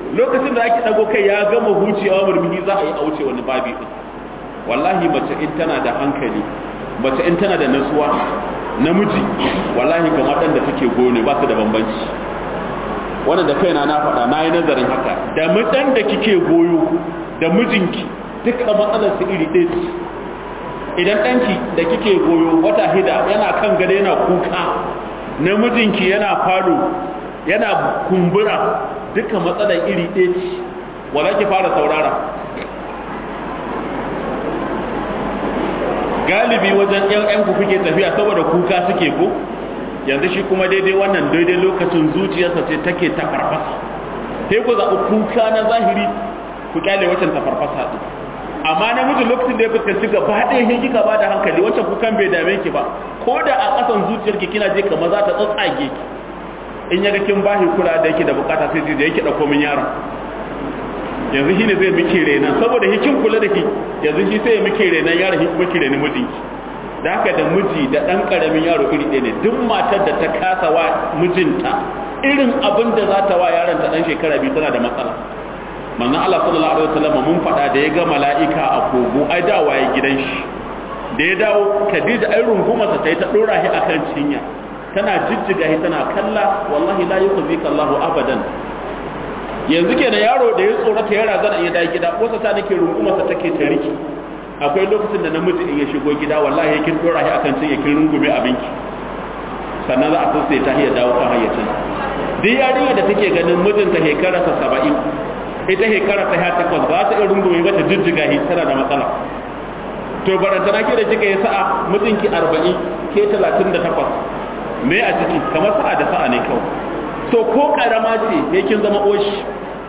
lokacin da ake dago kai ya gama hucewa murmuhi za a yi a wuce wani babi din wallahi mace in tana da hankali mace in tana da nasuwa namiji wallahi kamar dan da take gone ba su da bambanci wannan da kaina na faɗa na yi nazarin haka da mutan da kike goyo da mijinki duka matsalar su iri ɗaya ce idan ɗanki da kike goyo wata hida yana kan gada yana kuka namijinki yana falo yana kumbura duka matsalar iri ɗaya ce wala ki fara saurara galibi wajen yan ku kuke tafiya saboda kuka suke ko yanzu shi kuma daidai wannan daidai lokacin zuciyarsa ce take ta farfasa sai ku zaɓi kuka na zahiri ku kyale waccan ta farfasa ɗin amma namiji lokacin da ya fuskanci gaba ɗaya sai kika ba da hankali wancan kukan bai dame ki ba ko da a ƙasan zuciyarki kina je kamar za ta tsatsage ki in yaga kin bashi kula da yake da bukata sai da yake dauko min yaron yanzu shine zai miki renan saboda hikin kula da ki yanzu shi sai ya miki renan yaron shi miki renan mijinki da haka da miji da dan karamin yaro iri ɗaya ne duk matar da ta kasa wa mijinta irin abin da za ta wa yaron ta dan shekara biyu tana da matsala manzon Allah sallallahu alaihi wasallam mun faɗa da ya ga mala'ika a kogo ai dawa ya gidan shi da ya dawo Khadija ai rungumarsa ta yi ta dora shi akan cinya tana jijjiga shi tana kalla wallahi la yukhzika Allahu abadan yanzu kenan yaro da ya tsorata ya razana ya dawo gida wasa ta nake rungumarsa take ta riki akwai lokacin da namiji in ya shigo gida wallahi kin dora shi akan cinya kin rungume abinki sannan za a sosai ta iya dawo kan hayyacin duk yarinya da take ganin mijinta shekararsa saba'in ita shekara ta ya takwas ba ta iya rungume ba ta jijjiga shi tana da matsala to barantana ke da kika yi sa'a mijinki arba'in ke talatin da takwas me a ciki kamar sa'a da sa'a ne kawai so ko karama ce sai kin zama oshi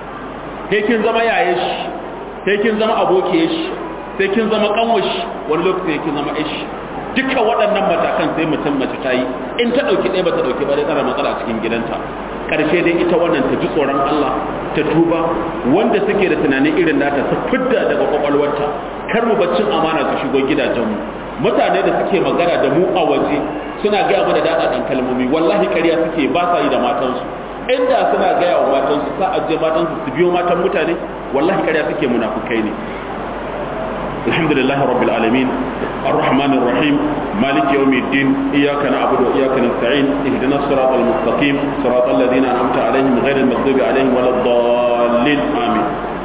sai kin zama yaye shi sai kin zama abokiye shi sai kin zama kanwashi wani lokaci sai kin zama ishi duka waɗannan matakan sai mutum mace ta yi in ta ɗauki ɗaya ba ta ɗauki ba dai tsara matsala a cikin gidanta ƙarshe dai ita wannan ta ji tsoron Allah ta tuba wanda suke da tunanin irin nata su fidda daga kwakwalwarta kar mu baccin amana su shigo gidajenmu mutane da suke magana da mu a waje suna gaya mana daɗaɗan kalmomi wallahi ƙarya suke ba sa yi da matansu inda suna gaya wa matansu sa ajiye matansu su biyo matan mutane wallahi ƙarya suke munafukai ne الحمد لله رب العالمين الرحمن الرحيم مالك يوم الدين إياك نعبد وإياك نستعين اهدنا الصراط المستقيم صراط الذين أنعمت عليهم غير المغضوب عليهم ولا الضالين آمين